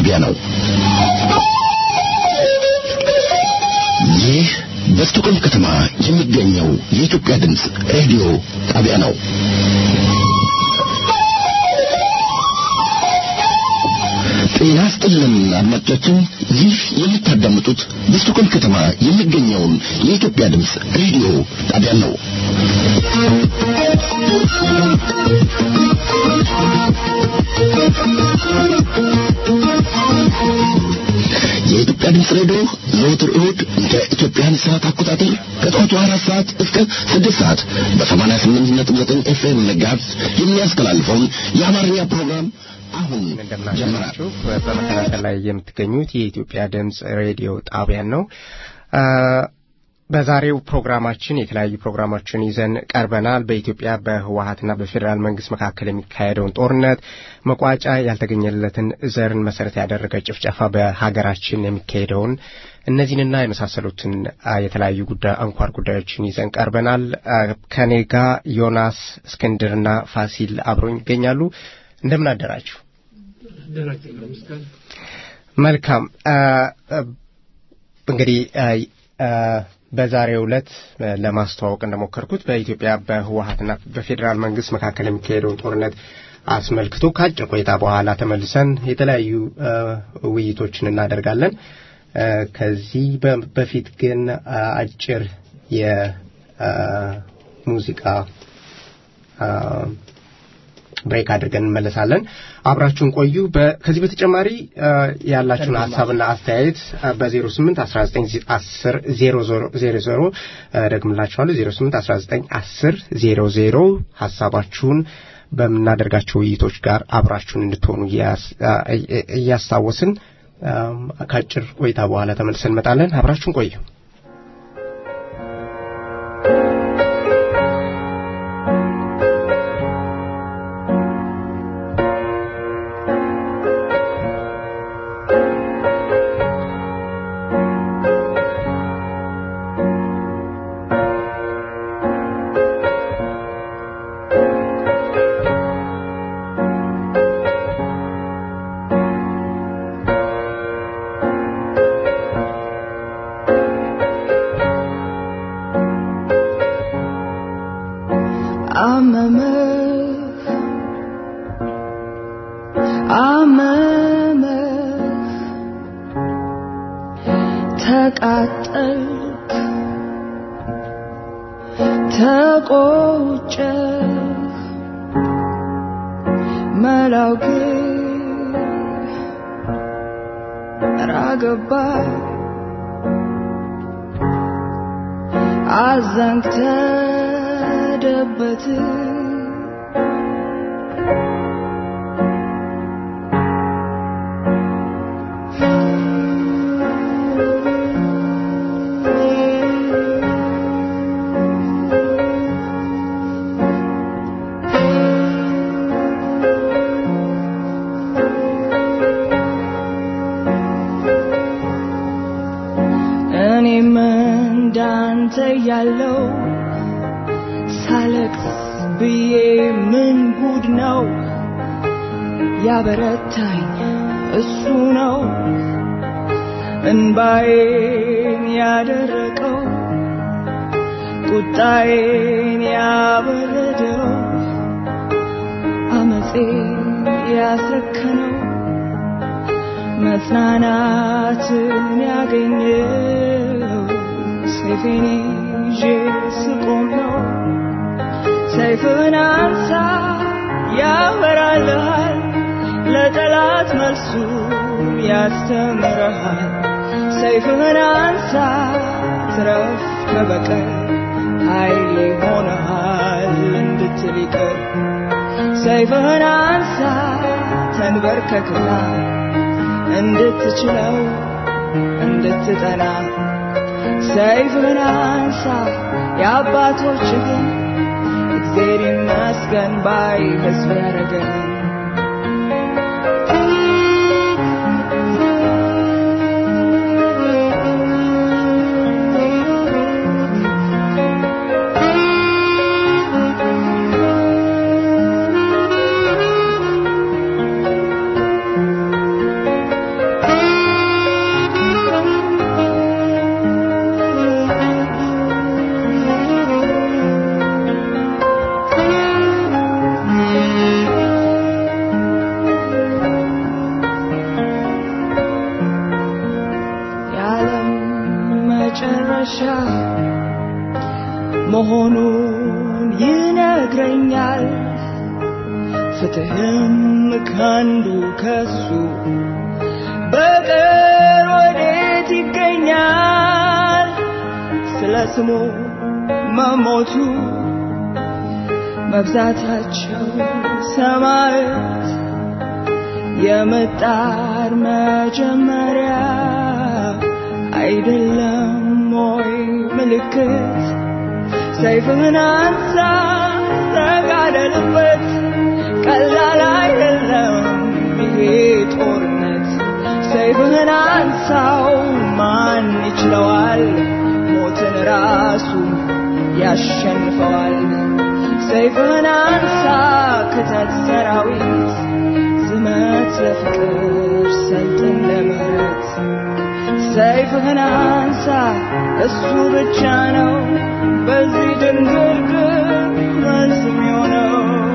ጣቢያ ነው። ይህ በስቶኮልም ከተማ የሚገኘው የኢትዮጵያ ድምፅ ሬዲዮ ጣቢያ ነው። ጤና ይስጥልን አድማጮቻችን፣ ይህ የምታዳምጡት በስቶኮልም ከተማ የሚገኘውን የኢትዮጵያ ድምፅ ሬዲዮ ጣቢያ ነው። የኢትዮጵያ ድምፅ ሬዲዮ ዘወትር እሁድ እንደ ኢትዮጵያን ሰዓት አቆጣጠር ከጠዋቱ አራት ሰዓት እስከ ስድስት ሰዓት በሰማንያ ስምንት ነጥብ ዘጠኝ ኤፍኤም መጋዝ የሚያስተላልፈውን የአማርኛ ፕሮግራም አሁን ጀመረ። እንደምናችሁ በመከታተል ላይ የምትገኙት የኢትዮጵያ ድምፅ ሬዲዮ ጣቢያን ነው። በዛሬው ፕሮግራማችን የተለያዩ ፕሮግራሞችን ይዘን ቀርበናል። በኢትዮጵያ በህወሀትና በፌዴራል መንግስት መካከል የሚካሄደውን ጦርነት፣ መቋጫ ያልተገኘለትን ዘርን መሰረት ያደረገ ጭፍጨፋ በሀገራችን የሚካሄደውን እነዚህንና የመሳሰሉትን የተለያዩ ጉዳይ አንኳር ጉዳዮችን ይዘን ቀርበናል። ከኔ ጋር ዮናስ እስክንድርና ፋሲል አብሮኝ ይገኛሉ። እንደምን አደራችሁ? መልካም እንግዲህ በዛሬው ዕለት ለማስተዋወቅ እንደሞከርኩት በኢትዮጵያ በህወሀትና በፌዴራል መንግስት መካከል የሚካሄደውን ጦርነት አስመልክቶ ከአጭር ቆይታ በኋላ ተመልሰን የተለያዩ ውይይቶችን እናደርጋለን። ከዚህ በፊት ግን አጭር የሙዚቃ ብሬክ አድርገን እንመለሳለን። አብራችሁን ቆዩ። ከዚህ በተጨማሪ ያላችሁን ሀሳብና አስተያየት በ08 19 10 00 ደግምላችኋለሁ 08 19 10 00 ሀሳባችሁን በምናደርጋቸው ውይይቶች ጋር አብራችሁን እንድትሆኑ እያስታወስን ከአጭር ቆይታ በኋላ ተመልሰን እንመጣለን። አብራችሁን ቆዩ። ያለው ሳለቅስ ብዬ ምን ጉድ ነው ያበረታኝ እሱ ነው እንባዬን ያደረቀው ቁጣዬን ያበረደው አመፄን ያሰከነው መጽናናትን ያገኘው ሰይፌን ይዤ ስቆም ነው ሰይፍን አንሳ ያበራልሃል ለጠላት መልሱ ያስተምረሃል ሰይፍህን አንሳ ትረፍ ከበቀል ኃይል ይሆነሃል እንድትል ይቅር ሰይፍህን አንሳ ተንበርከክና እንድትችለው እንድትጠና ሰይፍህን አንሳ የአባቶችህን እግዜር ይመስገን ባይ ሕዝብ ያደረገን መጨረሻ መሆኑን ይነግረኛል። ፍትህም ካንዱ ከሱ በቀር ወዴት ይገኛል? ስለ ስሙ መሞቱ መብዛታቸው ሰማያት የመጣር መጀመሪያ አይደለም ወይ ምልክት? ሰይፍህን አንሳ ተጋደልበት፣ ቀላል አይደለም ይሄ ጦርነት። ሰይፍህን አንሳው ማን ይችለዋል? ሞትን ራሱ ያሸንፈዋል። ሰይፍህን አንሳ ክተት ሰራዊት ዝመት ለፍቅር ሰልጥን ለምህረት ሰይፍህን አንሳ እሱ ብቻ ነው በዚህ ድንግርግር መልስ የሚሆነው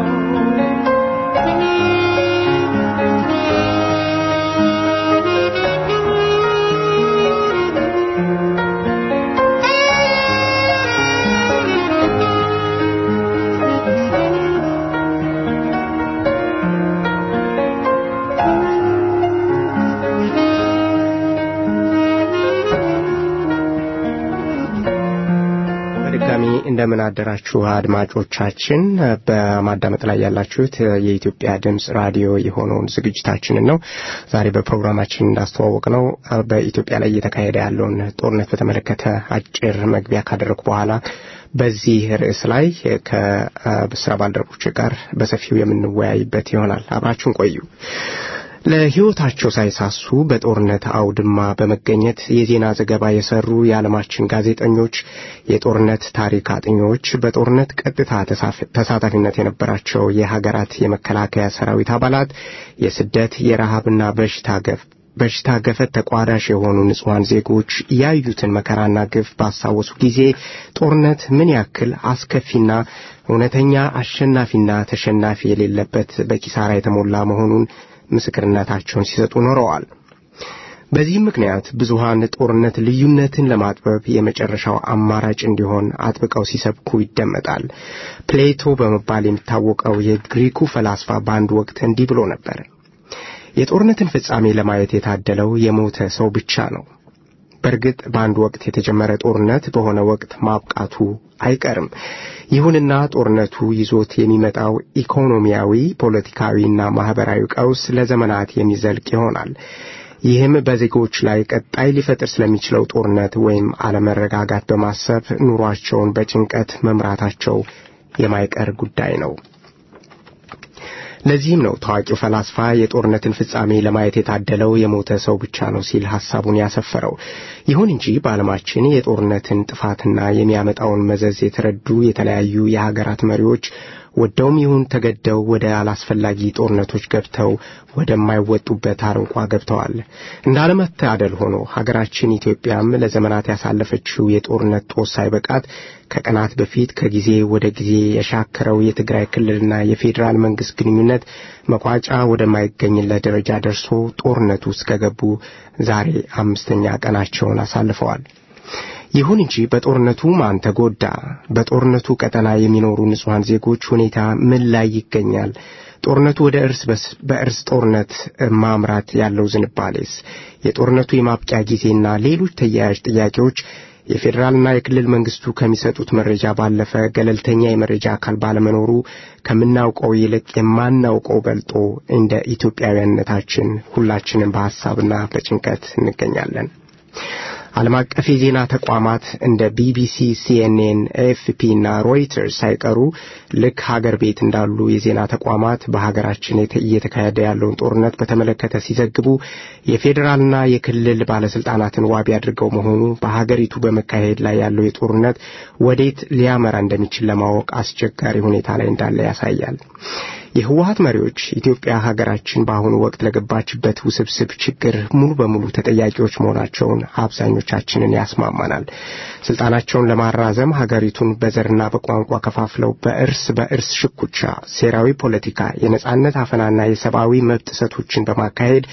በድጋሚ እንደምን አደራችሁ አድማጮቻችን። በማዳመጥ ላይ ያላችሁት የኢትዮጵያ ድምፅ ራዲዮ የሆነውን ዝግጅታችንን ነው። ዛሬ በፕሮግራማችን እንዳስተዋወቅ ነው በኢትዮጵያ ላይ እየተካሄደ ያለውን ጦርነት በተመለከተ አጭር መግቢያ ካደረጉ በኋላ በዚህ ርዕስ ላይ ከስራ ባልደረቦች ጋር በሰፊው የምንወያይበት ይሆናል። አብራችሁን ቆዩ። ለሕይወታቸው ሳይሳሱ በጦርነት አውድማ በመገኘት የዜና ዘገባ የሰሩ የዓለማችን ጋዜጠኞች፣ የጦርነት ታሪክ አጥኚዎች፣ በጦርነት ቀጥታ ተሳታፊነት የነበራቸው የሀገራት የመከላከያ ሰራዊት አባላት የስደት የረሃብና በሽታ ገፍ በሽታ ገፈት ተቋዳሽ የሆኑ ንጹሐን ዜጎች ያዩትን መከራና ግፍ ባስታወሱ ጊዜ ጦርነት ምን ያክል አስከፊና እውነተኛ አሸናፊና ተሸናፊ የሌለበት በኪሳራ የተሞላ መሆኑን ምስክርነታቸውን ሲሰጡ ኖረዋል። በዚህም ምክንያት ብዙሃን ጦርነት ልዩነትን ለማጥበብ የመጨረሻው አማራጭ እንዲሆን አጥብቀው ሲሰብኩ ይደመጣል። ፕሌቶ በመባል የሚታወቀው የግሪኩ ፈላስፋ በአንድ ወቅት እንዲህ ብሎ ነበር። የጦርነትን ፍጻሜ ለማየት የታደለው የሞተ ሰው ብቻ ነው። በእርግጥ በአንድ ወቅት የተጀመረ ጦርነት በሆነ ወቅት ማብቃቱ አይቀርም። ይሁንና ጦርነቱ ይዞት የሚመጣው ኢኮኖሚያዊ፣ ፖለቲካዊና ማህበራዊ ቀውስ ለዘመናት የሚዘልቅ ይሆናል። ይህም በዜጎች ላይ ቀጣይ ሊፈጥር ስለሚችለው ጦርነት ወይም አለመረጋጋት በማሰብ ኑሯቸውን በጭንቀት መምራታቸው የማይቀር ጉዳይ ነው። ለዚህም ነው ታዋቂው ፈላስፋ የጦርነትን ፍጻሜ ለማየት የታደለው የሞተ ሰው ብቻ ነው ሲል ሐሳቡን ያሰፈረው። ይሁን እንጂ በዓለማችን የጦርነትን ጥፋትና የሚያመጣውን መዘዝ የተረዱ የተለያዩ የሀገራት መሪዎች ወደውም ይሁን ተገደው ወደ አላስፈላጊ ጦርነቶች ገብተው ወደማይወጡበት አረንቋ ገብተዋል። እንዳለመታደል ሆኖ ሀገራችን ኢትዮጵያም ለዘመናት ያሳለፈችው የጦርነት ጦስ ሳይበቃት ከቀናት በፊት ከጊዜ ወደ ጊዜ የሻከረው የትግራይ ክልልና የፌዴራል መንግስት ግንኙነት መቋጫ ወደማይገኝለት ደረጃ ደርሶ ጦርነቱ ውስጥ ከገቡ ዛሬ አምስተኛ ቀናቸውን አሳልፈዋል። ይሁን እንጂ በጦርነቱ ማን ተጎዳ? በጦርነቱ ቀጠና የሚኖሩ ንጹሐን ዜጎች ሁኔታ ምን ላይ ይገኛል? ጦርነቱ ወደ እርስ በእርስ ጦርነት ማምራት ያለው ዝንባሌስ? የጦርነቱ የማብቂያ ጊዜና ሌሎች ተያያዥ ጥያቄዎች የፌዴራልና የክልል መንግስቱ ከሚሰጡት መረጃ ባለፈ ገለልተኛ የመረጃ አካል ባለመኖሩ ከምናውቀው ይልቅ የማናውቀው በልጦ እንደ ኢትዮጵያውያንነታችን ሁላችንም በሐሳብና በጭንቀት እንገኛለን። ዓለም አቀፍ የዜና ተቋማት እንደ ቢቢሲ፣ ሲኤንኤን፣ ኤኤፍፒ እና ሮይተርስ ሳይቀሩ ልክ ሀገር ቤት እንዳሉ የዜና ተቋማት በሀገራችን እየተካሄደ ያለውን ጦርነት በተመለከተ ሲዘግቡ የፌዴራልና የክልል ባለስልጣናትን ዋቢ አድርገው መሆኑ በሀገሪቱ በመካሄድ ላይ ያለው የጦርነት ወዴት ሊያመራ እንደሚችል ለማወቅ አስቸጋሪ ሁኔታ ላይ እንዳለ ያሳያል። የህወሀት መሪዎች ኢትዮጵያ ሀገራችን በአሁኑ ወቅት ለገባችበት ውስብስብ ችግር ሙሉ በሙሉ ተጠያቂዎች መሆናቸውን አብዛኞቻችንን ያስማማናል። ስልጣናቸውን ለማራዘም ሀገሪቱን በዘርና በቋንቋ ከፋፍለው በእርስ በእርስ ሽኩቻ፣ ሴራዊ ፖለቲካ፣ የነጻነት አፈናና የሰብአዊ መብት ጥሰቶችን በማካሄድ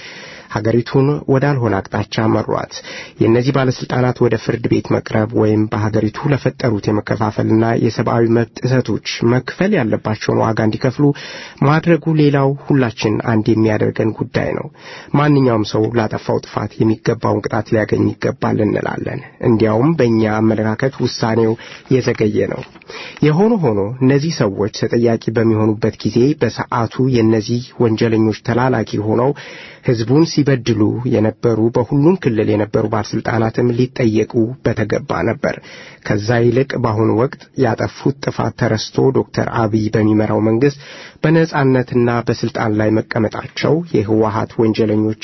ሀገሪቱን ወዳልሆነ አቅጣጫ መሯት። የእነዚህ ባለስልጣናት ወደ ፍርድ ቤት መቅረብ ወይም በሀገሪቱ ለፈጠሩት የመከፋፈልና የሰብአዊ መብት ጥሰቶች መክፈል ያለባቸውን ዋጋ እንዲከፍሉ ማድረጉ ሌላው ሁላችን አንድ የሚያደርገን ጉዳይ ነው። ማንኛውም ሰው ላጠፋው ጥፋት የሚገባውን ቅጣት ሊያገኝ ይገባል እንላለን። እንዲያውም በእኛ አመለካከት ውሳኔው የዘገየ ነው። የሆነ ሆኖ እነዚህ ሰዎች ተጠያቂ በሚሆኑበት ጊዜ በሰዓቱ የእነዚህ ወንጀለኞች ተላላኪ ሆነው ህዝቡን ሲበድሉ የነበሩ በሁሉም ክልል የነበሩ ባለስልጣናትም ሊጠየቁ በተገባ ነበር። ከዛ ይልቅ በአሁኑ ወቅት ያጠፉት ጥፋት ተረስቶ ዶክተር አብይ በሚመራው መንግስት በነጻነትና በስልጣን ላይ መቀመጣቸው የህወሀት ወንጀለኞች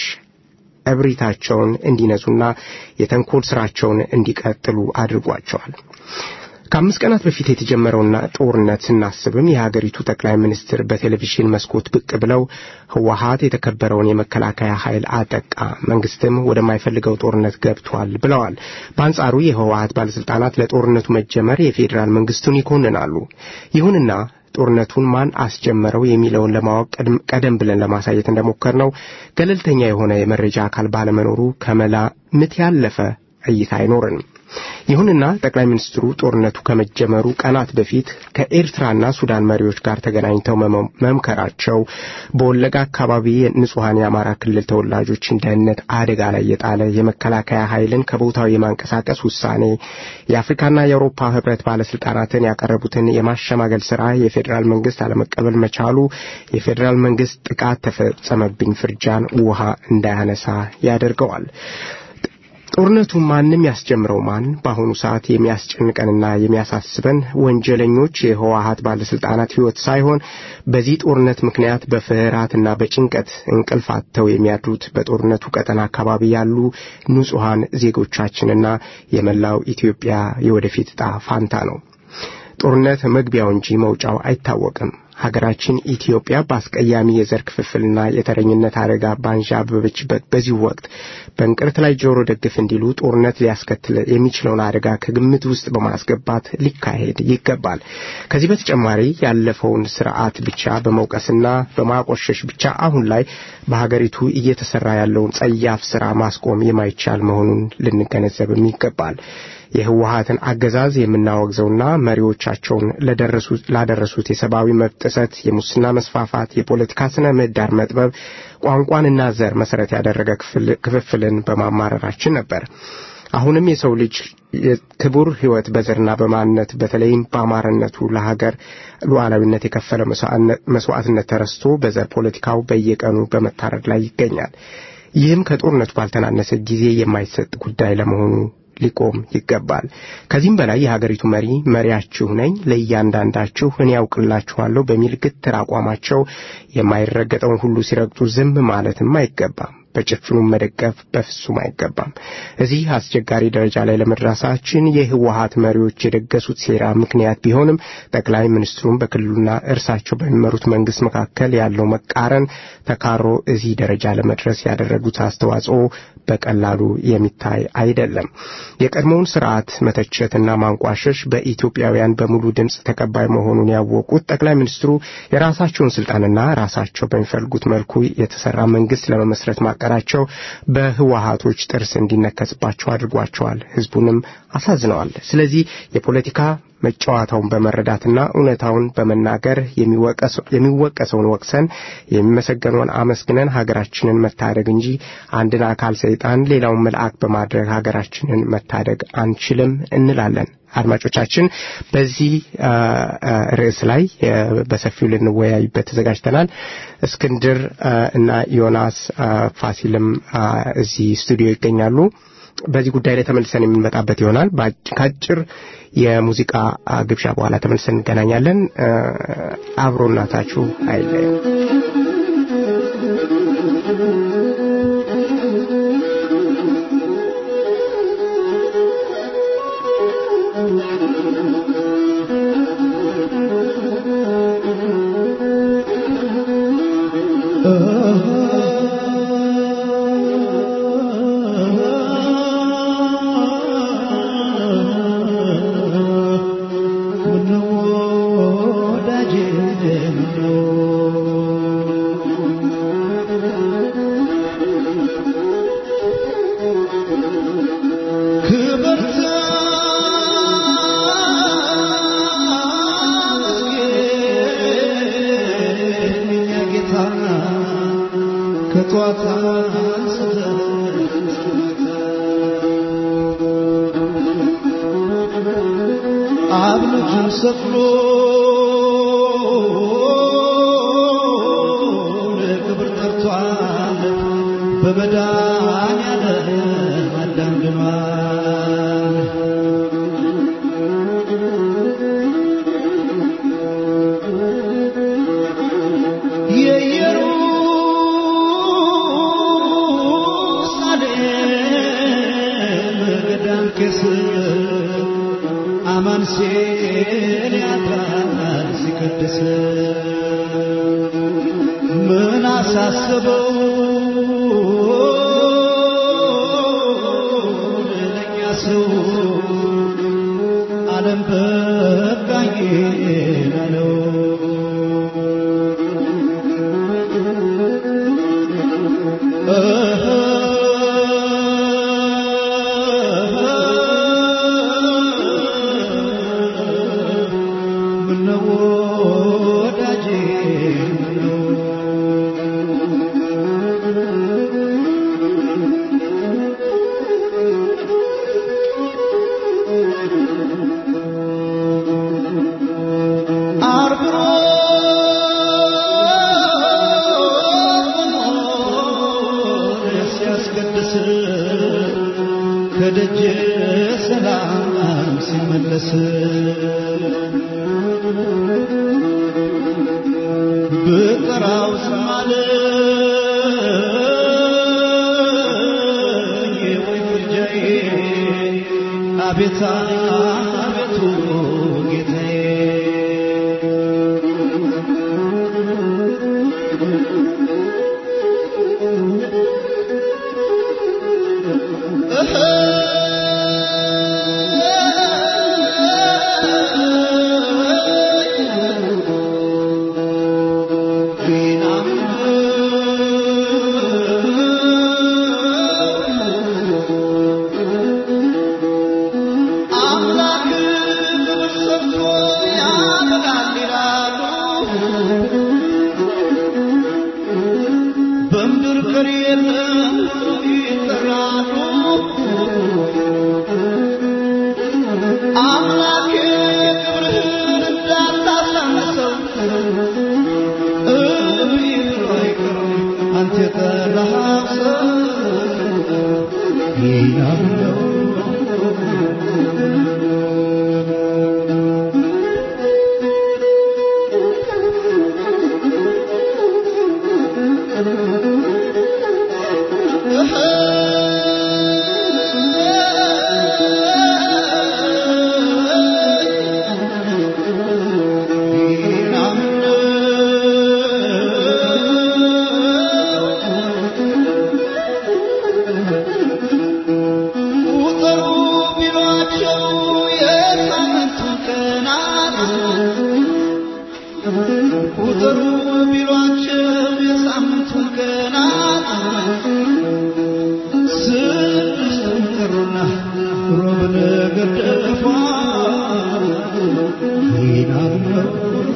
እብሪታቸውን እንዲነሱና የተንኮል ስራቸውን እንዲቀጥሉ አድርጓቸዋል። ከአምስት ቀናት በፊት የተጀመረውና ጦርነት ስናስብም የሀገሪቱ ጠቅላይ ሚኒስትር በቴሌቪዥን መስኮት ብቅ ብለው ህወሀት የተከበረውን የመከላከያ ኃይል አጠቃ፣ መንግስትም ወደማይፈልገው ጦርነት ገብቷል ብለዋል። በአንጻሩ የህወሀት ባለስልጣናት ለጦርነቱ መጀመር የፌዴራል መንግስቱን ይኮንናሉ። ይሁንና ጦርነቱን ማን አስጀመረው የሚለውን ለማወቅ ቀደም ብለን ለማሳየት እንደሞከር ነው ገለልተኛ የሆነ የመረጃ አካል ባለመኖሩ ከመላ ምት ያለፈ እይታ አይኖርንም። ይሁንና ጠቅላይ ሚኒስትሩ ጦርነቱ ከመጀመሩ ቀናት በፊት ከኤርትራና ሱዳን መሪዎች ጋር ተገናኝተው መምከራቸው በወለጋ አካባቢ ንጹሐን የአማራ ክልል ተወላጆችን ደህንነት አደጋ ላይ የጣለ የመከላከያ ኃይልን ከቦታው የማንቀሳቀስ ውሳኔ፣ የአፍሪካና የአውሮፓ ህብረት ባለስልጣናትን ያቀረቡትን የማሸማገል ስራ የፌዴራል መንግስት አለመቀበል መቻሉ የፌዴራል መንግስት ጥቃት ተፈጸመብኝ ፍርጃን ውሃ እንዳያነሳ ያደርገዋል። ጦርነቱ ማንም ያስጀምረው ማን በአሁኑ ሰዓት የሚያስጨንቀንና የሚያሳስበን ወንጀለኞች የህወሀት ባለስልጣናት ህይወት ሳይሆን በዚህ ጦርነት ምክንያት በፍርሃትና በጭንቀት እንቅልፍ አጥተው የሚያድሩት በጦርነቱ ቀጠና አካባቢ ያሉ ንጹሐን ዜጎቻችንና የመላው ኢትዮጵያ የወደፊት ዕጣ ፋንታ ነው። ጦርነት መግቢያው እንጂ መውጫው አይታወቅም። ሀገራችን ኢትዮጵያ በአስቀያሚ የዘር ክፍፍልና የተረኝነት አደጋ ባንዣበበችበት በዚህ ወቅት በእንቅርት ላይ ጆሮ ደግፍ እንዲሉ ጦርነት ሊያስከትል የሚችለውን አደጋ ከግምት ውስጥ በማስገባት ሊካሄድ ይገባል። ከዚህ በተጨማሪ ያለፈውን ስርዓት ብቻ በመውቀስና በማቆሸሽ ብቻ አሁን ላይ በሀገሪቱ እየተሰራ ያለውን ጸያፍ ስራ ማስቆም የማይቻል መሆኑን ልንገነዘብም ይገባል። የህወሀትን አገዛዝ የምናወግዘውና መሪዎቻቸውን ላደረሱት የሰብአዊ መብት ጥሰት፣ የሙስና መስፋፋት፣ የፖለቲካ ስነ ምህዳር መጥበብ፣ ቋንቋንና ዘር መሰረት ያደረገ ክፍፍልን በማማረራችን ነበር። አሁንም የሰው ልጅ ክቡር ህይወት በዘርና በማንነት በተለይም በአማርነቱ ለሀገር ሉዓላዊነት የከፈለ መስዋዕትነት ተረስቶ በዘር ፖለቲካው በየቀኑ በመታረድ ላይ ይገኛል። ይህም ከጦርነቱ ባልተናነሰ ጊዜ የማይሰጥ ጉዳይ ለመሆኑ ሊቆም ይገባል። ከዚህም በላይ የሀገሪቱ መሪ መሪያችሁ ነኝ፣ ለእያንዳንዳችሁ እኔ ያውቅላችኋለሁ በሚል ግትር አቋማቸው የማይረገጠውን ሁሉ ሲረግጡ ዝም ማለትም አይገባም። በጭፍኑ መደገፍ በፍጹም አይገባም። እዚህ አስቸጋሪ ደረጃ ላይ ለመድረሳችን የህወሀት መሪዎች የደገሱት ሴራ ምክንያት ቢሆንም ጠቅላይ ሚኒስትሩም በክልሉና እርሳቸው በሚመሩት መንግስት መካከል ያለው መቃረን ተካሮ እዚህ ደረጃ ለመድረስ ያደረጉት አስተዋጽኦ በቀላሉ የሚታይ አይደለም። የቀድሞውን ስርዓት መተቸትና ማንቋሸሽ በኢትዮጵያውያን በሙሉ ድምፅ ተቀባይ መሆኑን ያወቁት ጠቅላይ ሚኒስትሩ የራሳቸውን ስልጣንና ራሳቸው በሚፈልጉት መልኩ የተሰራ መንግስት ለመመስረት ማቀዳቸው በህወሀቶች ጥርስ እንዲነከስባቸው አድርጓቸዋል። ህዝቡንም አሳዝነዋል። ስለዚህ የፖለቲካ መጫወታውን በመረዳትና እውነታውን በመናገር የሚወቀሰውን ወቅሰን የሚመሰገነውን አመስግነን ሀገራችንን መታደግ እንጂ አንድን አካል ሰይጣን ሌላውን መልአክ በማድረግ ሀገራችንን መታደግ አንችልም እንላለን። አድማጮቻችን በዚህ ርዕስ ላይ በሰፊው ልንወያይበት ተዘጋጅተናል። እስክንድር እና ዮናስ ፋሲልም እዚህ ስቱዲዮ ይገኛሉ። በዚህ ጉዳይ ላይ ተመልሰን የምንመጣበት ይሆናል። ከአጭር የሙዚቃ ግብዣ በኋላ ተመልሰን እንገናኛለን። አብሮናታችሁ አይለየው። Oh አብ ልጁን ሰቅሎ ለክብር ጠርቷል በመድኃኒዓለም አዳም ድኗል የኢየሩሳሌም ገዳም ቄስ አማን ሲል ያድራል ሲቀድስ ምን አሳስበው ለእኛ ሰው ዓለም በቃኝ አለው ምነው ወዳጄ ምነው አርብሮ ሲያስቀድስ ከደጀ ሰላም ሲመለስ ብጠራው ስማለ ወይ ፍርጃዬ አቤት አቤቱ ጌታዬ አምላክ ክብር ሰጥቶ ያበላል ይላሉ በምድር ቀሪ የለም ይጠራሉ አምላክ ክብርህን እንዳታሳንሰው እብይ ብሎ አይቀርም አንተ የጠራኸው ሰው ይናምነው ቁጥሩ ቢሏቸው የሳምንቱን ቀናት ቁጥሩ ቢሏቸው የሳምንቱን ቀናት ስድስቱን ቀሩና ሮብን ገደፏ ይናም ነው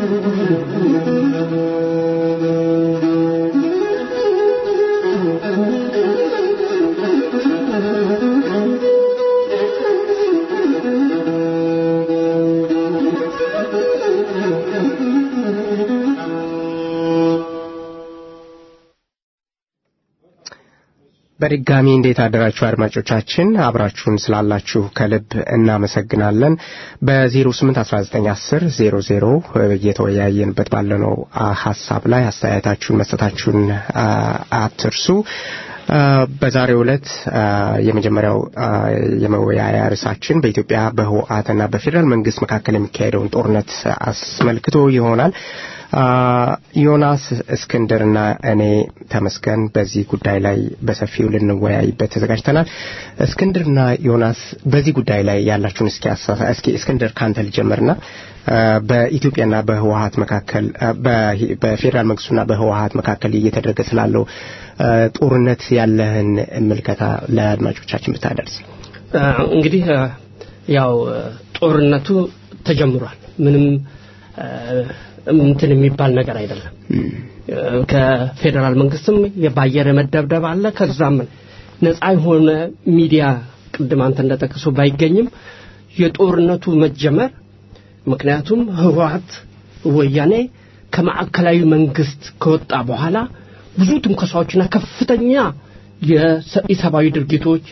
በድጋሚ እንዴት አደራችሁ አድማጮቻችን አብራችሁን ስላላችሁ ከልብ እናመሰግናለን በ081910 00 እየተወያየንበት ባለነው አ, ሀሳብ ላይ አስተያየታችሁን መስጠታችሁን አ, አትርሱ አ, በዛሬው ዕለት አ, የመጀመሪያው አ, የመወያያ ርዕሳችን በኢትዮጵያ በህወሓትና በፌዴራል መንግስት መካከል የሚካሄደውን ጦርነት አስመልክቶ ይሆናል አ, ዮናስ እስክንድርና እኔ ተመስገን በዚህ ጉዳይ ላይ በሰፊው ልንወያይበት ተዘጋጅተናል። እስክንድርና ዮናስ በዚህ ጉዳይ ላይ ያላችሁን እስኪ አሳ- እስኪ እስክንድር ካንተ ልጀምርና አ, በኢትዮጵያና በህወሓት መካከል አ, በሂ- በፌዴራል መንግስቱና በህወሓት መካከል እየተደረገ ስላለው አ, ጦርነት ያለህን ምልከታ ለአድማጮቻችን ብታደርስ። አ፣ እንግዲህ አ፣ ያው አ፣ ጦርነቱ ተጀምሯል። ምንም አ፣ እንትን የሚባል ነገር አይደለም። አ፣ ከፌዴራል መንግስትም በአየር የመደብደብ አለ። ከዛም ነፃ የሆነ ሚዲያ ቅድም አንተ እንደጠቀሱ ባይገኝም የጦርነቱ መጀመር ምክንያቱም ህወሓት ወያኔ ከማዕከላዊ መንግስት ከወጣ በኋላ ብዙ ትንኮሳዎችና ከፍተኛ የሰብአዊ ድርጊቶች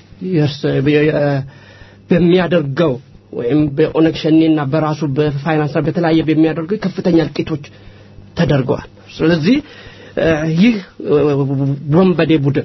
በሚያደርገው ወይም በኦነግ ሸኔና በራሱ በፋይናንስ በተለያየ በሚያደርገው ከፍተኛ እልቂቶች ተደርገዋል። ስለዚህ ይህ ወንበዴ ቡድን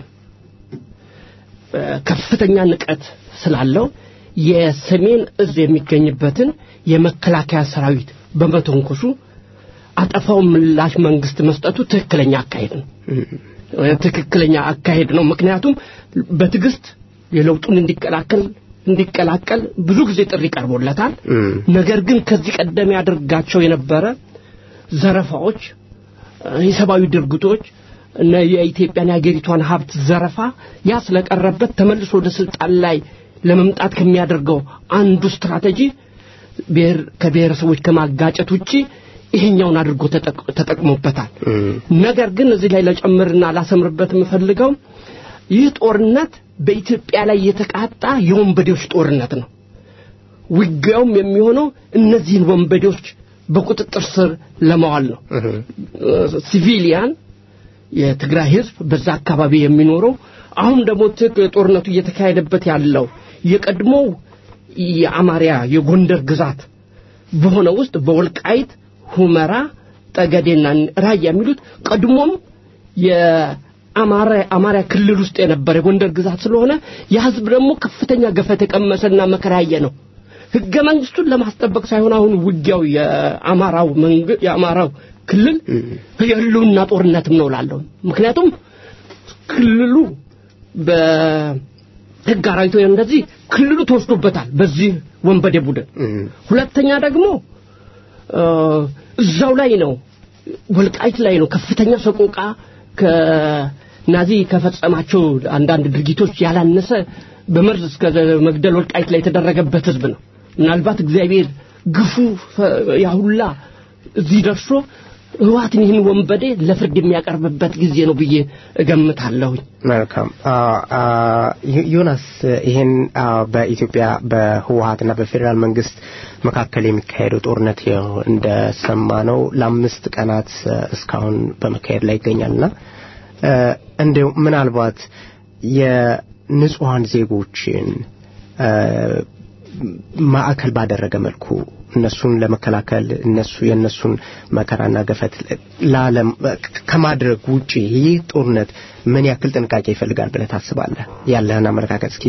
ከፍተኛ ንቀት ስላለው የሰሜን እዝ የሚገኝበትን የመከላከያ ሰራዊት በመተንኮሱ አጠፋው ምላሽ መንግስት መስጠቱ ትክክለኛ አካሄድ ነው። ትክክለኛ አካሄድ ነው። ምክንያቱም በትዕግስት የለውጡን እንዲቀላቀል እንዲቀላቀል ብዙ ጊዜ ጥሪ ቀርቦለታል። ነገር ግን ከዚህ ቀደም ያደርጋቸው የነበረ ዘረፋዎች፣ የሰብአዊ ድርጊቶች እና የኢትዮጵያን የሀገሪቷን ሀብት ዘረፋ ያ ስለቀረበት ተመልሶ ወደ ስልጣን ላይ ለመምጣት ከሚያደርገው አንዱ ስትራቴጂ ብሔር ከብሔረሰቦች ከማጋጨት ውጪ ይሄኛውን አድርጎ ተጠቅሞበታል። ነገር ግን እዚህ ላይ ለጨምርና ላሰምርበት የምፈልገው ይህ ጦርነት በኢትዮጵያ ላይ የተቃጣ የወንበዴዎች ጦርነት ነው። ውጊያውም የሚሆነው እነዚህን ወንበዴዎች በቁጥጥር ስር ለማዋል ነው። ሲቪሊያን የትግራይ ህዝብ በዛ አካባቢ የሚኖረው አሁን ደግሞ ጦርነቱ እየተካሄደበት ያለው የቀድሞው የአማርያ የጎንደር ግዛት በሆነ ውስጥ በወልቃይት ሁመራ፣ ጠገዴና ራያ የሚሉት ቀድሞም የአማራ አማርያ ክልል ውስጥ የነበረ የጎንደር ግዛት ስለሆነ የህዝብ ደግሞ ከፍተኛ ገፈት የቀመሰና መከራ ያየ ነው። ህገ መንግስቱን ለማስጠበቅ ሳይሆን አሁን ውጊያው የአማራው መንግስት የአማራው ክልል የህልውና ጦርነትም ነው ላለሁ ምክንያቱም ክልሉ በህግ አራዊቶ እንደዚህ ክልሉ ተወስዶበታል በዚህ ወንበዴ ቡድን። ሁለተኛ ደግሞ እዛው ላይ ነው ወልቃይት ላይ ነው ከፍተኛ ሰቆቃ ከናዚ ከፈጸማቸው አንዳንድ ድርጊቶች ያላነሰ በመርዝ እስከ መግደል ወልቃይት ላይ የተደረገበት ህዝብ ነው። ምናልባት እግዚአብሔር ግፉ ያሁላ እዚህ ደርሶ ህወሓትን ይህን ወንበዴ ለፍርድ የሚያቀርብበት ጊዜ ነው ብዬ እገምታለሁኝ። መልካም ዮናስ፣ ይህን በኢትዮጵያ በህወሓትና በፌዴራል መንግስት መካከል የሚካሄደው ጦርነት እንደሰማ ነው ለአምስት ቀናት እስካሁን በመካሄድ ላይ ይገኛልና እንዲሁ ምናልባት የንጹሐን ዜጎችን ማዕከል ባደረገ መልኩ እነሱን ለመከላከል እነሱ የእነሱን መከራና ገፈት ለዓለም ከማድረግ ውጪ ይህ ጦርነት ምን ያክል ጥንቃቄ ይፈልጋል ብለህ ታስባለህ? ያለህን አመለካከት እስኪ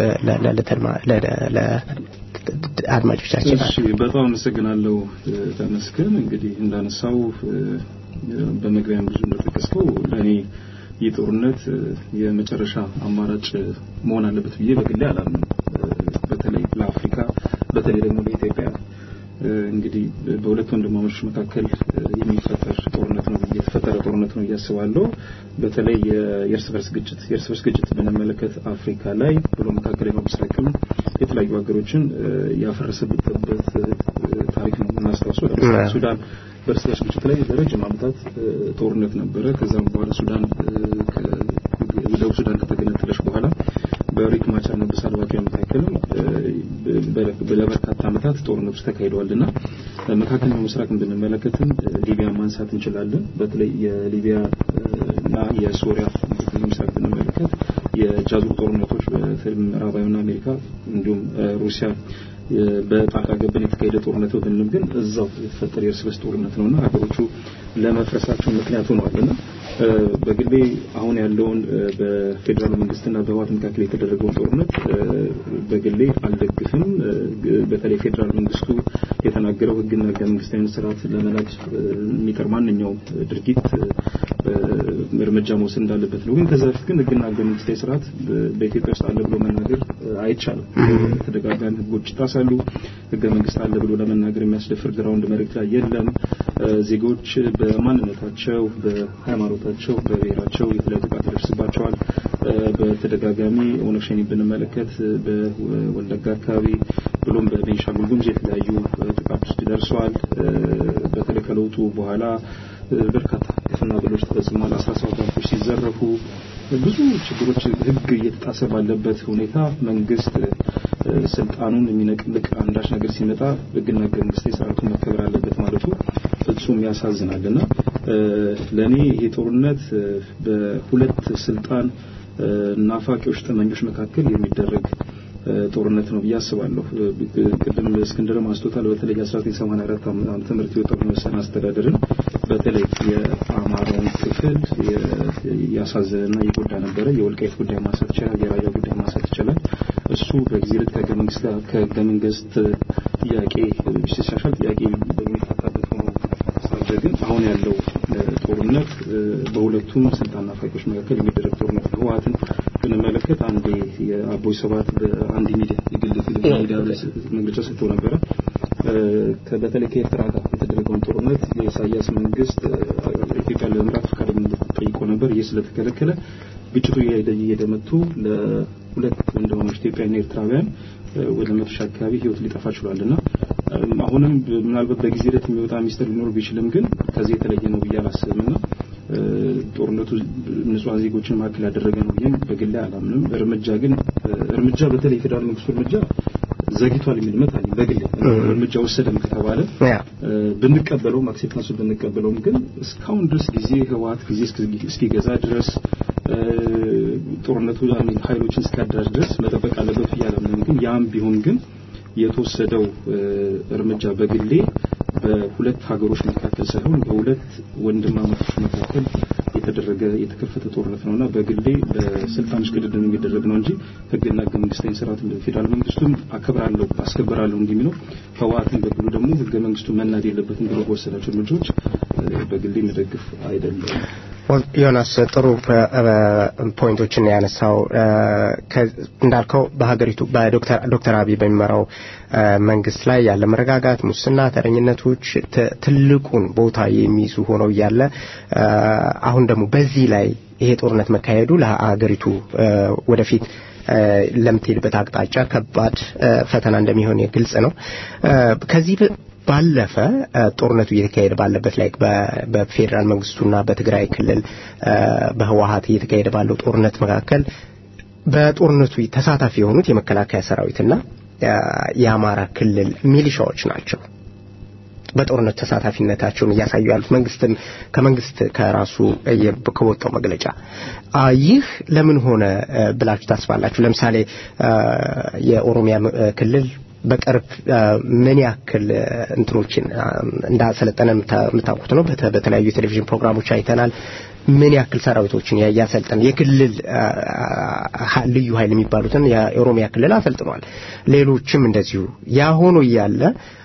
ለአድማጮቻችን። እሺ፣ በጣም አመሰግናለሁ ተመስገን። እንግዲህ እንዳነሳው በመግቢያም ብዙ እንደጠቀስከው ለእኔ ይህ ጦርነት የመጨረሻ አማራጭ መሆን አለበት ብዬ በግሌ አላምንም። በተለይ ለአፍሪካ በተለይ ደግሞ ለኢትዮጵያ እንግዲህ በሁለት ወንድማማቾች መካከል የሚፈጠር ጦርነት ነው የተፈጠረ ጦርነት ነው እያስባለሁ። በተለይ የእርስ በርስ ግጭት የእርስ በርስ ግጭት ብንመለከት አፍሪካ ላይ ብሎ መካከለኛው ምስራቅም የተለያዩ ሀገሮችን ያፈረሰበት ታሪክ ነው የምናስታውሰው። ለምሳሌ ሱዳን በእርስ በርስ ግጭት ላይ ለረጅም ዓመታት ጦርነት ነበረ። ከዛም በኋላ ሱዳን ደቡብ ሱዳን ከተገነጠለች በኋላ በሪክ ማቻርና በሳልቫኪር መካከልም ለበርካታ ዓመታት ጦርነቶች ተካሂደዋልና መካከለኛው ምስራቅን ብንመለከትም ሊቢያ ማንሳት እንችላለን። በተለይ የሊቢያ እና የሶሪያ መካከለኛው ምስራቅ ብንመለከት የጃዙር ጦርነቶች በተለይ ምዕራባዊና አሜሪካ እንዲሁም ሩሲያ በጣልቃ ገብን የተካሄደ ጦርነት ብንልም ግን እዛው የተፈጠረ የእርስ በርስ ጦርነት ነውና ሀገሮቹ ለመፍረሳቸው ምክንያት ሆነዋልና በግሌ አሁን ያለውን በፌዴራል መንግስትና በህወሓት መካከል የተደረገውን ጦርነት በግሌ አልደግፍም። በተለይ ፌዴራል መንግስቱ የተናገረው ህግና ህገ መንግስታዊ ስርዓት ለመናድ የሚጠር ማንኛውም ድርጊት እርምጃ መውሰድ እንዳለበት ነው። ግን ከዛ በፊት ግን ህግና ህገ መንግስታዊ ስርዓት በኢትዮጵያ ውስጥ አለ ብሎ መናገር አይቻልም። ተደጋጋሚ ህጎች ይጣሳሉ። ህገ መንግስት አለ ብሎ ለመናገር የሚያስደፍር ግራውንድ መሬት ላይ የለም። ዜጎች በማንነታቸው፣ በሃይማኖታቸው፣ በብሔራቸው የተለያዩ ጥቃት ይደርስባቸዋል። በተደጋጋሚ ኦነግ ሸኔ ብንመለከት በወለጋ አካባቢ ብሎም በቤንሻንጉል ጉሙዝ የተለያዩ ጥቃቶች ደርሰዋል። በተለይ ከለውጡ በኋላ በርካታ ግፍና በደሎች ተፈጽሟል። አስራ ሰባት ባንኮች ሲዘረፉ ብዙ ችግሮች ህግ እየተጣሰ ባለበት ሁኔታ መንግስት ስልጣኑን የሚነቅልቅ አንዳች ነገር ሲመጣ ህግና ህገ መንግስታዊ ስርዓቱን መከበር አለበት ማለቱ ፍጹም ያሳዝናልና ለእኔ ይሄ ጦርነት በሁለት ስልጣን ናፋቂዎች ጠመኞች መካከል የሚደረግ ጦርነት ነው ብዬ አስባለሁ። ቅድም እስክንድርም አንስቶታል። በተለይ 1984 ዓመተ ምህረት የወጣው የወሰን አስተዳደርን በተለይ የአማራውን ክፍል ያሳዘነና የጎዳ ነበረ። የወልቃይት ጉዳይ ማንሳት ይቻላል። የራያ ጉዳይ ማንሳት ይቻላል። እሱ በጊዜ ልክ ከህገ መንግስት ጋር ከህገ መንግስት ጥያቄ ሲሻሻል ጥያቄ በሚፈታበት ሆኖ ሳለ ግን አሁን ያለው ጦርነት በሁለቱም ስልጣን ናፋቂዎች መካከል የሚደረግ ጦርነት ነው። ህወሓትን ብንመለከት አንዴ የአቦይ ሰባት በአንድ ሚዲያ የግል ሚዲያ መግለጫ ሰጥተው ነበረ። በተለይ ከኤርትራ ጋር የተደረገውን ጦርነት የኢሳያስ መንግስት ኢትዮጵያ ለመምራት ፈቃደኝነት ጠይቆ ነበር። ይህ ስለተከለከለ ግጭቱ እየሄደ እየሄደ መጥቶ ለሁለት ወንድማማች ኢትዮጵያና ኤርትራውያን ወደ መቶ ሺህ አካባቢ ህይወት ሊጠፋ ችሏልና አሁንም ምናልባት በጊዜ ሂደት የሚወጣ ሚስጥር ሊኖር ቢችልም ግን ከዚህ የተለየ ነው ብዬ አላስብምና ጦርነቱ ንጹሐን ዜጎችን ማዕከል ያደረገ ነው ብዬም በግሌ አላምንም። እርምጃ ግን እርምጃ በተለይ የፌዴራል መንግስቱ እርምጃ ዘግቷል የሚል እምነት አለኝ። በግሌ እርምጃ ወሰደም ከተባለ ብንቀበለውም አክሴፕታንሱ ብንቀበለውም ግን እስካሁን ድረስ ጊዜ ህወሓት ጊዜ እስኪገዛ ድረስ ጦርነቱ ኃይሎችን እስኪያደራጅ ድረስ መጠበቅ አለበት ብዬ አላምንም። ግን ያም ቢሆን ግን የተወሰደው እርምጃ በግሌ በሁለት ሀገሮች መካከል ሳይሆን በሁለት ወንድማማቾች መካከል የተደረገ የተከፈተ ጦርነት ነውና በግሌ በስልጣን ሽቅድድም የሚደረግ ነው እንጂ ህግና ህገ መንግስታዊ ስርዓት ፌዴራል መንግስቱም አከብራለሁ አስከብራለሁ እንዲህ የሚለው ህወሓትን በግሉ ደግሞ ህገ መንግስቱ መናድ የለበትም ብሎ በወሰዳቸው እርምጃዎች በግሌ መደግፍ አይደለም። ዮናስ ጥሩ ፖይንቶችን ያነሳው እንዳልከው በሀገሪቱ በዶክተር አብይ በሚመራው መንግስት ላይ ያለ መረጋጋት፣ ሙስና፣ ተረኝነቶች ትልቁን ቦታ የሚይዙ ሆነው እያለ አሁን ደግሞ በዚህ ላይ ይሄ ጦርነት መካሄዱ ለሀገሪቱ ወደፊት ለምትሄድበት አቅጣጫ ከባድ ፈተና እንደሚሆን ግልጽ ነው። ከዚህ ባለፈ ጦርነቱ እየተካሄደ ባለበት ላይ በፌዴራል መንግስቱና በትግራይ ክልል በህወሀት እየተካሄደ ባለው ጦርነት መካከል በጦርነቱ ተሳታፊ የሆኑት የመከላከያ ሰራዊትና የአማራ ክልል ሚሊሻዎች ናቸው። በጦርነቱ ተሳታፊነታቸውን እያሳዩ ያሉት መንግስትም ከመንግስት ከራሱ ከወጣው መግለጫ ይህ ለምን ሆነ ብላችሁ ታስባላችሁ? ለምሳሌ የኦሮሚያ ክልል በቅርብ ምን ያክል እንትኖችን እንዳሰለጠነ የምታውቁት ነው። በተለያዩ የቴሌቪዥን ፕሮግራሞች አይተናል። ምን ያክል ሰራዊቶችን ያሰልጠን የክልል ልዩ ኃይል የሚባሉትን የኦሮሚያ ክልል አሰልጥኗል። ሌሎችም እንደዚሁ ያ ሆኖ እያለ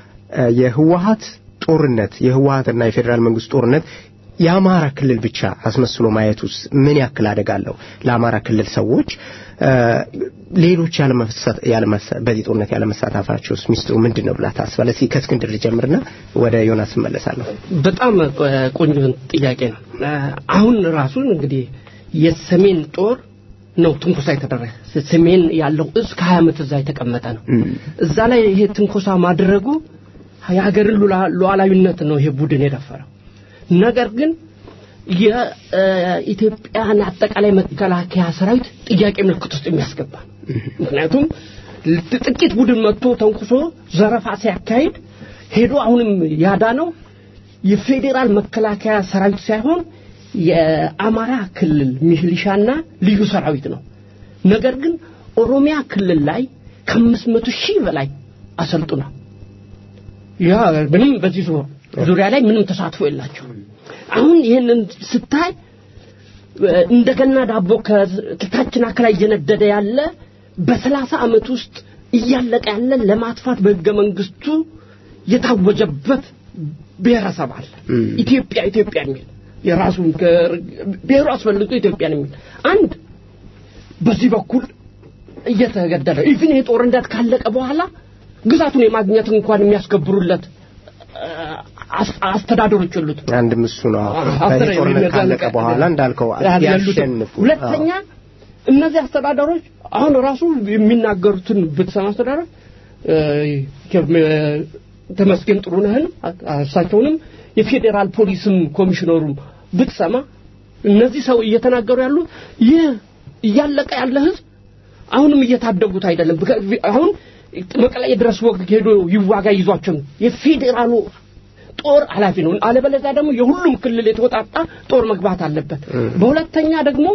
የህወሀት ጦርነት የህወሀትና የፌዴራል መንግስት ጦርነት የአማራ ክልል ብቻ አስመስሎ ማየት ውስጥ ምን ያክል አደጋ አለው? ለአማራ ክልል ሰዎች ሌሎች በዚህ ጦርነት ያለመሳተፋቸው ሚስጥሩ ምንድን ነው ብላ ታስባለህ? እስኪ ከእስክንድር ልጀምርና ወደ ዮናስ እመለሳለሁ። በጣም ቆንጆ ጥያቄ ነው። አሁን ራሱን እንግዲህ የሰሜን ጦር ነው ትንኮሳ የተደረገ ሰሜን ያለው እዝ ከሀያ ዓመት እዛ የተቀመጠ ነው። እዛ ላይ ይሄ ትንኮሳ ማድረጉ የሀገርን ሉዓላዊነት ነው ይሄ ቡድን የደፈረው። ነገር ግን የኢትዮጵያን አጠቃላይ መከላከያ ሰራዊት ጥያቄ ምልክት ውስጥ የሚያስገባ ምክንያቱም ጥቂት ቡድን መጥቶ ተንኩሶ ዘረፋ ሲያካሂድ ሄዶ አሁንም ያዳነው የፌዴራል መከላከያ ሰራዊት ሳይሆን የአማራ ክልል ሚሊሻና ልዩ ሰራዊት ነው። ነገር ግን ኦሮሚያ ክልል ላይ ከአምስት መቶ ሺህ በላይ አሰልጥኗል። ያ ምንም በዚህ ዙሪያ ላይ ምንም ተሳትፎ የላቸው። አሁን ይህንን ስታይ እንደገና ዳቦ ከታችን አካላይ እየነደደ ያለ በሰላሳ ዓመት ውስጥ እያለቀ ያለ ለማጥፋት በህገ መንግስቱ የታወጀበት ብሔረሰብ አለ። ኢትዮጵያ ኢትዮጵያ የሚል የራሱ ብሔሩ አስፈልጎ ኢትዮጵያን የሚል አንድ በዚህ በኩል እየተገደለ ኢቭን ይሄ ጦርነት ካለቀ በኋላ ግዛቱን የማግኘት እንኳን የሚያስከብሩለት አስተዳደሮች የሉት። አንድም እሱ ነው። ጦርነት ካለቀ በኋላ እንዳልከው ያሸንፉ። ሁለተኛ እነዚህ አስተዳደሮች አሁን ራሱ የሚናገሩትን ብትሰማ አስተዳደር ተመስገን ጥሩነህን እሳቸውንም የፌዴራል ፖሊስም ኮሚሽነሩም ብትሰማ እነዚህ ሰው እየተናገሩ ያሉት ይህ እያለቀ ያለ ህዝብ አሁንም እየታደጉት አይደለም። በከ- አሁን መቀሌ ድረስ ወቅት ሄዶ ይዋጋ ይዟቸው ነው የፌዴራሉ ጦር ኃላፊ ነው። አለበለዚያ ደግሞ የሁሉም ክልል የተወጣጣ ጦር መግባት አለበት። በሁለተኛ ደግሞ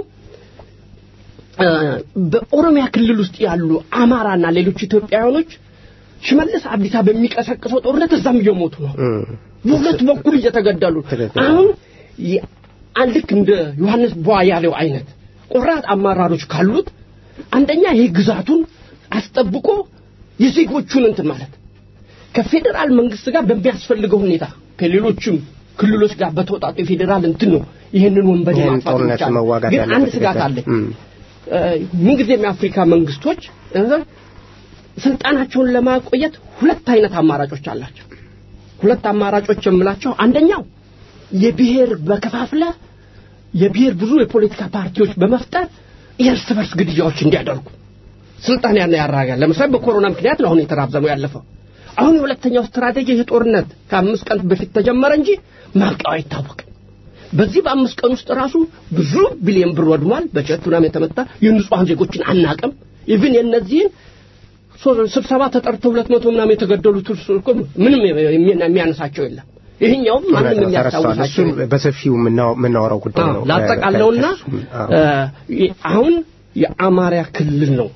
እ፣ በኦሮሚያ ክልል ውስጥ ያሉ አማራና ሌሎች ኢትዮጵያውያኖች ሽመልስ አብዲሳ በሚቀሰቅሰው ጦርነት እዛም እየሞቱ ነው። በሁለት በኩል እየተገደሉ ትክክል። አሁን የ- አንድ ልክ እንደ ዮሐንስ ቧያሌው አይነት ቆራጥ አመራሮች ካሉት አንደኛ ይሄ ግዛቱን አስጠብቆ የዜጎቹን እንትን ማለት ከፌዴራል መንግስት ጋር በሚያስፈልገው ሁኔታ ከሌሎችም ክልሎች ጋር በተወጣጡ የፌዴራል እንትን ነው ይህንን ወንበዴ ይህን ማጥፋት ጦርነት የሚቻለው። መዋጋት ግን ያለበት አንድ ስጋት ይገባል። አለኝ። እም። እ፣ ምንጊዜም የአፍሪካ መንግስቶች እ፣ ስልጣናቸውን ለማቆየት ሁለት አይነት አማራጮች አላቸው። ሁለት አማራጮች የምላቸው አንደኛው የብሔር በከፋፍለ የብሔር ብዙ የፖለቲካ ፓርቲዎች በመፍጠር የእርስ በርስ ግድያዎች እንዲያደርጉ ስልጣን ያን ያራጋል። ለምሳሌ በኮሮና ምክንያት ነው አሁን የተራዘመው ያለፈው። አሁን የሁለተኛው ስትራቴጂ ይህ ጦርነት ከአምስት ቀን በፊት ተጀመረ እንጂ ማብቂያው አይታወቅም። በዚህ በአምስት ቀን ውስጥ ራሱ ብዙ ቢሊዮን ብር ወድሟል። በጀት ምናምን የተመታ የንጹሐን ዜጎችን አናቅም። ኢቭን የእነዚህን ሶ- ስብሰባ ተጠርተው ሁለት መቶ ምናምን የተገደሉት እርሱ እኮ ምንም የሚ- የሚያነሳቸው የለም። ይህኛውም ማንም ተረስቷል። የሚያስታውሳቸው እሱን የለም። በሰፊው የምናው- የምናወራው ጉዳይ ነው። ላጠቃለውና ከእሱም፣ አዎ። እ፣ አሁን የአማራ ክልል ነው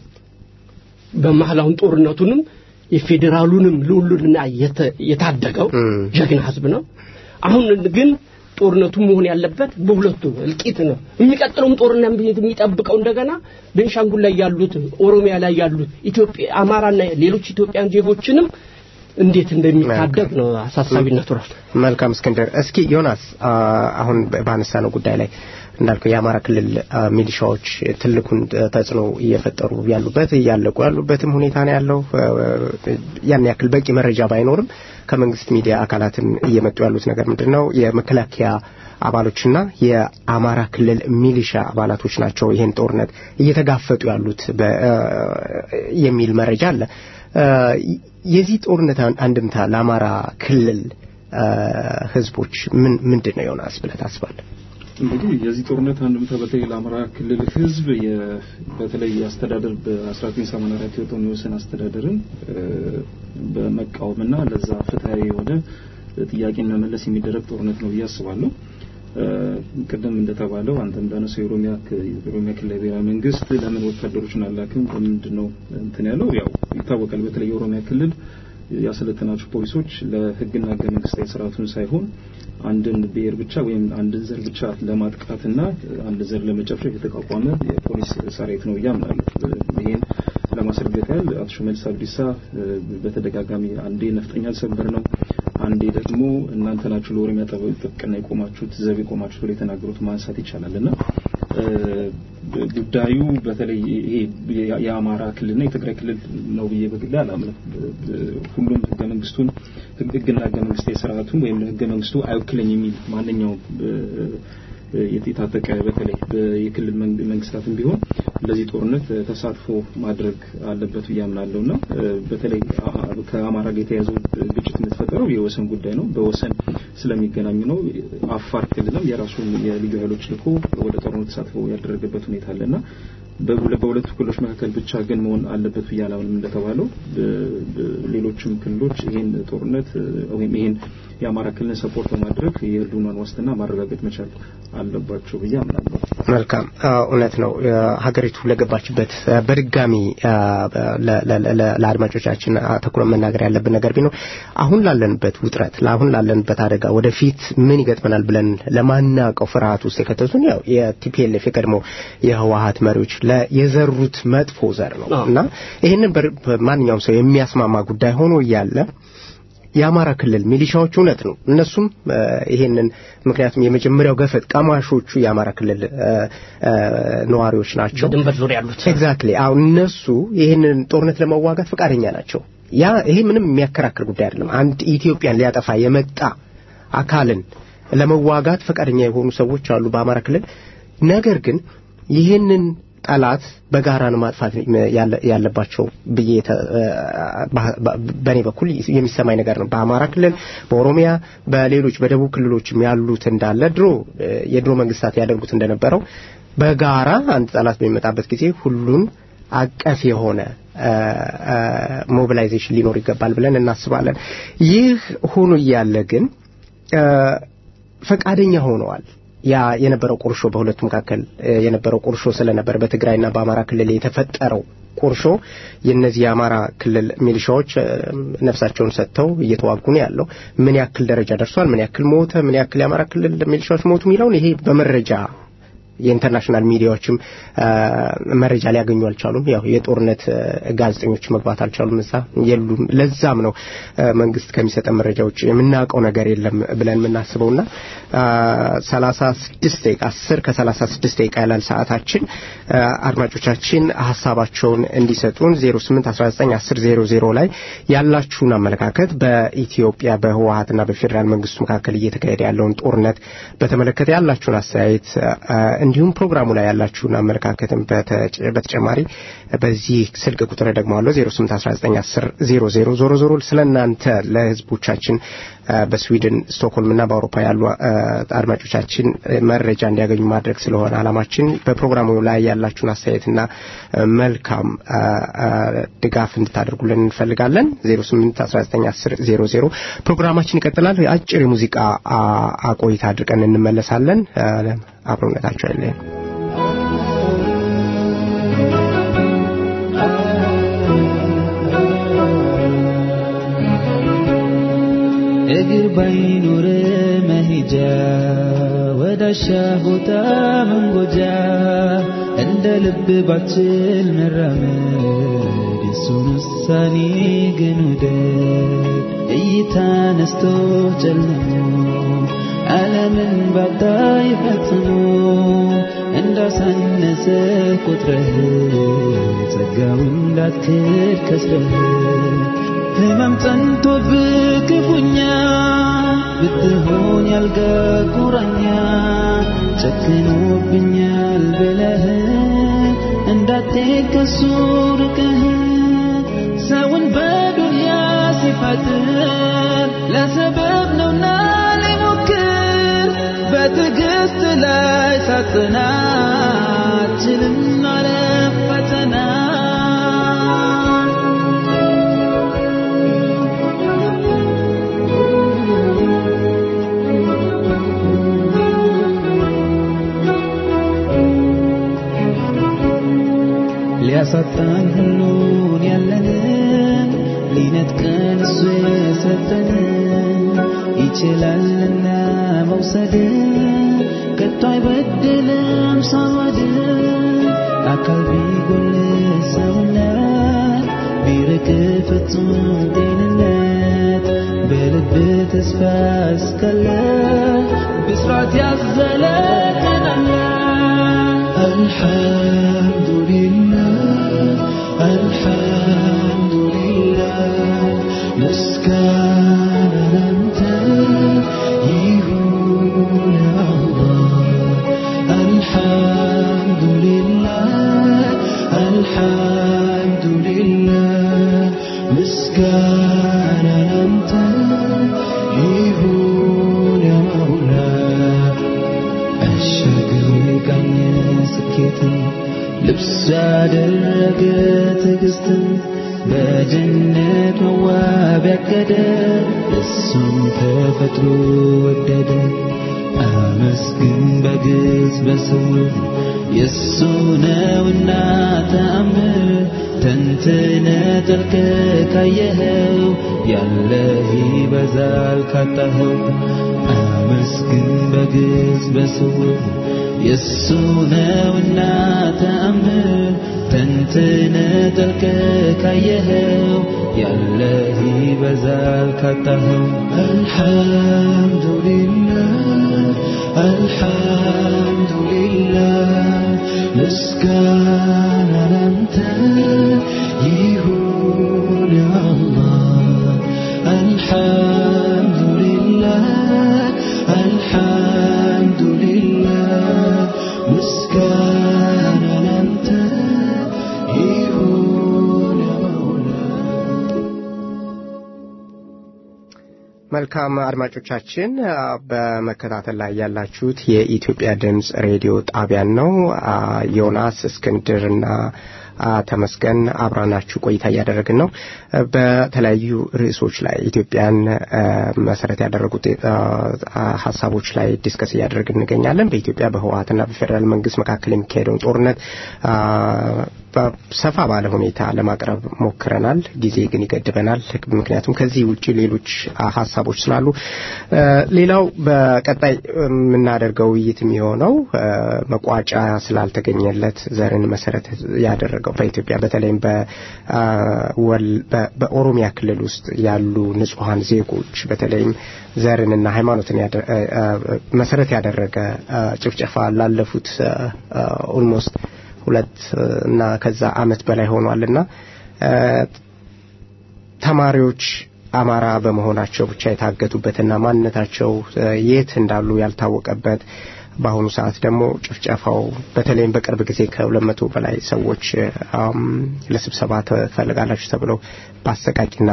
በመሀላውን ጦርነቱንም የፌዴራሉንም ልዑሉንና የተ- የታደገው እም። ጀግና ህዝብ ነው። አሁን ግን ጦርነቱ መሆን ያለበት በሁለቱ እልቂት ነው። የሚቀጥለውም ጦርነት የሚጠብቀው እንደገና ቤንሻንጉል ላይ ያሉት፣ ኦሮሚያ ላይ ያሉት ኢትዮጵያ አማራና ሌሎች ኢትዮጵያን ዜጎችንም እንዴት እንደሚታደግ ነው አሳሳቢነቱ ራሱ። መልካም እስክንድር፣ እስኪ ዮናስ አ፣ አሁን ባነሳ ነው ጉዳይ ላይ እንዳልከው የአማራ ክልል አ፣ ሚሊሻዎች ትልቁን ተጽዕኖ እየፈጠሩ ያሉበት እያለቁ ያሉበትም ሁኔታ ነው ያለው። አ፣ ያን ያክል በቂ መረጃ ባይኖርም ከመንግስት ሚዲያ አካላትም እየመጡ ያሉት ነገር ምንድን ነው? የመከላከያ አባሎችና የአማራ ክልል ሚሊሻ አባላቶች ናቸው ይህን ጦርነት እየተጋፈጡ ያሉት በ- አ፣ የሚል መረጃ አለ። አ፣ የዚህ ጦርነት አን- አንድምታ ለአማራ ክልል አ፣ ህዝቦች ምን ምንድን ነው ዮናስ ብለህ ታስባለህ? እንግዲህ የዚህ ጦርነት አንድምታ በተለይ ለአማራ ክልል ህዝብ የ- በተለይ አስተዳደር በ1984 የወጣውን የወሰን አስተዳደርን እ፣ በመቃወምና ለዛ ፍትሐዊ የሆነ ጥያቄን መመለስ የሚደረግ ጦርነት ነው ብዬ አስባለሁ። እ፣ ቅድም እንደተባለው አንተ እንዳነሳው የኦሮሚያ ክ- የኦሮሚያ ክልላዊ ብሔራዊ መንግስት ለምን ወታደሮችን አላክም በምንድን ነው እንትን ያለው ያው ይታወቃል። በተለይ የኦሮሚያ ክልል ያሰለጠናቸው ፖሊሶች ለህግና ህገ መንግስታዊ ስርዓቱን ሳይሆን አንድን ብሔር ብቻ ወይም አንድን ዘር ብቻ ለማጥቃትና አንድ ዘር ለመጨፍጨፍ የተቋቋመ የፖሊስ ሰራዊት ነው እያምናለሁ። ይህን ለማስረገጥ ያህል አቶ ሽመልስ አብዲሳ እ፣ በተደጋጋሚ አንዴ ነፍጠኛ አልሰበር ነው፣ አንዴ ደግሞ እናንተ ናችሁ ለኦሮሚያ ጠበ- ጥብቅና የቆማችሁት ዘብ የቆማችሁት ብሎ የተናገሩት ማንሳት ይቻላል እና እ፣ ጉዳዩ በተለይ ይሄ የ- የአማራ ክልልና የትግራይ ክልል ነው ብዬ በግሌ አላምንም። ሁሉም ህገ መንግስቱን ህግ- ህግና ህገ መንግስታዊ ስርዓቱን ወይም ህገ መንግስቱ አይወክለኝ የሚል ማንኛውም እ፣ የት- የታጠቀ በተለይ በ- የክልል መንግ- መንግስታትም ቢሆን ለዚህ ጦርነት እ፣ ተሳትፎ ማድረግ አለበት ብዬ አምናለሁ እና እ፣ በተለይ አ- አ- ከአማራ ጋር የተያዘው ግጭት የተፈጠረው የወሰን ጉዳይ ነው። በወሰን ስለሚገናኙ ነው። አፋር ክልልም የራሱን የልዩ ኃይሎች ልኮ ወደ ጦርነት ተሳትፎ ያደረገበት ሁኔታ አለና በሁለ- በሁለቱ ክልሎች መካከል ብቻ ግን መሆን አለበት ብዬ አላምንም። እንደተባለው በ- በ- ሌሎችም ክልሎች ይህን ጦርነት እ፣ ወይም ይህን የአማራ ክልልን ሰፖርት በማድረግ የህልውናን ዋስትና ማረጋገጥ መቻል አለባቸው ብዬ አምናለሁ። መልካም አዎ፣ እውነት ነው። አ፣ ሀገሪቱ ለገባችበት አ፣ በድጋሚ አ፣ ለ- ለ- ለ- ለአድማጮቻችን አተኩረን መናገር ያለብን ነገር ቢኖር አሁን ላለንበት ውጥረት፣ አሁን ላለንበት አደጋ ወደፊት ምን ይገጥመናል ብለን ለማናውቀው ፍርሃት ውስጥ የከተቱን ያው የቲፒኤልኤፍ የቀድሞ የህወሀት መሪዎች ለ- የዘሩት መጥፎ ዘር ነው አዎ። እና ይህንን በር- ማንኛውም ሰው የሚያስማማ ጉዳይ ሆኖ እያለ የአማራ ክልል ሚሊሻዎች እውነት ነው እነሱም እ፣ ይሄንን ምክንያቱም የመጀመሪያው ገፈት ቀማሾቹ የአማራ ክልል እ፣ እ፣ ነዋሪዎች ናቸው በድንበር ዙሪያ ያሉት ኤግዛክትሊ አሁን እነሱ ይህንን ጦርነት ለመዋጋት ፈቃደኛ ናቸው ያ ይሄ ምንም የሚያከራክር ጉዳይ አይደለም አንድ ኢትዮጵያን ሊያጠፋ የመጣ አካልን ለመዋጋት ፈቃደኛ የሆኑ ሰዎች አሉ በአማራ ክልል ነገር ግን ይህንን ጠላት በጋራ ነው ማጥፋት ያለ- ያለባቸው ብዬ ተ- በ- በ- በእኔ በኩል የሚሰማኝ ነገር ነው። በአማራ ክልል፣ በኦሮሚያ፣ በሌሎች በደቡብ ክልሎችም ያሉት እንዳለ ድሮ እ፣ የድሮ መንግስታት ያደርጉት እንደነበረው በጋራ አንድ ጠላት በሚመጣበት ጊዜ ሁሉን አቀፍ የሆነ ሞቢላይዜሽን ሊኖር ይገባል ብለን እናስባለን። ይህ ሆኖ እያለ ግን ፈቃደኛ ሆነዋል። ያ የነበረው ቁርሾ በሁለቱ መካከል የነበረው ቁርሾ ስለነበር በትግራይና በአማራ ክልል የተፈጠረው ቁርሾ የእነዚህ የአማራ ክልል ሚሊሻዎች ነፍሳቸውን ሰጥተው እየተዋጉ ነው ያለው። ምን ያክል ደረጃ ደርሷል፣ ምን ያክል ሞተ፣ ምን ያክል የአማራ ክልል ሚሊሻዎች ሞቱ የሚለውን ይሄ በመረጃ የኢንተርናሽናል ሚዲያዎችም መረጃ ሊያገኙ አልቻሉም። ያው የጦርነት ጋዜጠኞች መግባት አልቻሉም፣ እዛ የሉም። ለዛም ነው መንግስት ከሚሰጠን መረጃ ውጭ የምናውቀው ነገር የለም ብለን የምናስበውና ሰላሳ ስድስት ደቂቃ አስር ከሰላሳ ስድስት ደቂቃ ያላል ሰዓታችን አድማጮቻችን ሀሳባቸውን እንዲሰጡን ዜሮ ስምንት አስራ ዘጠኝ አስር ዜሮ ዜሮ ላይ ያላችሁን አመለካከት በኢትዮጵያ በህወሀትና በፌዴራል መንግስቱ መካከል እየተካሄደ ያለውን ጦርነት በተመለከተ ያላችሁን አስተያየት እንዲሁም ፕሮግራሙ ላይ ያላችሁን አመለካከትም በተጨማሪ በዚህ ስልክ ቁጥር ደግሞ አለው 08191000 ዞሮ ዞሮ ስለ እናንተ ለህዝቦቻችን በስዊድን ስቶክሆልምና በአውሮፓ ያሉ አድማጮቻችን መረጃ እንዲያገኙ ማድረግ ስለሆነ አላማችን በፕሮግራሙ ላይ ያላችሁን አስተያየትና መልካም ድጋፍ እንድታደርጉልን እንፈልጋለን 08191000 ፕሮግራማችን ይቀጥላል አጭር የሙዚቃ ቆይታ አድርገን እንመለሳለን አብሮነታቸው አይለየን እግር ባይኖር መሄጃ ወዳሻ ቦታ መንጎጃ እንደ ልብ ባችል መራመድ የሱን ውሳኔ ግን ውደድ እይታ ነስቶ ጨልሞ ዓለምን ባታይ ፈጽሞ እንዳሳነሰ ቁጥረህ ጸጋውን እንዳትክድ ከስረህ ህመም ጸንቶብህ ክፉኛ ብትሆን ያልጋ ቁራኛ ጨክኖብኛል ብለህ እንዳትሄድ ከሱ ርቀህ ሰውን በዱንያ ሲፈጥር ለሰበብ ነውና ሊሞክር በትዕግስት ላይ ሳጽናት ችልም ማለፍ ፈተና ሊያሳጣን ሁሉን ያለንን ሊነጥቀን እሱ የሰጠንን ይችላልና መውሰድ ከቶ አይበድልም ሳዋድ አካል ቢጎል ሰውነት ቢርቅ ፍጹም ጤንነት በልብ ተስፋ እስካለ ብስራት ያዘለ ቀናለ الحمد لله الحمد لله مسكان أنت يهون الله الحمد لله الحمد لله مسكان أنت ይሁን ያማውላ አሻገሩ የቃኘ ስኬትን ልብስ ያደረገ ትዕግስትን በጀነት መዋብ ያቀደ እሱም ተፈጥሮ ወደደ አመስግን በግዝ በስውር የእሱ ነውና ተአምር ተንትነ ጠልቀ ካየኸው ያለህ ይበዛል ካጣኸው አመስግን በግዝ በስውር የእሱ ነውና ተአምር ተንትነ ጠልቀ ካየኸው ያለህ ይበዛል ካጣኸው አልሐምዱሊላህ አልሐምዱሊላህ ምስጋና ላንተ ይሁን አላህ አልሐምዱሊላህ አልሐምዱሊላህ ምስጋና ላንተ ይሁን መውላ መልካም አድማጮቻችን በመከታተል ላይ ያላችሁት የኢትዮጵያ ድምፅ ሬዲዮ ጣቢያን ነው ዮናስ እስክንድርና ተመስገን አብራናችሁ ቆይታ እያደረግን ነው። በተለያዩ ርዕሶች ላይ ኢትዮጵያን መሰረት ያደረጉት ሀሳቦች ላይ ዲስከስ እያደረግን እንገኛለን። በኢትዮጵያ በህወሀትና በፌዴራል መንግስት መካከል የሚካሄደውን ጦርነት ሰፋ ባለ ሁኔታ ለማቅረብ ሞክረናል። ጊዜ ግን ይገድበናል። ምክንያቱም ከዚህ ውጭ ሌሎች ሀሳቦች ስላሉ፣ ሌላው በቀጣይ የምናደርገው ውይይት የሚሆነው መቋጫ ስላልተገኘለት ዘርን መሰረት ያደረገው በኢትዮጵያ በተለይም በኦሮሚያ ክልል ውስጥ ያሉ ንጹሐን ዜጎች በተለይም ዘርንና ሃይማኖትን መሰረት ያደረገ ጭፍጨፋ ላለፉት ኦልሞስት ሁለት እና ከዛ አመት በላይ ሆኗልና ተማሪዎች አማራ በመሆናቸው ብቻ የታገቱበትና ማንነታቸው የት እንዳሉ ያልታወቀበት በአሁኑ ሰዓት ደግሞ ጭፍጨፋው በተለይም በቅርብ ጊዜ ከሁለት መቶ በላይ ሰዎች ለስብሰባ ትፈልጋላችሁ ተብለው በአሰቃቂና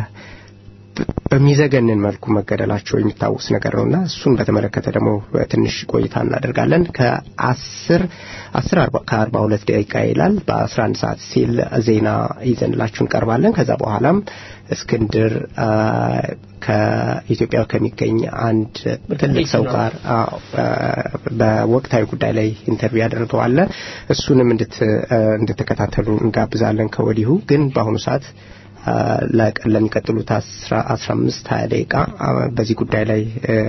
በሚዘገንን መልኩ መገደላቸው የሚታወስ ነገር ነውና እሱን በተመለከተ ደግሞ ትንሽ ቆይታ እናደርጋለን። ከአስር አስር ከአርባ ሁለት ደቂቃ ይላል በአስራ አንድ ሰዓት ሲል ዜና ይዘንላችሁ እንቀርባለን። ከዛ በኋላም እስክንድር ከኢትዮጵያ ከሚገኝ አንድ ትልቅ ሰው ጋር በወቅታዊ ጉዳይ ላይ ኢንተርቪው ያደርገዋለ እሱንም እንድትከታተሉ እንጋብዛለን ከወዲሁ ግን በአሁኑ ሰዓት ለሚቀጥሉት አስራ አምስት ሀያ ደቂቃ በዚህ ጉዳይ ላይ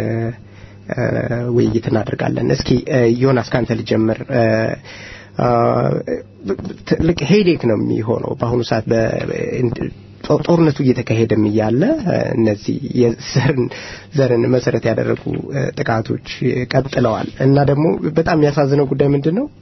ውይይት እናደርጋለን። እስኪ ዮናስ ካንተ ልጀምር። ትልቅ ሄዴክ ነው የሚሆነው በአሁኑ ሰዓት ጦርነቱ እየተካሄደም እያለ እነዚህ ዘርን መሰረት ያደረጉ ጥቃቶች ቀጥለዋል እና ደግሞ በጣም የሚያሳዝነው ጉዳይ ምንድን ነው?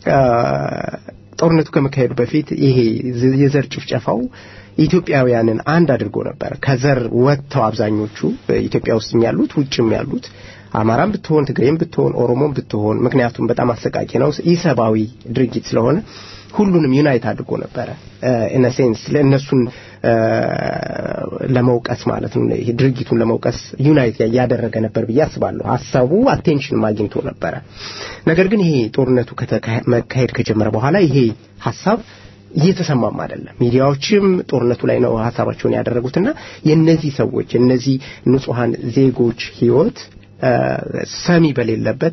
ጦርነቱ ከመካሄዱ በፊት ይሄ የዘር ጭፍጨፋው ኢትዮጵያውያንን አንድ አድርጎ ነበር። ከዘር ወጥተው አብዛኞቹ ኢትዮጵያ ውስጥም ያሉት ውጭም ያሉት አማራም ብትሆን ትግሬም ብትሆን ኦሮሞም ብትሆን ምክንያቱም በጣም አሰቃቂ ነው፣ ኢሰብአዊ ድርጊት ስለሆነ ሁሉንም ዩናይት አድርጎ ነበረ ኢን ሴንስ ለእነሱን ለመውቀስ ማለት ነው። ይሄ ድርጊቱን ለመውቀስ ዩናይት ያደረገ ነበር ብዬ አስባለሁ። ሀሳቡ አቴንሽን አግኝቶ ነበረ። ነገር ግን ይሄ ጦርነቱ መካሄድ ከጀመረ በኋላ ይሄ ሀሳብ እየተሰማም አይደለም። ሚዲያዎችም ጦርነቱ ላይ ነው ሀሳባቸውን ያደረጉትና የእነዚህ ሰዎች የእነዚህ ንጹሐን ዜጎች ህይወት ሰሚ በሌለበት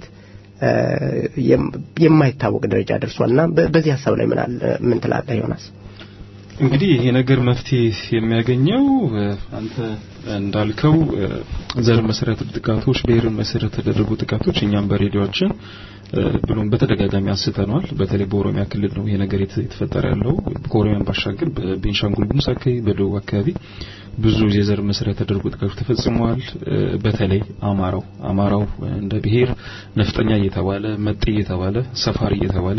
የማይታወቅ ደረጃ ደርሷልና በዚህ ሀሳብ ላይ ምን ምን ትላለህ ዮናስ? እንግዲህ ይሄ ነገር መፍትሄ የሚያገኘው አንተ እንዳልከው ዘር መሰረት ጥቃቶች፣ ብሔርን መሰረት የተደረጉ ጥቃቶች እኛም በሬዲዮችን ብሎም በተደጋጋሚ አንስተነዋል። በተለይ በኦሮሚያ ክልል ነው ይሄ ነገር የተፈጠረ ያለው። ከኦሮሚያን ባሻገር በቤንሻንጉል ጉሙዝ አካባቢ፣ በደቡብ አካባቢ ብዙ የዘር መሰረት የተደረጉ ጥቃቶች ተፈጽመዋል። በተለይ አማራው አማራው እንደ ብሔር ነፍጠኛ እየተባለ መጤ እየተባለ ሰፋሪ እየተባለ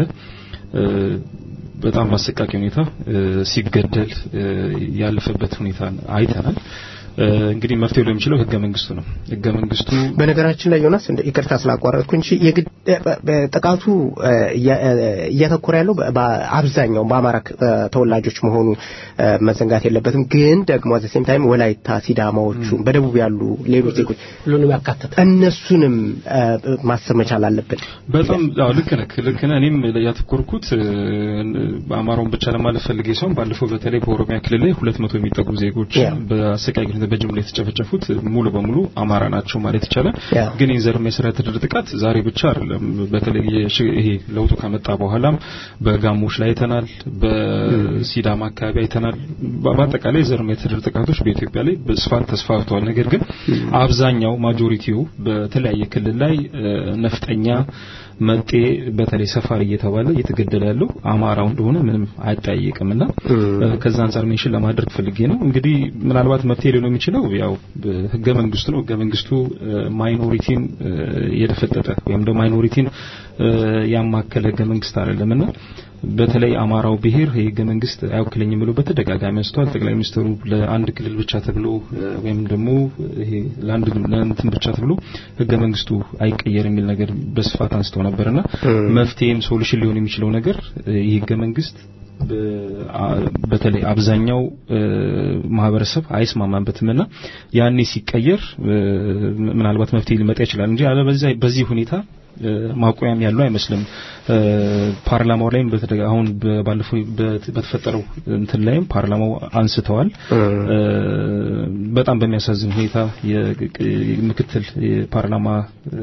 በጣም በአሰቃቂ ሁኔታ ሲገደል ያለፈበት ሁኔታ አይተናል። እንግዲህ መፍትሄው ሊሆን የሚችለው ህገ መንግስቱ ነው። ህገ መንግስቱ በነገራችን ላይ ዮናስ እንደ ይቅርታ ስላቋረጥኩ እንጂ ጥቃቱ እያተኮረ ያለው በአብዛኛው በአማራ ተወላጆች መሆኑ መዘንጋት የለበትም። ግን ደግሞ አዘ ሴም ታይም ወላይታ፣ ሲዳማዎቹ በደቡብ ያሉ ሌሎች ዜጎች ሁሉንም ያካተተ እነሱንም ማሰብ መቻል አለብን። በጣም አዎ፣ ልክ ነህ ልክ ነህ። እኔም ያተኮርኩት አማራውን ብቻ ለማለት ፈልጌ ሲሆን ባለፈው በተለይ በኦሮሚያ ክልል ላይ ሁለት መቶ የሚጠጉ ዜጎች በአሰቃቂ ሁኔታ በጅምላ የተጨፈጨፉት ሙሉ በሙሉ አማራ ናቸው ማለት ይቻላል። ግን የዘር መሰረት የተደረገ ጥቃት ዛሬ ብቻ አይደለም። በተለይ ይሄ ለውጡ ከመጣ በኋላም በጋሞች ላይ አይተናል፣ በሲዳማ አካባቢ አይተናል። በአጠቃላይ የዘር የተደረገ ጥቃቶች በኢትዮጵያ ላይ በስፋት ተስፋፍተዋል። ነገር ግን አብዛኛው ማጆሪቲው በተለያየ ክልል ላይ ነፍጠኛ መጤ በተለይ ሰፋሪ እየተባለ እየተገደለ ያለው አማራው እንደሆነ ምንም አያጠያይቅምና ከዛ አንጻር ሜንሽን ለማድረግ ፈልጌ ነው። እንግዲህ ምናልባት መፍትሄ ሊሆን የሚችለው ያው ህገ መንግስቱ ነው። ህገ መንግስቱ ማይኖሪቲን የደፈጠጠ ወይም ደግሞ ማይኖሪቲን ያማከለ ህገ መንግስት አይደለምና በተለይ አማራው ብሔር የህገ መንግስት አይወክለኝም ብሎ በተደጋጋሚ አንስተዋል። ጠቅላይ ሚኒስትሩ ለአንድ ክልል ብቻ ተብሎ ወይም ደግሞ ይሄ ለአንድ እንትን ብቻ ተብሎ ህገ መንግስቱ አይቀየር የሚል ነገር በስፋት አንስተው ነበርና መፍትሄም ሶሉሽን ሊሆን የሚችለው ነገር ይህ ህገ መንግስት በተለይ አብዛኛው ማህበረሰብ አይስማማበትምና ያኔ ሲቀየር ምናልባት መፍትሄ ሊመጣ ይችላል እንጂ አለበለዚያ በዚህ ሁኔታ እ፣ ማቆያም ያለው አይመስልም። እ፣ ፓርላማው ላይም በተደጋ አሁን በ- ባለፈው በት- በተፈጠረው እንትን ላይም ፓርላማው አንስተዋል። እ፣ በጣም በሚያሳዝን ሁኔታ የምክትል የፓርላማ እ፣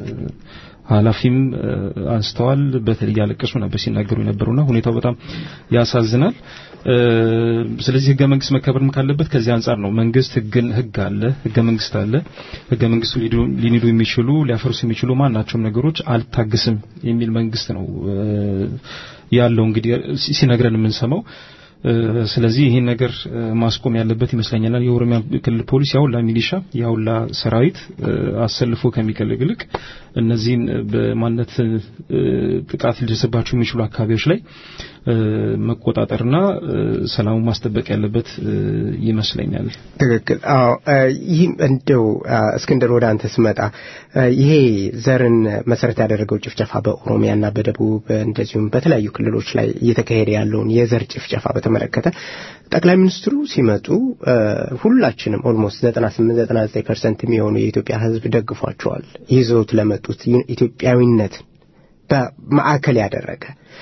ኃላፊም እ፣ አንስተዋል። በተለይ ያለቀሱ ነበር ሲናገሩ የነበሩና ሁኔታው በጣም ያሳዝናል። እ፣ ስለዚህ ህገ መንግስት መከበርም ካለበት ከዚህ አንጻር ነው። መንግስት ህግን ህግ አለ፣ ህገ መንግስት አለ። ህገ መንግስቱ ሊዱ- ሊንዱ የሚችሉ ሊያፈርሱ የሚችሉ ማናቸውም ነገሮች አልታግስም የሚል መንግስት ነው እ፣ ያለው እንግዲህ ሲ- ሲነግረን የምንሰማው እ፣ ስለዚህ ይህን ነገር እ፣ ማስቆም ያለበት ይመስለኛል። የኦሮሚያ ክልል ፖሊስ ያውላ ሚሊሻ ያውላ ሰራዊት እ፣ አሰልፎ ከሚቀልግ ይልቅ እነዚህን በማንነት እ፣ ጥቃት ሊደርስባቸው የሚችሉ አካባቢዎች ላይ እ፣ መቆጣጠርና እ፣ ሰላሙን ማስጠበቅ ያለበት እ፣ ይመስለኛል። ትክክል። አዎ እ፣ ይህም እንደው አ፣ እስክንድር ወደ አንተ ስመጣ እ፣ ይሄ ዘርን መሰረት ያደረገው ጭፍጨፋ በኦሮሚያና በደቡብ እንደዚሁም በተለያዩ ክልሎች ላይ እየተካሄደ ያለውን የዘር ጭፍጨፋ በተመለከተ ጠቅላይ ሚኒስትሩ ሲመጡ እ፣ ሁላችንም ኦልሞስት 98 99 ፐርሰንት የሚሆኑ የኢትዮጵያ ሕዝብ ደግፏቸዋል። ይዘውት ለመጡት ኢትዮጵያዊነት በማዕከል ያደረገ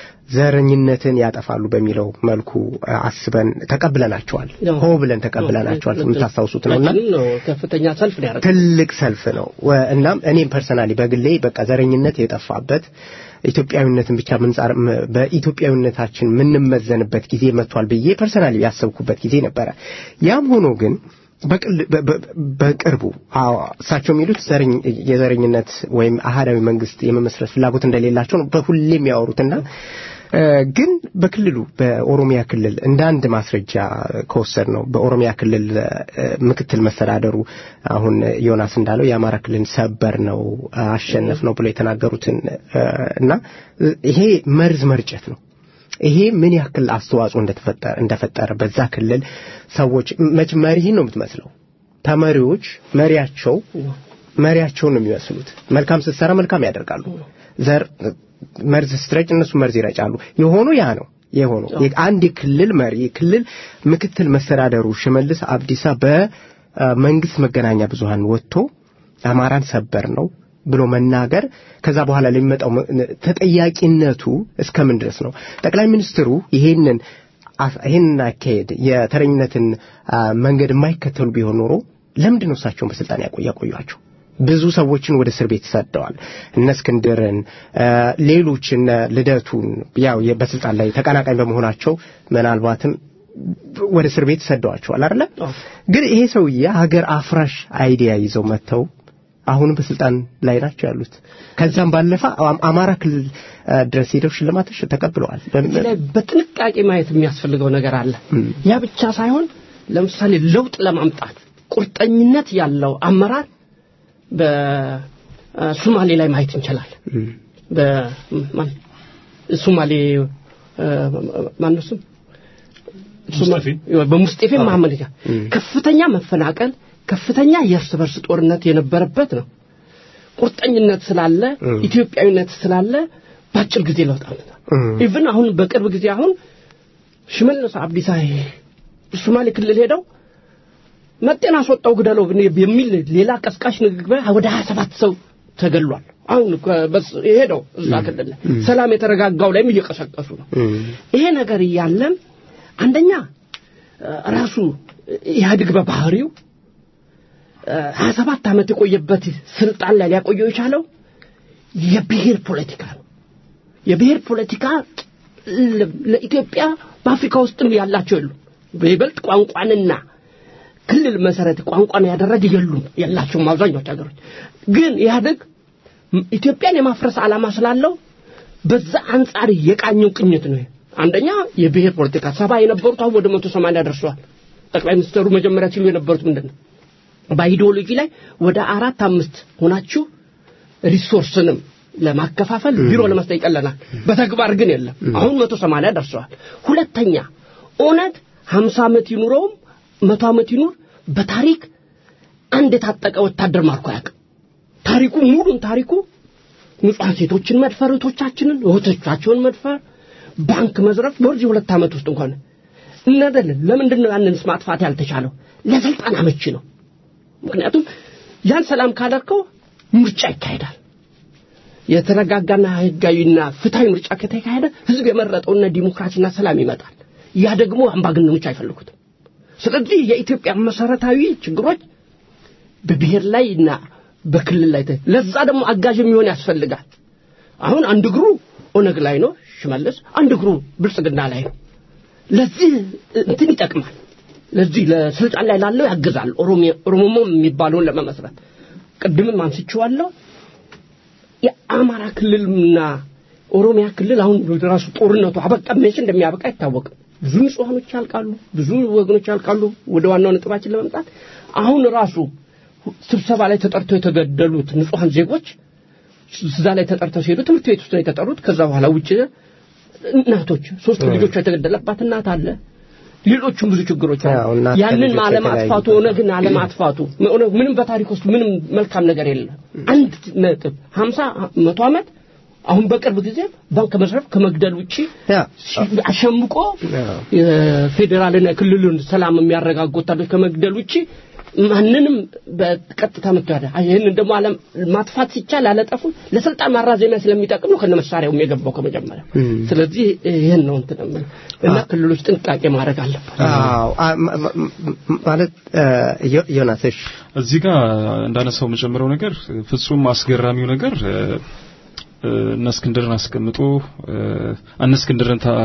ዘረኝነትን ያጠፋሉ በሚለው መልኩ አ፣ አስበን ተቀብለናቸዋል። ያው፣ ሆ ብለን ተቀብለናቸዋል። ያው፣ የምታስታውሱት ነውና ሁላችንም ነው ከፍተኛ ሰልፍ ነው ያደረገው። ትልቅ ሰልፍ ነው። ወ- እናም እኔም ፐርሰናሊ በግሌ በቃ ዘረኝነት የጠፋበት ኢትዮጵያዊነትን ብቻ ምንጻር ም- በኢትዮጵያዊነታችን የምንመዘንበት ጊዜ መጥቷል ብዬ ፐርሰናሊ ያሰብኩበት ጊዜ ነበረ። ያም ሆኖ ግን በቅል- በ- በ- በቅርቡ አዎ፣ እሳቸው የሚሉት ዘረኝ- የዘረኝነት ወይም አህዳዊ መንግስት የመመስረት ፍላጎት እንደሌላቸው ነው በሁሌ የሚያወሩትና እ፣ ግን በክልሉ በኦሮሚያ ክልል እንደ አንድ ማስረጃ ከወሰድ ነው በኦሮሚያ ክልል እ፣ ምክትል መስተዳደሩ አሁን ዮናስ እንዳለው የአማራ ክልል ሰበር ነው አሸነፍ ነው ብሎ የተናገሩትን እ፣ እና እ፣ ይሄ መርዝ መርጨት ነው። ይሄ ምን ያክል አስተዋጽኦ እንደተፈጠረ እንደፈጠረ በዛ ክልል ሰዎች መች መሪህን ነው የምትመስለው ተመሪዎች መሪያቸው መሪያቸውን ነው የሚመስሉት። መልካም ስትሰራ መልካም ያደርጋሉ። ዘር መርዝ ስትረጭ እነሱ መርዝ ይረጫሉ። የሆኑ ያ ነው የሆነው። አንድ የክልል መሪ የክልል ምክትል መስተዳደሩ ሽመልስ አብዲሳ በመንግስት መገናኛ ብዙሃን ወጥቶ አማራን ሰበር ነው ብሎ መናገር ከዛ በኋላ ለሚመጣው ተጠያቂነቱ እስከምን ድረስ ነው? ጠቅላይ ሚኒስትሩ ይሄንን ይሄንን አካሄድ የተረኝነትን መንገድ የማይከተሉ ቢሆን ኖሮ ለምንድን ነው እሳቸውን በስልጣን ያቆያቸው? ብዙ ሰዎችን ወደ እስር ቤት ሰደዋል። እነ እስክንድርን፣ ሌሎች እነ ልደቱን ያው በስልጣን ላይ ተቀናቃኝ በመሆናቸው ምናልባትም ወደ እስር ቤት ሰደዋቸዋል አይደለ? ግን ይሄ ሰውዬ ሀገር አፍራሽ አይዲያ ይዘው መጥተው አሁንም በስልጣን ላይ ናቸው ያሉት። ከዛም ባለፈ አማራ ክልል ድረስ ሄደው ሽልማቶች ተቀብለዋል። ላይ በጥንቃቄ ማየት የሚያስፈልገው ነገር አለ። ያ ብቻ ሳይሆን ለምሳሌ ለውጥ ለማምጣት ቁርጠኝነት ያለው አመራር በሶማሌ ላይ ማየት እንችላለን። በሶማሌ ማነው ስም በሙስጤፌ መሐመድ ጋር ከፍተኛ መፈናቀል ከፍተኛ የእርስ በርስ ጦርነት የነበረበት ነው። ቁርጠኝነት ስላለ ኢትዮጵያዊነት ስላለ በአጭር ጊዜ ለውጥ አመጣ። ኢቭን አሁን በቅርብ ጊዜ አሁን ሽመልስ አብዲሳ ሶማሌ ክልል ሄደው መጤን አስወጣው ግደለው የሚል ሌላ ቀስቃሽ ንግግር ወደ 27 ሰው ተገሏል። አሁን ሄደው እዛ ክልል ሰላም የተረጋጋው ላይም እየቀሰቀሱ ነው። ይሄ ነገር እያለም አንደኛ ራሱ ኢህአዴግ በባህሪው ሀያ ሰባት ዓመት የቆየበት ስልጣን ላይ ሊያቆየው የቻለው የብሔር ፖለቲካ ነው። የብሔር ፖለቲካ ለኢትዮጵያ በአፍሪካ ውስጥም ያላቸው የሉም። በይበልጥ ቋንቋንና ክልል መሰረት ቋንቋን ያደረገ የሉም የላቸውም አብዛኞቹ ሀገሮች። ግን ኢህአደግ ኢትዮጵያን የማፍረስ ዓላማ ስላለው በዛ አንጻር የቃኘው ቅኝት ነው። አንደኛ የብሔር ፖለቲካ ሰባ የነበሩት አሁን ወደ መቶ ሰማንያ ደርሰዋል። ጠቅላይ ሚኒስትሩ መጀመሪያ ሲሉ የነበሩት ምንድን ነው? በአይዲዮሎጂ ላይ ወደ አራት አምስት ሆናችሁ ሪሶርስንም ለማከፋፈል ቢሮ ለመስጠት ይቀለናል። በተግባር ግን የለም። አሁን መቶ ሰማንያ ደርሰዋል። ሁለተኛ ኦነግ ሀምሳ ዓመት ይኑረውም መቶ ዓመት ይኑር በታሪክ አንድ የታጠቀ ወታደር ማርኮ አያውቅም። ታሪኩ ሙሉን ታሪኩ ንጹሐን ሴቶችን መድፈር፣ እህቶቻችንን እህቶቻቸውን መድፈር፣ ባንክ መዝረፍ በዚህ ሁለት ዓመት ውስጥ እንኳን እነደልን ለምንድን ነው ያንንስ ማጥፋት ያልተቻለው? ለስልጣን አመቺ ነው። ምክንያቱም ያን ሰላም ካደርከው ምርጫ ይካሄዳል። የተረጋጋና ህጋዊና ፍትሐዊ ምርጫ ከተካሄደ ህዝብ የመረጠውና ዲሞክራሲና ሰላም ይመጣል። ያ ደግሞ አምባገነኖች አይፈልጉትም። ስለዚህ የኢትዮጵያ መሰረታዊ ችግሮች በብሔር ላይ እና በክልል ላይ ተ- ለዛ ደግሞ አጋዥ የሚሆን ያስፈልጋል። አሁን አንድ እግሩ ኦነግ ላይ ነው ሽመልስ፣ አንድ እግሩ ብልጽግና ላይ ነው። ለዚህ እንትን ይጠቅማል። ለዚህ ለስልጣን ላይ ላለው ያግዛል። ኦሮሚያ ኦሮሞሞ የሚባለውን ለመመስረት ቅድምም አንስቼዋለሁ። የአማራ ክልልና ኦሮሚያ ክልል አሁን ራሱ ጦርነቱ አበቃ መቼ እንደሚያበቃ አይታወቅም። ብዙ ንጹሐኖች ያልቃሉ፣ ብዙ ወገኖች ያልቃሉ። ወደ ዋናው ነጥባችን ለመምጣት አሁን ራሱ ስብሰባ ላይ ተጠርተው የተገደሉት ንጹሐን ዜጎች እዛ ላይ ተጠርተው ሲሄዱ ትምህርት ቤት ውስጥ ነው የተጠሩት። ከዛ በኋላ ውጭ እናቶች ሶስት ልጆቿ የተገደለባት እናት አለ። ሌሎቹም ብዙ ችግሮች አሉ። አዎ፣ እናት ያንን ከልጆቿ አለማጥፋቱ የተለያዩ ኦነግን አለማጥፋቱ ኦነግ ምንም በታሪክ ውስጥ ምንም መልካም ነገር የለም። አንድ ነጥብ ሀምሳ መቶ ዓመት አሁን በቅርብ ጊዜ ባንክ ከመዝረፍ ከመግደል ውጪ ያ ሲ- አሸምቆ አዎ። የፌዴራልና የክልሉን ሰላም የሚያረጋጉ ወታደሮች ከመግደል ውጪ ማንንም በቀጥታ መጥቶ ያደ ይህንን ደግሞ አለም ማጥፋት ሲቻል አለጠፉ ለስልጣን ማራዘሚያ ስለሚጠቅም ነው ከነ መሳሪያውም የገባው ከመጀመሪያ። ስለዚህ ይህን ነው እንትን የምልህ እና ክልሎች ጥንቃቄ ማድረግ አለበት። አዎ አ- ማ- ማ- ማ- ማለት እ፣ ዮ- ዮናስ እሺ እዚህ ጋር እንዳነሳው የምጨምረው ነገር ፍጹም አስገራሚው ነገር እ፣ እ፣ እነ እስክንድርን አስቀምጦ እ፣ እነ እስክንድርን ታ-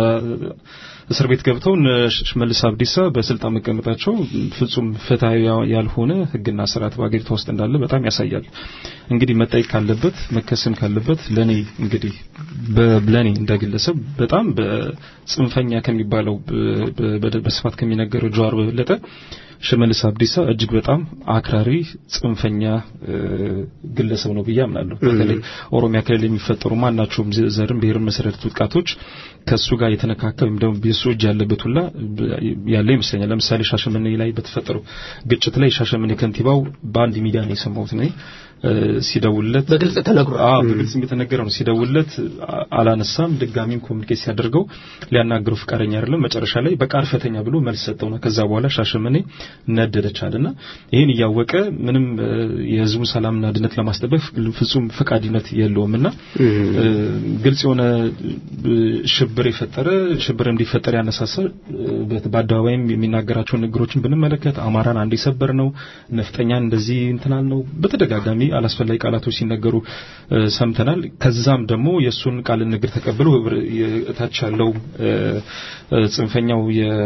እስር ቤት ገብተው እነ ሽመልስ አብዲሳ በስልጣን መቀመጣቸው ፍጹም ፍትሐዊ ያልሆነ ሕግና ስርዓት በአገሪቷ ውስጥ እንዳለ በጣም ያሳያል። እንግዲህ መጠየቅ ካለበት መከሰም ካለበት ለኔ እንግዲህ በለኔ እንደግለሰብ በጣም በጽንፈኛ ከሚባለው በ- በ- በስፋት ከሚነገረው ጀዋር በበለጠ ሽመልስ አብዲሳ እጅግ በጣም አክራሪ ጽንፈኛ እ፣ ግለሰብ ነው ብዬ አምናለሁ። በተለይ ኦሮሚያ ክልል የሚፈጠሩ ማናቸውም ዘ- ዘርን ብሔርን መሰረት ጥቃቶች ከሱ ጋር የተነካካ ወይም ደግሞ የሱ እጅ ያለበት ሁላ ብ- ያለ ይመስለኛል። ለምሳሌ ሻሸመኔ ላይ በተፈጠረው ግጭት ላይ ሻሸመኔ ከንቲባው በአንድ ሚዲያ ነው የሰማሁት እኔ እ፣ ሲደውልለት በግልጽ ተነግሯል። አዎ በግልጽ የተነገረ ነው። ሲደውልለት አ- አላነሳም። ድጋሚም ኮሚኒኬት ሲያደርገው ሊያናግረው ፍቃደኛ አይደለም። መጨረሻ ላይ በቃ አርፈተኛ ብሎ መልስ ሰጠውና ከዛ በኋላ ሻሸመኔ ነደደች አለና ይህን እያወቀ ምንም እ፣ የህዝቡን ሰላምና አንድነት ለማስጠበቅ ፍጹም ፈቃድነት የለውምና እ፣ ግልጽ የሆነ እ፣ ሽብር የፈጠረ ሽብር እንዲፈጠር ያነሳሳ እ፣ በት- በአደባባይም የሚናገራቸውን ንግሮችን ብንመለከት አማራን አንድ የሰበር ነው፣ ነፍጠኛን እንደዚህ እንትናል ነው በተደጋጋሚ አላስፈላጊ ቃላቶች ሲነገሩ እ፣ ሰምተናል። ከዛም ደግሞ የእሱን ቃል ንግር ተቀብሎ ህብረ- የታች ያለው እ፣ እ፣ ጽንፈኛው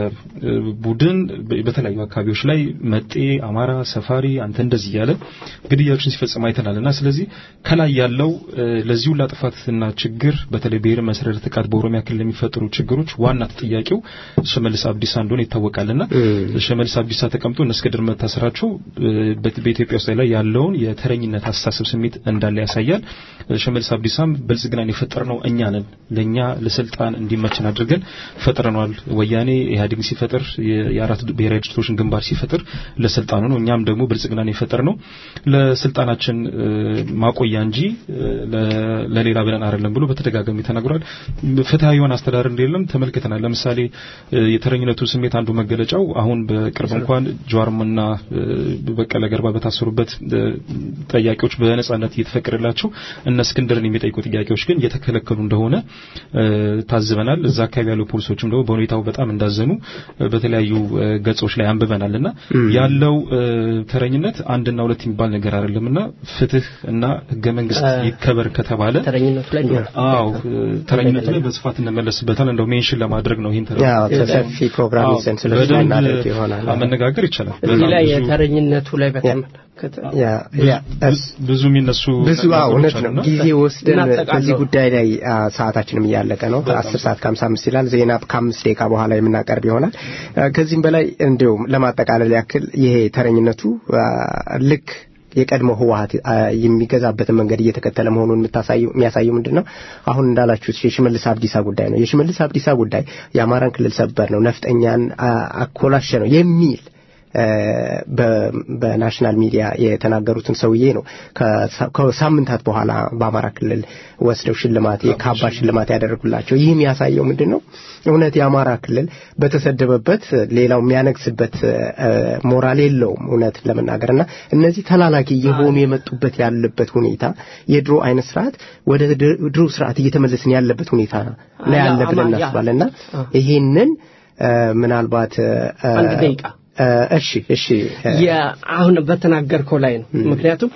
የቡድን በተለያዩ አካባቢዎች ላይ መጤ፣ አማራ፣ ሰፋሪ አንተ እንደዚህ እያለ ግድያዎችን ሲፈጽም አይተናል እና ስለዚህ ከላይ ያለው እ፣ ለዚህ ሁላ ጥፋትና ችግር በተለይ ብሔር መሰረተ ጥቃት በኦሮሚያ ክልል የሚፈጠሩ ችግሮች ዋና ተጠያቂው ሽመልስ አብዲሳ እንደሆነ ይታወቃልና ሽመልስ አብዲሳ ተቀምጦ እነ እስክንድር መታሰራቸው እ፣ በ- በኢትዮጵያ ውስጥ ላይ ያለውን የተረኝነት አስተሳሰብ ስሜት እንዳለ ያሳያል። እ፣ ሽመልስ አብዲሳም ብልጽግናን የፈጠርነው እኛ ነን፣ ለእኛ ለስልጣን እንዲመችን አድርገን ፈጥረነዋል። ወያኔ ኢህአዴግ ሲፈጥር የ- የአራት ብሔራዊ ድርጅቶችን ግንባር ሲፈጥር ለስልጣኑ ነው። እኛም ደግሞ ብልጽግናን የፈጠርነው ለስልጣናችን እ፣ ማቆያ እንጂ እ፣ ለ- ለሌላ ብለን አይደለም ብሎ በተደጋጋሚ ተናግሯል። ፍትሐዊ የሆነ አስተዳደር እንደሌለም ተመልክተናል። ለምሳሌ እ፣ የተረኝነቱ ስሜት አንዱ መገለጫው አሁን በቅርብ እንኳን ጀዋርምና እ፣ በቀለ ገርባ በታሰሩበት እ፣ ጠያቂዎች በነጻነት እየተፈቀደላቸው እነ እስክንድርን የሚጠይቁ ጥያቄዎች ግን እየተከለከሉ እንደሆነ እ፣ ታዝበናል። እዛ አካባቢ ያሉ ፖሊሶችም ደግሞ በሁኔታው በጣም እንዳዘኑ እ፣ በተለያዩ እ፣ ገጾች ላይ አንብበናልና ያለው እ፣ ተረኝነት አንድና ሁለት የሚባል ነገር አይደለምና ፍትህ እና ህገ መንግስት እ፣ ይከበር ከተባለ ተረኝነቱ ላይ እንዲሆን አዎ ተረኝነቱ ላይ በስፋት እንመለስበታል። እንደው ሜንሽን ለማድረግ ነው ይሄን ተረ ያው ሰፊ ፕሮግራም አዎ፣ ይዘን ስለዚህ በደንብ እናደርግ ይሆናል። መነጋገር ይቻላል። እዚህ በጣም ላይ ብዙ- የተረኝነቱ ላይ በተመለከተ ያ ያ ብዙ- ብዙ የሚነሱ ብዙ አዎ፣ ነገሮች እውነት ነው። አሉና ጊዜ ወስደን እናጠቃለው። በዚህ ጉዳይ ላይ አ፣ ሰዓታችንም እያለቀ ነው። አስር ሰዓት ከሀምሳ አምስት ይላል። ዜና ከአምስት ደቂቃ በኋላ የምናቀርብ ይሆናል። አ፣ ከዚህም በላይ እንዲሁም ለማጠቃለል ያክል ይሄ ተረኝነቱ አ፣ ልክ የቀድሞ ህወሀት አ፣ የሚገዛበትን መንገድ እየተከተለ መሆኑን የምታሳየው የሚያሳየው ምንድን ነው? አሁን እንዳላችሁት የሽመልስ አብዲሳ ጉዳይ ነው። የሽመልስ አብዲሳ ጉዳይ የአማራን ክልል ሰበር ነው፣ ነፍጠኛን አ፣ አኮላሸ ነው የሚል በናሽናል ሚዲያ የተናገሩትን ሰውዬ ነው ከሳምንታት በኋላ በአማራ ክልል ወስደው ሽልማት የካባ ሽልማት ያደረጉላቸው። ይህ የሚያሳየው ምንድን ነው? እውነት የአማራ ክልል በተሰደበበት ሌላው የሚያነግስበት ሞራል የለውም እውነት ለመናገር እና እነዚህ ተላላኪ የሆኑ የመጡበት ያለበት ሁኔታ የድሮ አይነት ስርዓት ወደ ድሮ ስርዓት እየተመለስን ያለበት ሁኔታ ላይ ያለ ብለን እናስባለን እና ይሄንን ምናልባት አንድ ደቂቃ እሺ እሺ አሁን በተናገርከው ላይ ነው ምክንያቱም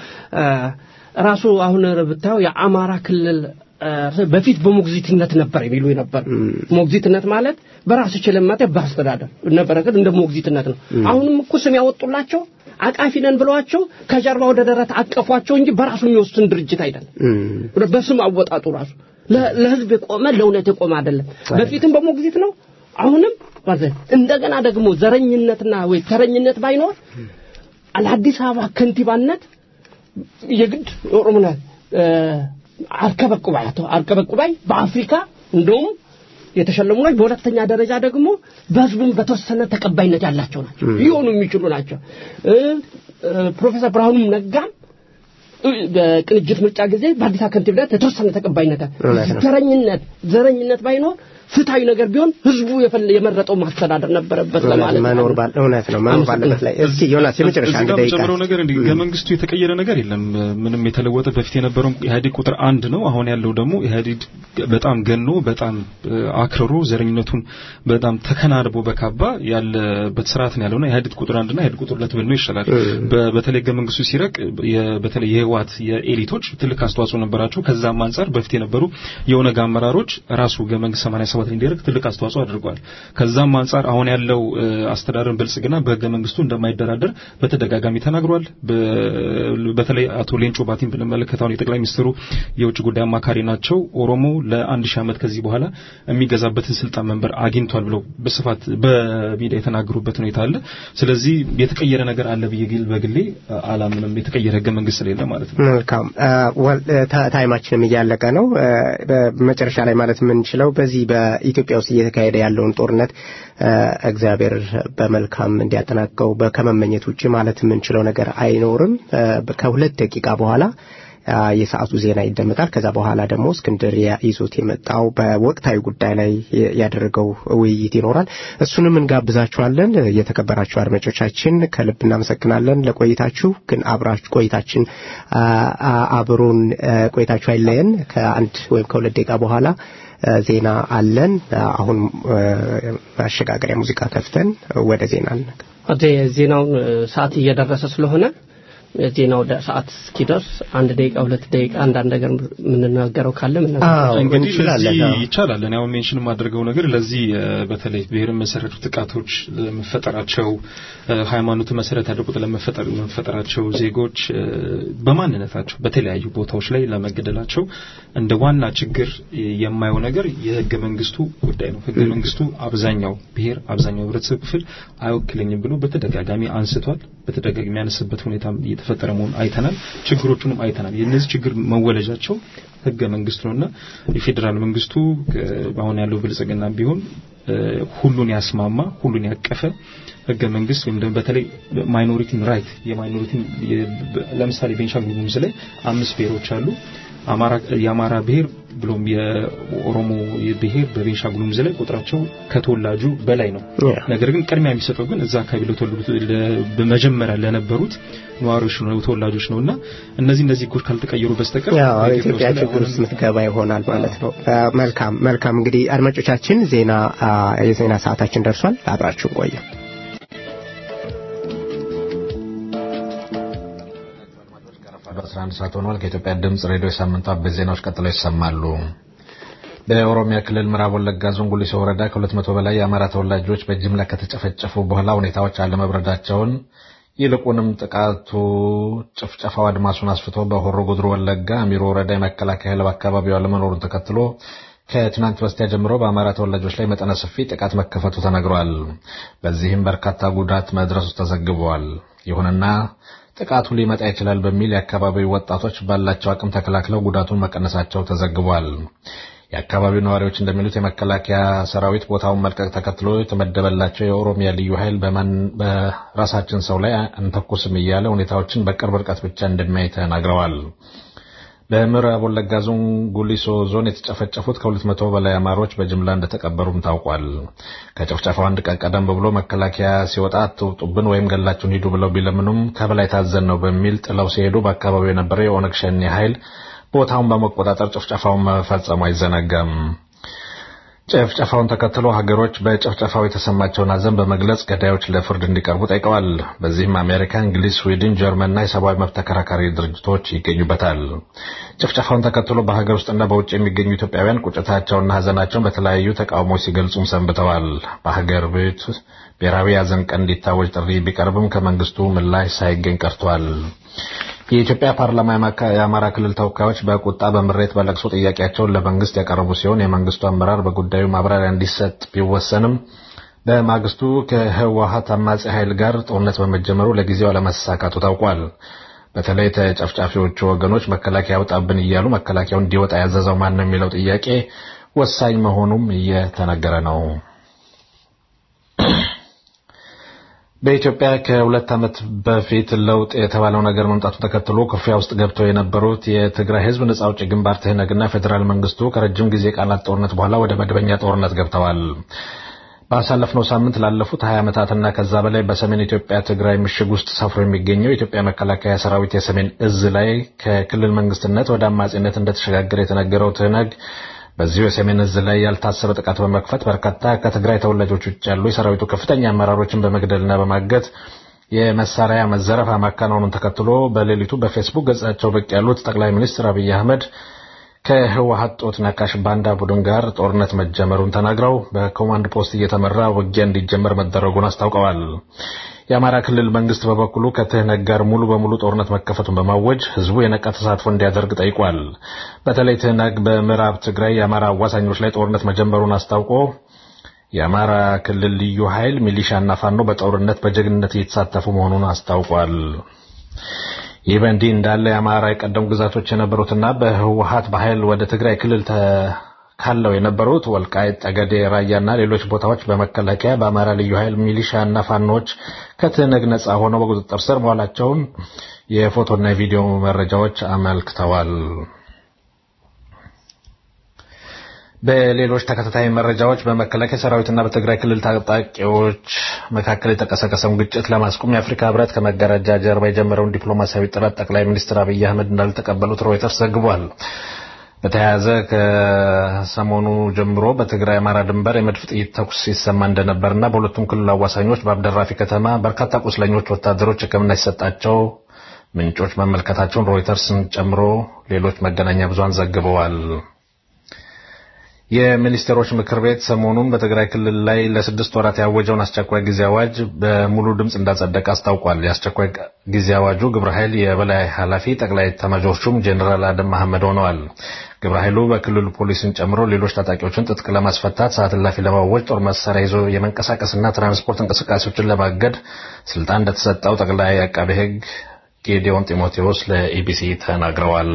ራሱ አሁን ብታየው የአማራ ክልል በፊት በሞግዚትነት ነበር የሚሉ ነበር ሞግዚትነት ማለት በራስ ችልማት በአስተዳደር ነበረ ግን እንደ ሞግዚትነት ነው አሁንም እኮ ስም ያወጡላቸው አቃፊ ነን ብለዋቸው ከጀርባ ወደ ደረት አቀፏቸው እንጂ በራሱ የሚወስን ድርጅት አይደለም በስም አወጣጡ ራሱ ለህዝብ የቆመ ለእውነት የቆመ አይደለም በፊትም በሞግዚት ነው አሁንም እንደገና ደግሞ ዘረኝነትና ወይ ተረኝነት ባይኖር ለአዲስ አበባ ከንቲባነት የግድ ኦሮሞና አርከበቁባይ አቶ አርከበቁባይ በአፍሪካ እንደውም የተሸለሙ ናቸው። በሁለተኛ ደረጃ ደግሞ በህዝቡም በተወሰነ ተቀባይነት ያላቸው ናቸው፣ ሊሆኑ የሚችሉ ናቸው። ፕሮፌሰር ብርሃኑም ነጋም በቅንጅት ምርጫ ጊዜ በአዲስ አበባ ከንቲባነት የተወሰነ ተቀባይነት ዘረኝነት ዘረኝነት ባይኖር ፍትሃዊ ነገር ቢሆን ህዝቡ የመረጠው ማስተዳደር ነበረበት ለማለት መኖር ባል እውነት ነው መኖር ባለበት ላይ እስኪ ዮናስ የመጨረሻ አንድ ደቂቃ ጨምረው ነገር እንዲህ ከመንግስቱ የተቀየረ ነገር የለም ምንም የተለወጠ በፊት የነበረው ኢህአዴግ ቁጥር አንድ ነው አሁን ያለው ደግሞ ኢህአዴግ በጣም ገኖ በጣም አክርሮ ዘረኝነቱን በጣም ተከናንቦ በካባ ያለበት ስርዓት ነው ያለውና ኢህአዴግ ቁጥር አንድና ኢህአዴግ ቁጥር ሁለት ብል ነው ይሻላል በተለይ ህገ መንግስቱ ሲረቅ በተለይ የህወሓት የኤሊቶች ትልቅ አስተዋጽኦ ነበራቸው ከዛም አንጻር በፊት የነበሩ የኦነግ አመራሮች ራሱ ህገ መንግስት 87 እንዲደረግ ትልቅ አስተዋጽኦ አድርጓል። ከዛም አንጻር አሁን ያለው አስተዳደርን ብልጽግና በህገ መንግስቱ እንደማይደራደር በተደጋጋሚ ተናግሯል። በተለይ አቶ ሌንጮ ባቲን ብንመለከት አሁን የጠቅላይ ሚኒስትሩ የውጭ ጉዳይ አማካሪ ናቸው። ኦሮሞ ለአንድ ሺህ ዓመት ከዚህ በኋላ የሚገዛበትን ስልጣን መንበር አግኝቷል ብለው በስፋት በሚዲያ የተናገሩበት ሁኔታ አለ። ስለዚህ የተቀየረ ነገር አለ ብዬ ግል በግሌ አላምንም። የተቀየረ ህገ መንግስት ስለሌለ ማለት ነው። መልካም ታይማችንም እያለቀ ነው። መጨረሻ ላይ ማለት የምንችለው በዚህ በኢትዮጵያ ውስጥ እየተካሄደ ያለውን ጦርነት እግዚአብሔር በመልካም እንዲያጠናቀው ከመመኘት ውጭ ማለት የምንችለው ነገር አይኖርም። ከሁለት ደቂቃ በኋላ የሰዓቱ ዜና ይደመጣል። ከዛ በኋላ ደግሞ እስክንድር ይዞት የመጣው በወቅታዊ ጉዳይ ላይ ያደረገው ውይይት ይኖራል። እሱንም እንጋብዛችኋለን። የተከበራችሁ አድማጮቻችን ከልብ እናመሰግናለን ለቆይታችሁ። ግን አብራችሁ ቆይታችን አብሮን ቆይታችሁ አይለየን። ከአንድ ወይም ከሁለት ደቂቃ በኋላ ዜና አለን። አሁን ማሸጋገሪያ ሙዚቃ ከፍተን ወደ ዜና ዜናውን ሰዓት እየደረሰ ስለሆነ ዜናው ሰዓት እስኪደርስ አንድ ደቂቃ ሁለት ደቂቃ አንዳንድ ነገር የምንናገረው ካለ እንግዲህ ለዚህ ይቻላል። እኔ አሁን ሜንሽን የማደርገው ነገር ለዚህ በተለይ ብሔርን መሰረቱ ጥቃቶች ለመፈጠራቸው ሃይማኖት መሰረት ያደረጉት ለመፈጠራቸው ዜጎች በማንነታቸው በተለያዩ ቦታዎች ላይ ለመገደላቸው እንደ ዋና ችግር የማየው ነገር የህገ መንግስቱ ጉዳይ ነው። ህገ መንግስቱ አብዛኛው ብሔር አብዛኛው ህብረተሰብ ክፍል አይወክለኝም ብሎ በተደጋጋሚ አንስቷል። በተደጋጋሚ ያነስበት ሁኔታ እየተፈጠረ መሆኑን አይተናል። ችግሮቹንም አይተናል። የእነዚህ ችግር መወለጃቸው ህገ መንግስት ነውና የፌዴራል መንግስቱ አሁን ያለው ብልጽግና ቢሆን ሁሉን ያስማማ ሁሉን ያቀፈ ህገ መንግስት ወይም ደግሞ በተለይ ማይኖሪቲን ራይት የማይኖሪቲን ለምሳሌ ቤንሻንጉል ጉሙዝ ላይ አምስት ብሔሮች አሉ። አማራ የአማራ ብሔር ብሎም የኦሮሞ ብሔር በቤንሻንጉል ጉሙዝ ላይ ቁጥራቸው ከተወላጁ በላይ ነው። ነገር ግን ቅድሚያ የሚሰጠው ግን እዛ አካባቢ ለተወለዱት በመጀመሪያ ለነበሩት ነዋሪዎች ነው ተወላጆች ነውና እነዚህ እነዚህ ህጎች ካልተቀየሩ በስተቀር ያው ኢትዮጵያ ችግር ውስጥ ምትገባ ይሆናል ማለት ነው። መልካም መልካም። እንግዲህ አድማጮቻችን ዜና የዜና ሰዓታችን ደርሷል። አብራችሁን ቆዩ። በአስራ አንድ ሰዓት ሆኗል። ከኢትዮጵያ ድምጽ ሬዲዮ የሳምንቱ አበይት ዜናዎች ቀጥለው ይሰማሉ። በኦሮሚያ ክልል ምዕራብ ወለጋ ዞን ጉሊሶ ወረዳ ከሁለት መቶ በላይ የአማራ ተወላጆች በጅምላ ከተጨፈጨፉ በኋላ ሁኔታዎች አለመብረዳቸውን ይልቁንም ጥቃቱ ጭፍጨፋው አድማሱን አስፍቶ በሆሮ ጉድሩ ወለጋ አሚሮ ወረዳ የመከላከያ ኃይል በአካባቢው አለመኖሩን ተከትሎ ከትናንት በስቲያ ጀምሮ በአማራ ተወላጆች ላይ መጠነ ሰፊ ጥቃት መከፈቱ ተነግሯል። በዚህም በርካታ ጉዳት መድረሱ ተዘግቧል። ይሁንና ጥቃቱ ሊመጣ ይችላል በሚል የአካባቢው ወጣቶች ባላቸው አቅም ተከላክለው ጉዳቱን መቀነሳቸው ተዘግቧል። የአካባቢው ነዋሪዎች እንደሚሉት የመከላከያ ሰራዊት ቦታውን መልቀቅ ተከትሎ የተመደበላቸው የኦሮሚያ ልዩ ኃይል በራሳችን ሰው ላይ አንተኩስም እያለ ሁኔታዎችን በቅርብ ርቀት ብቻ እንደሚያይ ተናግረዋል። በምዕራብ ወለጋ ዞን ጉሊሶ ዞን የተጨፈጨፉት ከሁለት መቶ በላይ አማሮች በጅምላ እንደተቀበሩም ታውቋል። ከጭፍጨፋው አንድ ቀን ቀደም ብሎ መከላከያ ሲወጣ አትውጡብን ወይም ገላችሁን ሂዱ ብለው ቢለምኑም ከበላይ ታዘን ነው በሚል ጥለው ሲሄዱ በአካባቢው የነበረው የኦነግ ሸኔ ኃይል ቦታውን በመቆጣጠር ጭፍጨፋውን መፈጸሙ አይዘነጋም። ጭፍጨፋውን ተከትሎ ሀገሮች በጭፍጨፋው የተሰማቸውን ሐዘን በመግለጽ ገዳዮች ለፍርድ እንዲቀርቡ ጠይቀዋል። በዚህም አሜሪካ፣ እንግሊዝ፣ ስዊድን፣ ጀርመንና የሰብአዊ መብት ተከራካሪ ድርጅቶች ይገኙበታል። ጭፍጨፋውን ተከትሎ በሀገር ውስጥና በውጭ የሚገኙ ኢትዮጵያውያን ቁጭታቸውና ሐዘናቸውን በተለያዩ ተቃውሞች ሲገልጹም ሰንብተዋል። በሀገር ቤት ብሔራዊ ሐዘን ቀን እንዲታወጅ ጥሪ ቢቀርብም ከመንግስቱ ምላሽ ሳይገኝ ቀርቷል። የኢትዮጵያ ፓርላማ የአማራ ክልል ተወካዮች በቁጣ በምሬት በለቅሶ ጥያቄያቸውን ለመንግስት ያቀረቡ ሲሆን የመንግስቱ አመራር በጉዳዩ ማብራሪያ እንዲሰጥ ቢወሰንም በማግስቱ ከህወሀት አማጺ ኃይል ጋር ጦርነት በመጀመሩ ለጊዜው አለመሳካቱ ታውቋል። በተለይ ተጨፍጫፊዎቹ ወገኖች መከላከያ ያውጣብን እያሉ መከላከያው እንዲወጣ ያዘዘው ማን ነው የሚለው ጥያቄ ወሳኝ መሆኑም እየተነገረ ነው። በኢትዮጵያ ከሁለት ዓመት በፊት ለውጥ የተባለው ነገር መምጣቱን ተከትሎ ኩርፊያ ውስጥ ገብተው የነበሩት የትግራይ ህዝብ ነጻ አውጪ ግንባር ትህነግና ፌዴራል መንግስቱ ከረጅም ጊዜ ቃላት ጦርነት በኋላ ወደ መደበኛ ጦርነት ገብተዋል። ባሳለፍነው ሳምንት ላለፉት 20 ዓመታትና ከዛ በላይ በሰሜን ኢትዮጵያ ትግራይ ምሽግ ውስጥ ሰፍሮ የሚገኘው የኢትዮጵያ መከላከያ ሰራዊት የሰሜን እዝ ላይ ከክልል መንግስትነት ወደ አማጺነት እንደተሸጋገረ የተነገረው ትህነግ በዚሁ የሰሜን እዝ ላይ ያልታሰበ ጥቃት በመክፈት በርካታ ከትግራይ ተወላጆች ውጭ ያሉ የሰራዊቱ ከፍተኛ አመራሮችን በመግደልና በማገት የመሳሪያ መዘረፍ ማከናወኑን ተከትሎ በሌሊቱ በፌስቡክ ገጻቸው ብቅ ያሉት ጠቅላይ ሚኒስትር አብይ አህመድ ከህወሀት ጦት ነካሽ ባንዳ ቡድን ጋር ጦርነት መጀመሩን ተናግረው በኮማንድ ፖስት እየተመራ ውጊያ እንዲጀመር መደረጉን አስታውቀዋል። የአማራ ክልል መንግስት በበኩሉ ከትህነግ ጋር ሙሉ በሙሉ ጦርነት መከፈቱን በማወጅ ህዝቡ የነቃ ተሳትፎ እንዲያደርግ ጠይቋል። በተለይ ትህነግ በምዕራብ ትግራይ የአማራ አዋሳኞች ላይ ጦርነት መጀመሩን አስታውቆ የአማራ ክልል ልዩ ኃይል ሚሊሻና ፋኖ በጦርነት በጀግንነት እየተሳተፉ መሆኑን አስታውቋል። ይህ በእንዲህ እንዳለ የአማራ የቀደሙ ግዛቶች የነበሩትና በህወሀት በኃይል ወደ ትግራይ ክልል ካለው የነበሩት ወልቃይት፣ ጠገዴ፣ ራያና ሌሎች ቦታዎች በመከላከያ በአማራ ልዩ ኃይል ሚሊሻና ፋኖች ከትህነግ ነጻ ሆነው በቁጥጥር ስር መዋላቸውን የፎቶና የቪዲዮ መረጃዎች አመልክተዋል። በሌሎች ተከታታይ መረጃዎች በመከላከያ ሰራዊትና በትግራይ ክልል ታጣቂዎች መካከል የተቀሰቀሰውን ግጭት ለማስቆም የአፍሪካ ህብረት ከመጋረጃ ጀርባ የጀመረውን ዲፕሎማሲያዊ ጥረት ጠቅላይ ሚኒስትር አብይ አህመድ እንዳልተቀበሉት ሮይተርስ ዘግቧል። በተያያዘ ከሰሞኑ ጀምሮ በትግራይ አማራ ድንበር የመድፍ ጥይት ተኩስ ሲሰማ እንደነበርና በሁለቱም ክልል አዋሳኞች በአብደራፊ ከተማ በርካታ ቁስለኞች ወታደሮች ሕክምና ሲሰጣቸው ምንጮች መመልከታቸውን ሮይተርስን ጨምሮ ሌሎች መገናኛ ብዙሃን ዘግበዋል። የሚኒስቴሮች ምክር ቤት ሰሞኑን በትግራይ ክልል ላይ ለስድስት ወራት ያወጀውን አስቸኳይ ጊዜ አዋጅ በሙሉ ድምፅ እንዳጸደቀ አስታውቋል። የአስቸኳይ ጊዜ አዋጁ ግብረ ኃይል የበላይ ኃላፊ ጠቅላይ ኤታማዦር ሹም ጄኔራል አደም መሐመድ ሆነዋል። ግብረ ኃይሉ በክልሉ ፖሊስን ጨምሮ ሌሎች ታጣቂዎችን ትጥቅ ለማስፈታት ሰዓት እላፊ ለማወጅ ጦር መሳሪያ ይዞ የመንቀሳቀስና ትራንስፖርት እንቅስቃሴዎችን ለማገድ ስልጣን እንደተሰጠው ጠቅላይ አቃቤ ሕግ ጌዲዮን ጢሞቴዎስ ለኢቢሲ ተናግረዋል።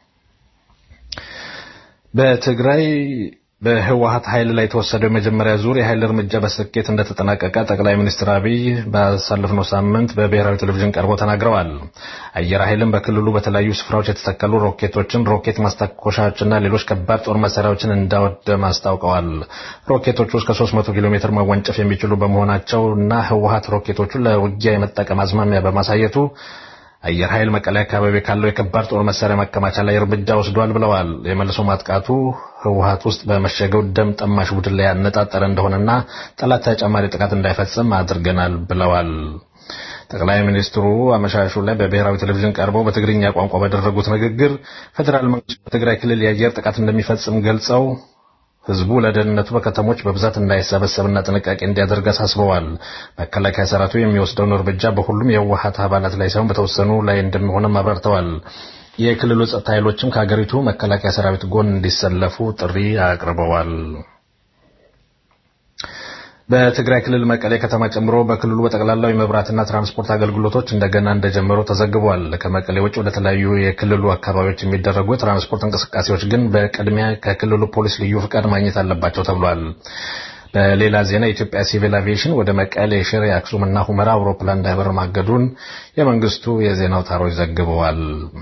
በትግራይ በህወሀት ኃይል ላይ የተወሰደው የመጀመሪያ ዙር የኃይል እርምጃ በስኬት እንደተጠናቀቀ ጠቅላይ ሚኒስትር አብይ ባሳለፍነው ሳምንት በብሔራዊ ቴሌቪዥን ቀርበው ተናግረዋል። አየር ኃይልም በክልሉ በተለያዩ ስፍራዎች የተተከሉ ሮኬቶችን፣ ሮኬት ማስተኮሻዎችና ሌሎች ከባድ ጦር መሳሪያዎችን እንዳወደም አስታውቀዋል። ሮኬቶቹ እስከ 300 ኪሎ ሜትር መወንጨፍ የሚችሉ በመሆናቸው እና ህወሀት ሮኬቶቹን ለውጊያ የመጠቀም አዝማሚያ በማሳየቱ አየር ኃይል መቀሌ አካባቢ ካለው የከባድ ጦር መሳሪያ ማከማቻ ላይ እርምጃ ወስዷል ብለዋል። የመልሶ ማጥቃቱ ህወሀት ውስጥ በመሸገው ደም ጠማሽ ቡድን ላይ ያነጣጠረ እንደሆነና ጠላት ተጨማሪ ጥቃት እንዳይፈጽም አድርገናል ብለዋል። ጠቅላይ ሚኒስትሩ አመሻሹ ላይ በብሔራዊ ቴሌቪዥን ቀርበው በትግርኛ ቋንቋ ባደረጉት ንግግር ፌዴራል መንግስት በትግራይ ክልል የአየር ጥቃት እንደሚፈጽም ገልጸው ህዝቡ ለደህንነቱ በከተሞች በብዛት እንዳይሰበሰብና ጥንቃቄ እንዲያደርግ አሳስበዋል። መከላከያ ሰራዊቱ የሚወስደውን እርምጃ በሁሉም የህወሀት አባላት ላይ ሳይሆን በተወሰኑ ላይ እንደሚሆንም አብራርተዋል። የክልሉ ጸጥታ ኃይሎችም ከሀገሪቱ መከላከያ ሰራዊት ጎን እንዲሰለፉ ጥሪ አቅርበዋል። በትግራይ ክልል መቀሌ ከተማ ጨምሮ በክልሉ በጠቅላላው የመብራትና ትራንስፖርት አገልግሎቶች እንደገና እንደጀመሩ ተዘግቧል። ከመቀሌ ውጭ ወደ ተለያዩ የክልሉ አካባቢዎች የሚደረጉ የትራንስፖርት እንቅስቃሴዎች ግን በቅድሚያ ከክልሉ ፖሊስ ልዩ ፍቃድ ማግኘት አለባቸው ተብሏል። በሌላ ዜና የኢትዮጵያ ሲቪል አቪዬሽን ወደ መቀሌ፣ ሽሬ፣ አክሱም እና ሁመራ አውሮፕላን እንዳይበር ማገዱን የመንግስቱ የዜና አውታሮች ዘግበዋል።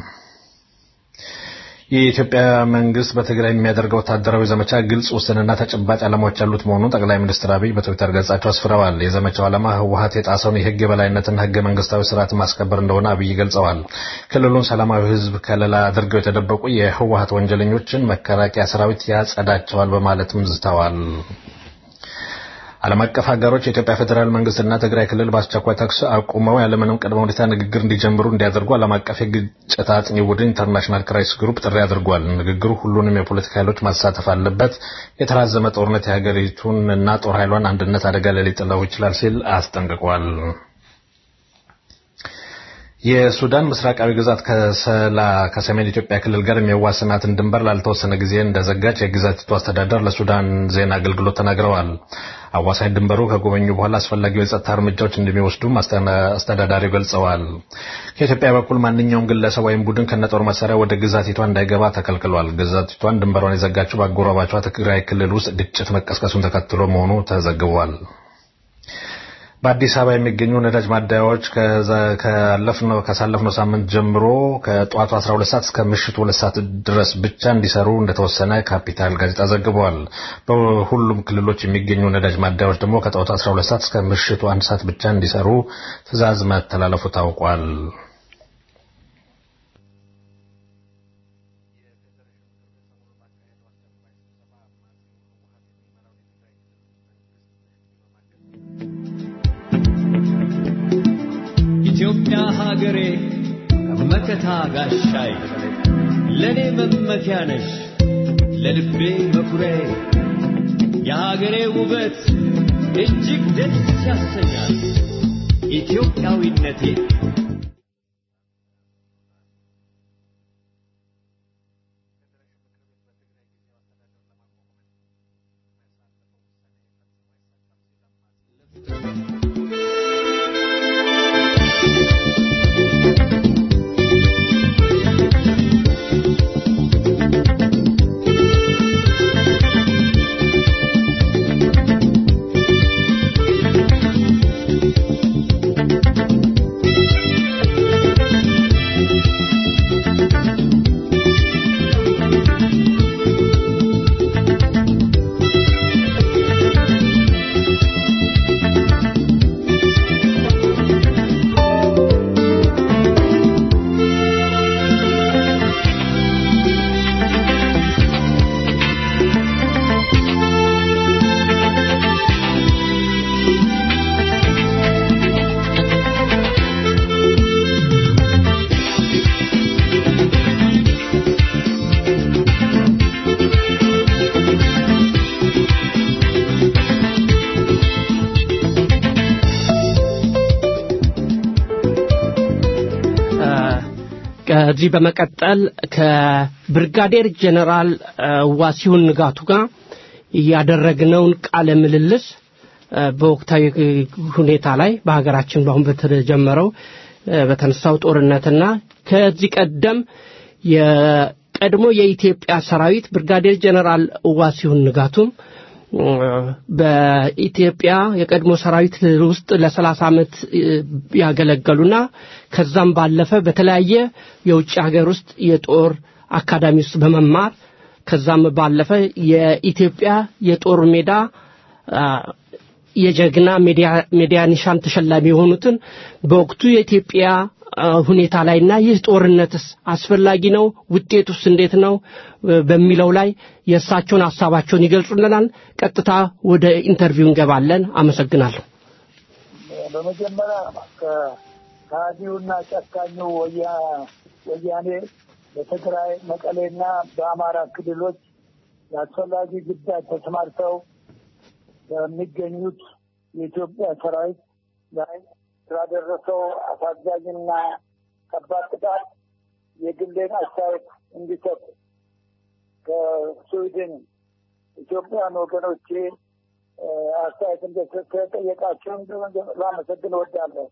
የኢትዮጵያ መንግስት በትግራይ የሚያደርገው ወታደራዊ ዘመቻ ግልጽ፣ ውስንና ተጨባጭ ዓላማዎች ያሉት መሆኑን ጠቅላይ ሚኒስትር አብይ በትዊተር ገጻቸው አስፍረዋል። የዘመቻው ዓላማ ህወሀት የጣሰውን የህግ የበላይነትና ህገ መንግስታዊ ስርዓት ማስከበር እንደሆነ አብይ ገልጸዋል። ክልሉን ሰላማዊ ህዝብ ከለላ አድርገው የተደበቁ የህወሀት ወንጀለኞችን መከላከያ ሰራዊት ያጸዳቸዋል በማለትም ዝተዋል። ዓለም አቀፍ ሀገሮች የኢትዮጵያ ፌዴራል መንግስትና ትግራይ ክልል በአስቸኳይ ተኩስ አቁመው ያለምንም ቅድመ ሁኔታ ንግግር እንዲጀምሩ እንዲያደርጉ ዓለም አቀፍ የግጭት አጥኚ ቡድን ኢንተርናሽናል ክራይሲስ ግሩፕ ጥሪ አድርጓል። ንግግሩ ሁሉንም የፖለቲካ ኃይሎች ማሳተፍ አለበት፣ የተራዘመ ጦርነት የሀገሪቱን እና ጦር ኃይሏን አንድነት አደጋ ላይ ሊጥለው ይችላል ሲል አስጠንቅቋል። የሱዳን ምስራቃዊ ግዛት ከሰላ ከሰሜን ኢትዮጵያ ክልል ጋር የሚያዋስናትን ድንበር ላልተወሰነ ጊዜ እንደዘጋች የግዛቲቱ አስተዳደር ለሱዳን ዜና አገልግሎት ተናግረዋል። አዋሳኝ ድንበሩ ከጎበኙ በኋላ አስፈላጊው የጸጥታ እርምጃዎች እንደሚወስዱም አስተዳዳሪው ገልጸዋል። ከኢትዮጵያ በኩል ማንኛውም ግለሰብ ወይም ቡድን ከነጦር መሳሪያ ወደ ግዛቲቷ እንዳይገባ ተከልክሏል። ግዛቲቷን ድንበሯን የዘጋችው በአጎራባቿ ትግራይ ክልል ውስጥ ግጭት መቀስቀሱን ተከትሎ መሆኑ ተዘግቧል። በአዲስ አበባ የሚገኙ ነዳጅ ማደያዎች ካሳለፍነው ሳምንት ጀምሮ ከጠዋቱ 12 ሰዓት እስከ ምሽቱ 2 ሰዓት ድረስ ብቻ እንዲሰሩ እንደተወሰነ ካፒታል ጋዜጣ ዘግበዋል። በሁሉም ክልሎች የሚገኙ ነዳጅ ማደያዎች ደግሞ ከጠዋቱ 12 ሰዓት እስከ ምሽቱ 1 ሰዓት ብቻ እንዲሰሩ ትዕዛዝ መተላለፉ ታውቋል። ኢትዮጵያ ሀገሬ መከታ ጋሻይ ለእኔ መመኪያ ነሽ ለልቤ መኩሪያዬ የሀገሬ ውበት እጅግ ደስ ያሰኛል ኢትዮጵያዊነቴ ከዚህ በመቀጠል ከብርጋዴር ጀነራል ዋሲሁን ንጋቱ ጋር ያደረግነውን ቃለ ምልልስ በወቅታዊ ሁኔታ ላይ በሀገራችን በአሁን በተጀመረው በተነሳው ጦርነትና ከዚህ ቀደም የቀድሞ የኢትዮጵያ ሰራዊት ብርጋዴር ጀነራል ዋሲሁን ንጋቱም በኢትዮጵያ የቀድሞ ሰራዊት ውስጥ ለሰላሳ ዓመት ያገለገሉና ከዛም ባለፈ በተለያየ የውጭ ሀገር ውስጥ የጦር አካዳሚ ውስጥ በመማር ከዛም ባለፈ የኢትዮጵያ የጦር ሜዳ የጀግና ሜዲያ ኒሻን ተሸላሚ የሆኑትን በወቅቱ የኢትዮጵያ ሁኔታ ላይና ይህ ጦርነትስ አስፈላጊ ነው፣ ውጤቱስ እንዴት ነው በሚለው ላይ የእሳቸውን ሀሳባቸውን ይገልጹልናል። ቀጥታ ወደ ኢንተርቪው እንገባለን። አመሰግናለሁ። በመጀመሪያ ከሃዲውና ጨካኙ ወያኔ በትግራይ መቀሌና በአማራ ክልሎች የአስፈላጊ ግዳጅ ተሰማርተው በሚገኙት የኢትዮጵያ ሰራዊት ላይ ስላደረሰው አሳዛኝና ከባድ ቅጣት የግሌን አስተያየት እንዲሰጡ ከስዊድን ኢትዮጵያን ወገኖቼ አስተያየት እንደጠየቃቸውን ላመሰግን እወዳለሁ።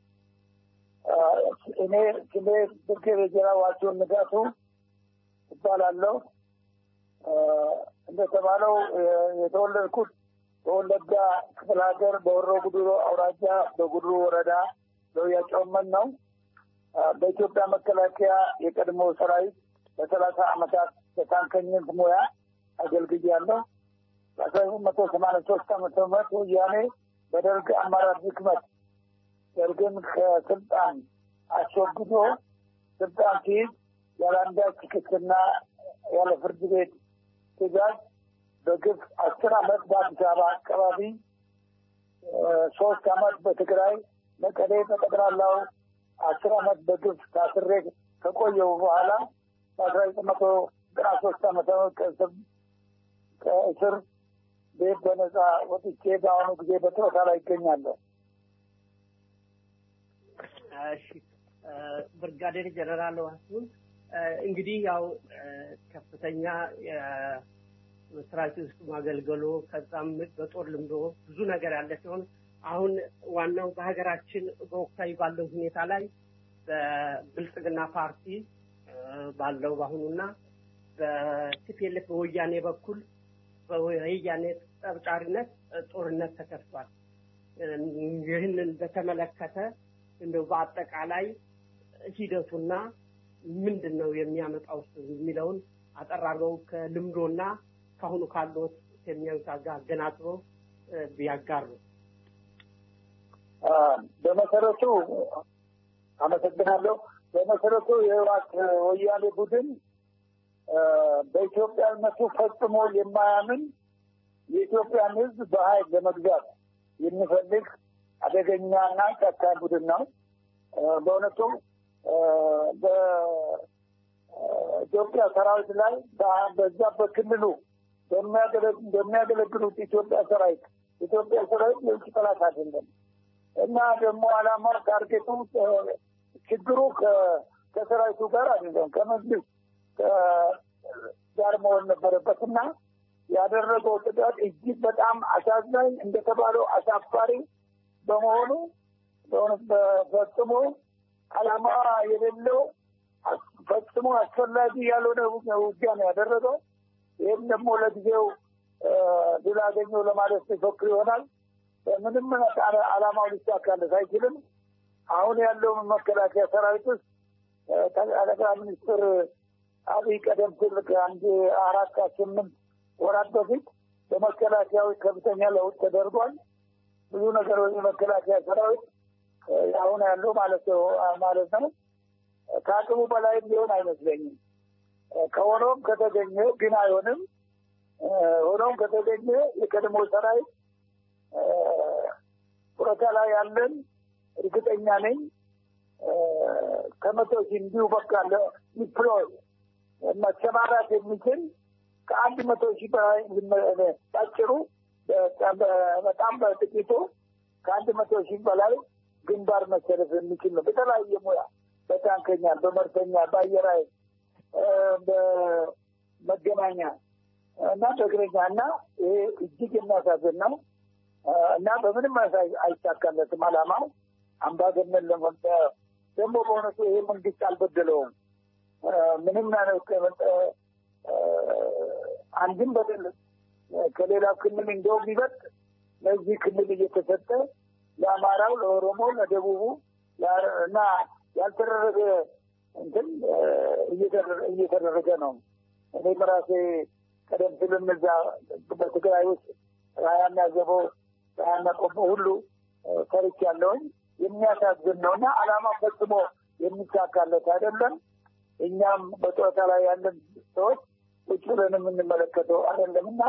እኔ ስሜ ብርጌዴር ጀነራል ዋሲሁን ንጋቱ እባላለሁ። እንደተባለው የተወለድኩት በወለጋ ክፍለ ሀገር በወሮ ጉዱሩ አውራጃ በጉድሩ ወረዳ ለውያ ጨውመን ነው። በኢትዮጵያ መከላከያ የቀድሞ ሰራዊት ለሰላሳ ዓመታት በታንከኝነት ሙያ አገልግያለሁ። በአስራ ዘጠኝ መቶ ሰማንያ ሶስት ዓመተ ምህረት ወያኔ በደርግ አመራር ድክመት ደርግን ከስልጣን አስወግዶ ስልጣን ሲይዝ ያለ አንዳች ክስና ያለ ፍርድ ቤት ትዕዛዝ በግፍ አስር ዓመት በአዲስ አበባ አካባቢ ሶስት ዓመት በትግራይ መቀሌ በጠቅላላው አስር ዓመት በግፍ ታስሬ ከቆየው በኋላ በአስራ ዘጠኝ መቶ ዘጠና ሶስት ዓመተ ምህረት ከእስር ቤት በነጻ ወጥቼ በአሁኑ ጊዜ በጡረታ ላይ ይገኛለሁ። እሺ ብርጋዴር ጀነራል ዋሲሁን እንግዲህ ያው ከፍተኛ የመስራች ውስጥ ማገልገሎ ከዛም በጦር ልምዶ ብዙ ነገር ያለ ሲሆን አሁን ዋናው በሀገራችን በወቅታዊ ባለው ሁኔታ ላይ በብልጽግና ፓርቲ ባለው በአሁኑና በቲፒኤልኤፍ በወያኔ በኩል በወያኔ ጠብጫሪነት ጦርነት ተከፍቷል። ይህንን በተመለከተ እንደው በአጠቃላይ ሂደቱና ምንድን ነው የሚያመጣው የሚለውን አጠር አድርገው ከልምዶና ከአሁኑ ካለት የሚያዩት ጋር አገናዝበው ቢያጋሩ። በመሰረቱ አመሰግናለሁ። በመሰረቱ የህወሓት ወያኔ ቡድን በኢትዮጵያነቱ ፈጽሞ የማያምን የኢትዮጵያን ሕዝብ በኃይል ለመግዛት የሚፈልግ አደገኛና ጨካኝ ቡድን ነው። በእውነቱ በኢትዮጵያ ሰራዊት ላይ በዛ በክልሉ በሚያገለግሉት ኢትዮጵያ ሰራዊት ኢትዮጵያ ሰራዊት የውጭ ጠላት አይደለም እና ደግሞ አላማው ታርጌቱ ችግሩ ከሰራዊቱ ጋር አይደለም ከመንግስት ጋር መሆን ነበረበት እና ያደረገው ጥቃት እጅግ በጣም አሳዛኝ እንደተባለው አሳፋሪ በመሆኑ በእውነት ፈጽሞ አላማ የሌለው ፈጽሞ አስፈላጊ ያልሆነ ውጊያ ነው ያደረገው። ይህም ደግሞ ለጊዜው ድል አገኘው ለማለት ሲፎክር ይሆናል። ምንም አላማው ሊሳካለት አይችልም። አሁን ያለው መከላከያ ሰራዊት ውስጥ ጠቅላይ ሚኒስትር አብይ ቀደም ሲል ከአንድ አራት ስምንት ወራት በፊት በመከላከያዊ ከፍተኛ ለውጥ ተደርጓል። ብዙ ነገሮች የመከላከያ ሰራዊት አሁን ያለው ማለት ነው ማለት ነው ከአቅሙ በላይም ሊሆን አይመስለኝም። ከሆኖም ከተገኘ ግን አይሆንም። ሆኖም ከተገኘ የቀድሞ ሰራዊት ጡረታ ላይ ያለን እርግጠኛ ነኝ ከመቶ ሺህ እንዲሁ በቃ ዲፕሎይ መሰማራት የሚችል ከአንድ መቶ ሺህ በላይ ባጭሩ በጣም በጥቂቱ ከአንድ መቶ ሺህ በላይ ግንባር መሰለፍ የሚችል ነው። በተለያየ ሙያ በታንከኛ፣ በመርተኛ፣ በአየር ኃይል፣ በመገናኛ እና በእግረኛ እና ይሄ እጅግ የሚያሳዝን ነው እና በምንም አይሳካለትም አላማው አምባገነን ለመጠ ደግሞ በእውነቱ ይሄ መንግስት አልበደለውም። ምንም አንድም በደል ከሌላው ክልል እንደውም ይበልጥ ለዚህ ክልል እየተሰጠ ለአማራው፣ ለኦሮሞ፣ ለደቡቡ እና ያልተደረገ እንትን እየተደረገ ነው። እኔ በራሴ ቀደም ሲልም እዛ በትግራይ ውስጥ ራያና ዘቦ ራያና ቆቦ ሁሉ ሰርች ያለውኝ የሚያሳዝን ነው እና አላማ ፈጽሞ የሚሳካለት አይደለም። እኛም በጡረታ ላይ ያለን ሰዎች ቁጭ ብለን የምንመለከተው አይደለም እና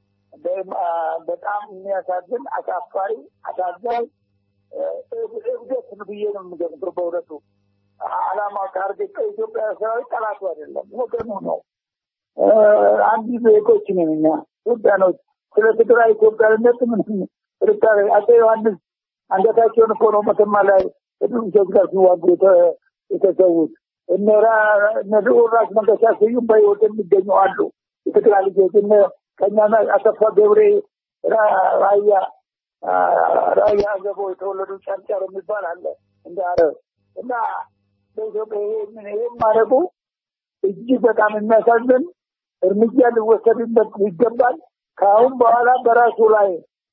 በጣም የሚያሳዝን አሳፋሪ፣ አሳዛኝ እብደት ብዬ ነው የምገምተው። በእውነቱ አላማ ታርጌት ከኢትዮጵያ ሰራዊት ጠላቱ አይደለም፣ ወገኑ ነው። አንድ ዜጎች ነን እኛ ኢትዮጵያኖች። ስለ ትግራይ ኢትዮጵያዊነት ምንም ጥርጣሬ አፄ ዮሐንስ አንገታቸውን እኮ ነው መተማ ላይ ከድሩሾች ጋር ሲዋጉ የተሰዉት። እነ ልዑል ራስ መንገሻ ስዩም በሕይወት የሚገኙ አሉ። የትግራይ ልጆች እነ ቀኛና አሰፋ ገብሬ ራያ ራያ ገቦ የተወለዱ ጨርጨር የሚባል አለ እንደ አረብ እና በኢትዮጵያ ይሄን ይሄን ማድረጉ እጅግ በጣም የሚያሳዝን እርምጃ ሊወሰድበት ይገባል። ከአሁን በኋላ በራሱ ላይ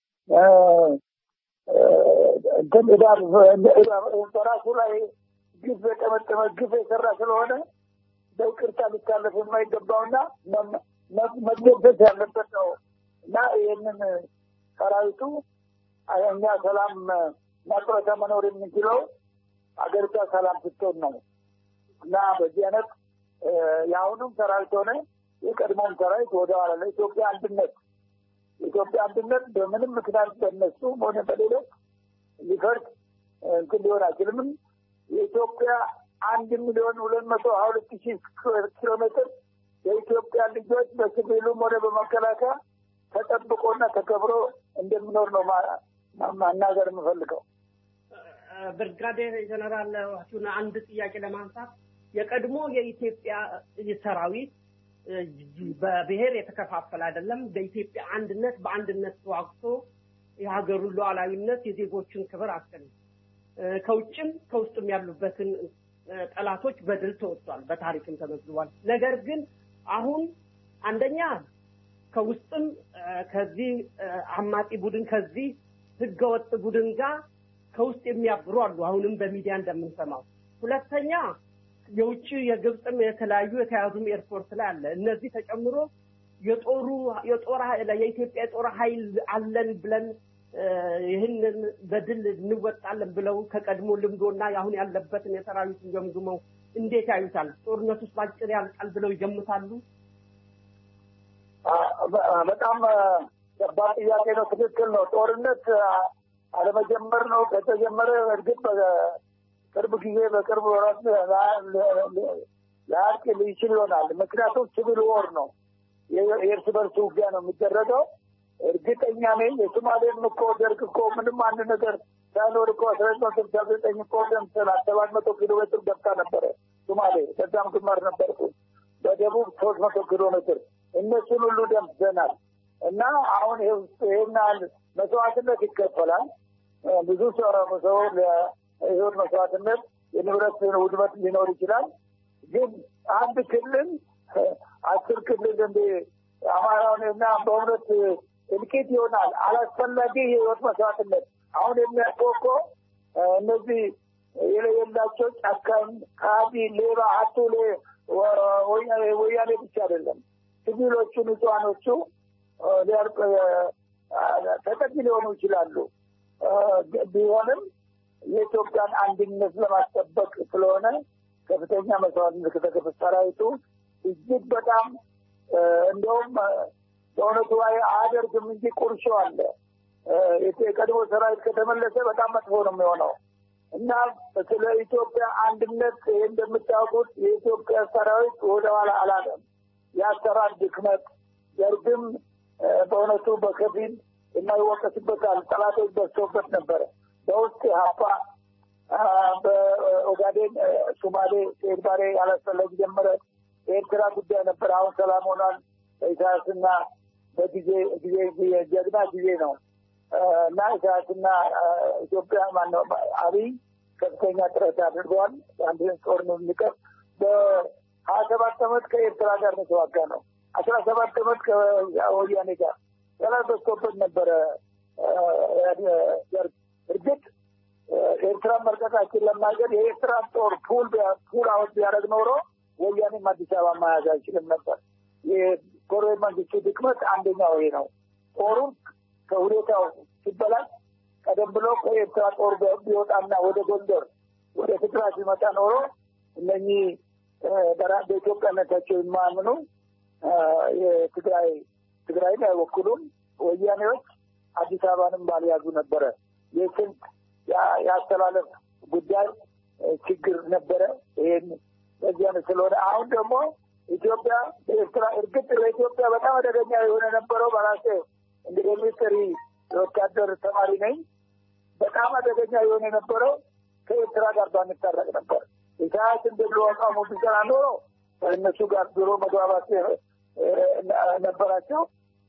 እንትን ዕዳ በራሱ ላይ ግፍ የጠመጠመ ግፍ የሰራ ስለሆነ በይቅርታ ሊታለፍ የማይገባውና መገደስ ያለበት ነው እና ይህንን ሰራዊቱ እኛ ሰላም መቅረተ መኖር የምንችለው አገሪቷ ሰላም ስትሆን ነው እና በዚህ አይነት የአሁኑም ሰራዊት ሆነ የቀድሞም ሰራዊት ወደኋላ ለኢትዮጵያ አንድነት የኢትዮጵያ አንድነት በምንም ምክንያት በነሱ ሆነ በሌሎች ሊፈርድ እንትን ሊሆን አይችልም። የኢትዮጵያ አንድ ሚሊዮን ሁለት መቶ ሀያ ሁለት ሺህ ኪሎ ሜትር የኢትዮጵያ ልጆች በሲቪሉም ሆነ በመከላከያ ተጠብቆና ተከብሮ እንደሚኖር ነው ማናገር የምፈልገው። ብርጋዴር ጀነራል ዋሲሁን አንድ ጥያቄ ለማንሳት የቀድሞ የኢትዮጵያ ሰራዊት በብሔር የተከፋፈለ አይደለም። በኢትዮጵያ አንድነት በአንድነት ተዋግቶ የሀገሩን ሉዓላዊነት የዜጎችን ክብር አስገኝ ከውጭም ከውስጥም ያሉበትን ጠላቶች በድል ተወጥቷል፣ በታሪክም ተመዝግቧል። ነገር ግን አሁን አንደኛ ከውስጥም ከዚህ አማጺ ቡድን ከዚህ ህገወጥ ቡድን ጋር ከውስጥ የሚያብሩ አሉ። አሁንም በሚዲያ እንደምንሰማው። ሁለተኛ የውጭ የግብፅም የተለያዩ የተያዙም ኤርፖርት ላይ አለ። እነዚህ ተጨምሮ የጦሩ የጦር የኢትዮጵያ የጦር ኃይል አለን ብለን ይህንን በድል እንወጣለን ብለው ከቀድሞ ልምዶና አሁን ያለበትን የሰራዊቱን ገምግመው እንዴት ያዩታል? ጦርነት ውስጥ ባጭር ያልቃል ብለው ይገምታሉ? በጣም ከባድ ጥያቄ ነው። ትክክል ነው። ጦርነት አለመጀመር ነው። ከተጀመረ እርግጥ ቅርብ ጊዜ በቅርብ ወራት ሊያልቅ ይችል ይሆናል። ምክንያቱም ሲቪል ወር ነው፣ የእርስ በርስ ውጊያ ነው የሚደረገው። እርግጠኛ ነኝ የሶማሌም እኮ ደርግ እኮ ምንም አንድ ነገር ሳይኖር እኮ አስራ ዘጠኝ ስልሳ ዘጠኝ እኮ ደምሰናል። ሰባት መቶ ኪሎ ሜትር ገብታ ነበረ ሶማሌ፣ ከዛም ግንባር ነበርኩ። በደቡብ ሶስት መቶ ኪሎ ሜትር እነሱን ሁሉ ደምሰናል። እና አሁን ይህን ያህል መስዋዕትነት ይከፈላል። ብዙ ሰው ሰው የህይወት መስዋዕትነት የንብረት ውድመት ሊኖር ይችላል። ግን አንድ ክልል አስር ክልል እንደ አማራውን እና በእውነት እልቂት ይሆናል። አላስፈላጊ የህይወት መስዋዕትነት አሁን የሚያውቀው እኮ እነዚህ የሌላቸው ጨካኝ፣ ከሃዲ፣ ሌባ፣ አቱሌ ወያኔ ብቻ አይደለም ሲቪሎቹ ንጹሃኖቹ ተጠቂ ሊሆኑ ይችላሉ። ቢሆንም የኢትዮጵያን አንድነት ለማስጠበቅ ስለሆነ ከፍተኛ መስዋዕትነት ከተከፈለ ሰራዊቱ እጅግ በጣም እንደውም በእውነቱ አያደርግም እንጂ ቁርሾ አለ። የቀድሞ ሰራዊት ከተመለሰ በጣም መጥፎ ነው የሚሆነው እና ስለ ኢትዮጵያ አንድነት ይህ እንደምታውቁት የኢትዮጵያ ሰራዊት ወደኋላ አላለም። የአሰራር ድክመት ደርግም በእውነቱ በከፊል የማይወቀስበታል ጠላቶች በዝተውበት ነበረ። በውስጥ ሀፓ በኦጋዴን ሱማሌ ሴት ባሬ ያላስፈላጊ ጀመረ። የኤርትራ ጉዳይ ነበር። አሁን ሰላም ሆኗል። ኢሳያስና በጊዜ ጊዜ ጀግና ጊዜ ነው እና ኢሳያስና ኢትዮጵያ ማነው አብይ ከፍተኛ ጥረት አድርገዋል። አንድን ጦርነት እንዲቀር በሀያ ሰባት ዓመት ከኤርትራ ጋር ነው የተዋጋ ነው። አስራ ሰባት ዓመት ከወያኔ ጋር ጠላት በዝቶበት ነበረ። እርግጥ ኤርትራ መልቀቃችን ለማገድ የኤርትራ ጦር ፑል ፑል አውት ቢያደርግ ኖሮ ወያኔም አዲስ አበባ መያዝ አይችልም ነበር። የኮሎኔል መንግስቱ ድክመት አንደኛው ይሄ ነው። ጦሩ ከሁኔታው ሲበላሽ ቀደም ብሎ ከኤርትራ ጦር ቢወጣና ወደ ጎንደር ወደ ትግራይ ሲመጣ ኖሮ እነኚህ በኢትዮጵያነታቸው የማያምኑ የትግራይ ትግራይን አይወክሉም ወያኔዎች አዲስ አበባንም ባልያዙ ነበረ። የስልት የአስተላለፍ ጉዳይ ችግር ነበረ። ይህን በዚያ ስለሆነ አሁን ደግሞ ኢትዮጵያ ኤርትራ እርግጥ ለኢትዮጵያ በጣም አደገኛ የሆነ ነበረው። በራሴ እንግዲህ ሚሊተሪ የወታደር ተማሪ ነኝ። በጣም አደገኛ የሆነ የነበረው ከኤርትራ ጋር ባንታረቅ ነበር። ኢሳያስ እንደብሎ አቋሙ ቢሰራ ኖሮ ከእነሱ ጋር ድሮ መግባባት ነበራቸው።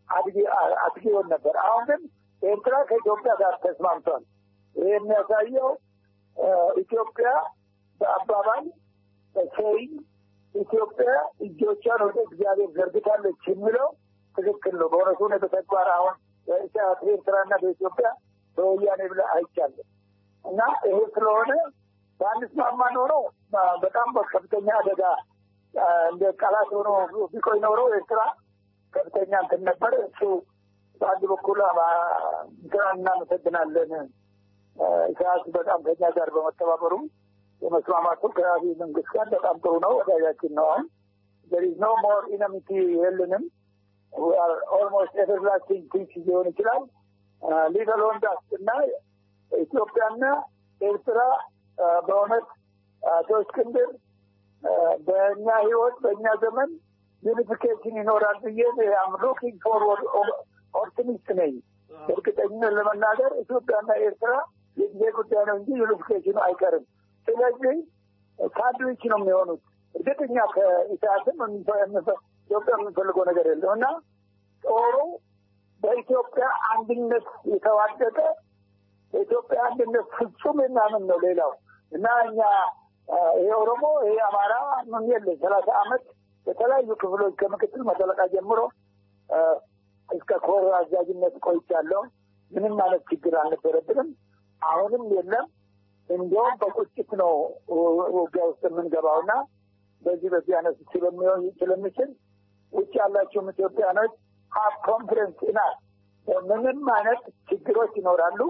አትጊ ይሆን ነበር። አሁን ግን ኤርትራ ከኢትዮጵያ ጋር ተስማምቷል። ይህ የሚያሳየው ኢትዮጵያ በአባባል በሰይን ኢትዮጵያ እጆቿን ወደ እግዚአብሔር ዘርግታለች የሚለው ትክክል ነው። በእውነቱ ነው። በተግባር አሁን በኤርትራና በኢትዮጵያ በወያኔ ብለ አይቻለን እና ይሄ ስለሆነ በአንስማማ ኖሮ በጣም በከፍተኛ አደጋ እንደ ቃላት ሆኖ ቢቆይ ኖሮ ኤርትራ ከፍተኛ እንትን ነበር። እሱ በአንድ በኩል እንትና እናመሰግናለን ኢሳያስ በጣም ከኛ ጋር በመተባበሩ የመስማማቱ ከአብይ መንግስት ጋር በጣም ጥሩ ነው። ወዳጃችን ነው። አሁን there is no more ኢነሚቲ የለንም። we are almost everlasting peace ሊሆን ይችላል። ሊገል ወንዳስ እና ኢትዮጵያና ኤርትራ በእውነት አቶ እስክንድር በእኛ ህይወት በእኛ ዘመን ዩኒፊኬሽን ይኖራል ብዬ አም ሉኪንግ ፎርወርድ ኦፕቲሚስት ነኝ። እርግጠኝነት ለመናገር ኢትዮጵያና ኤርትራ የጊዜ ጉዳይ ነው እንጂ ዩኒፊኬሽኑ አይቀርም። ስለዚህ ሳንድዊች ነው የሚሆኑት። እርግጠኛ ከኢሳያስም ኢትዮጵያ የምንፈልገው ነገር የለም እና ጦሩ በኢትዮጵያ አንድነት የተዋደቀ በኢትዮጵያ አንድነት ፍጹም የሚያምን ነው ሌላው እና እኛ ይሄ ኦሮሞ ይሄ አማራ ምን የለ ሰላሳ አመት በተለያዩ ክፍሎች ከምክትል መጠለቃ ጀምሮ እስከ ኮር አዛዥነት ቆይቻለሁ። ምንም ማለት ችግር አልነበረብንም። አሁንም የለም። እንዲያውም በቁጭት ነው ውጊያ ውስጥ የምንገባውና በዚህ በዚህ አይነት ስለሚሆን ስለሚችል ውጭ ያላችሁም ኢትዮጵያኖች ሀብ ኮንፊደንስ ኢናት ምንም አይነት ችግሮች ይኖራሉ።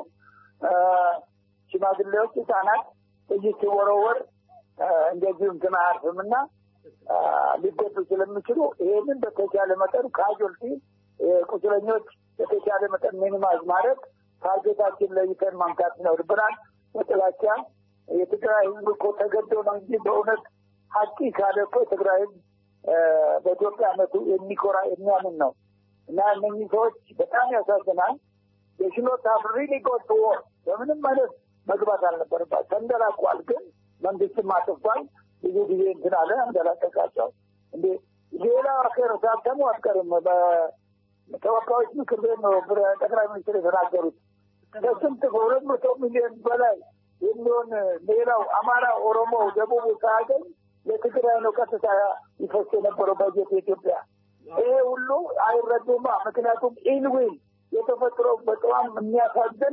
ሽማግሌዎች፣ ህጻናት ጥይት ሲወረወር እንደዚሁ እንትን አያርፍም እና ሊጎዱ ስለሚችሉ ይሄንን በተቻለ መጠን ካጆልቲ ቁስለኞች በተቻለ መጠን ሚኒማይዝ ማድረግ ታርጌታችን ለይተን ማምጣት ይኖርብናል። በጥላቻ የትግራይ ህዝብ እኮ ተገዶ ነው እንጂ በእውነት ሀቂ ካለ እኮ የትግራይ ህዝብ በኢትዮጵያነቱ የሚኮራ የሚያምን ነው እና እነኚህ ሰዎች በጣም ያሳዝናል። የሽኖት ሪሊ ጎት ቱ ዎር በምንም አይነት መግባት አልነበረባት ተንደላቋል። ግን መንግስትም አጥፍቷል። ብዙ ጊዜ እንትን አለ አንደላቀቃቸው። እንዴ ሌላ ሀገር ሳተሙ አትቀርም። በተወካዮች ምክር ቤት ነው ጠቅላይ ሚኒስትር የተናገሩት ከስንት ከሁለት መቶ ሚሊዮን በላይ የሚሆን ሌላው አማራ፣ ኦሮሞ፣ ደቡቡ ሳያገኝ ለትግራይ ነው ቀጥታ ይፈስ የነበረው በጀት የኢትዮጵያ። ይሄ ሁሉ አይረዱማ። ምክንያቱም ኢንዊል የተፈጥሮ በጣም የሚያሳዝን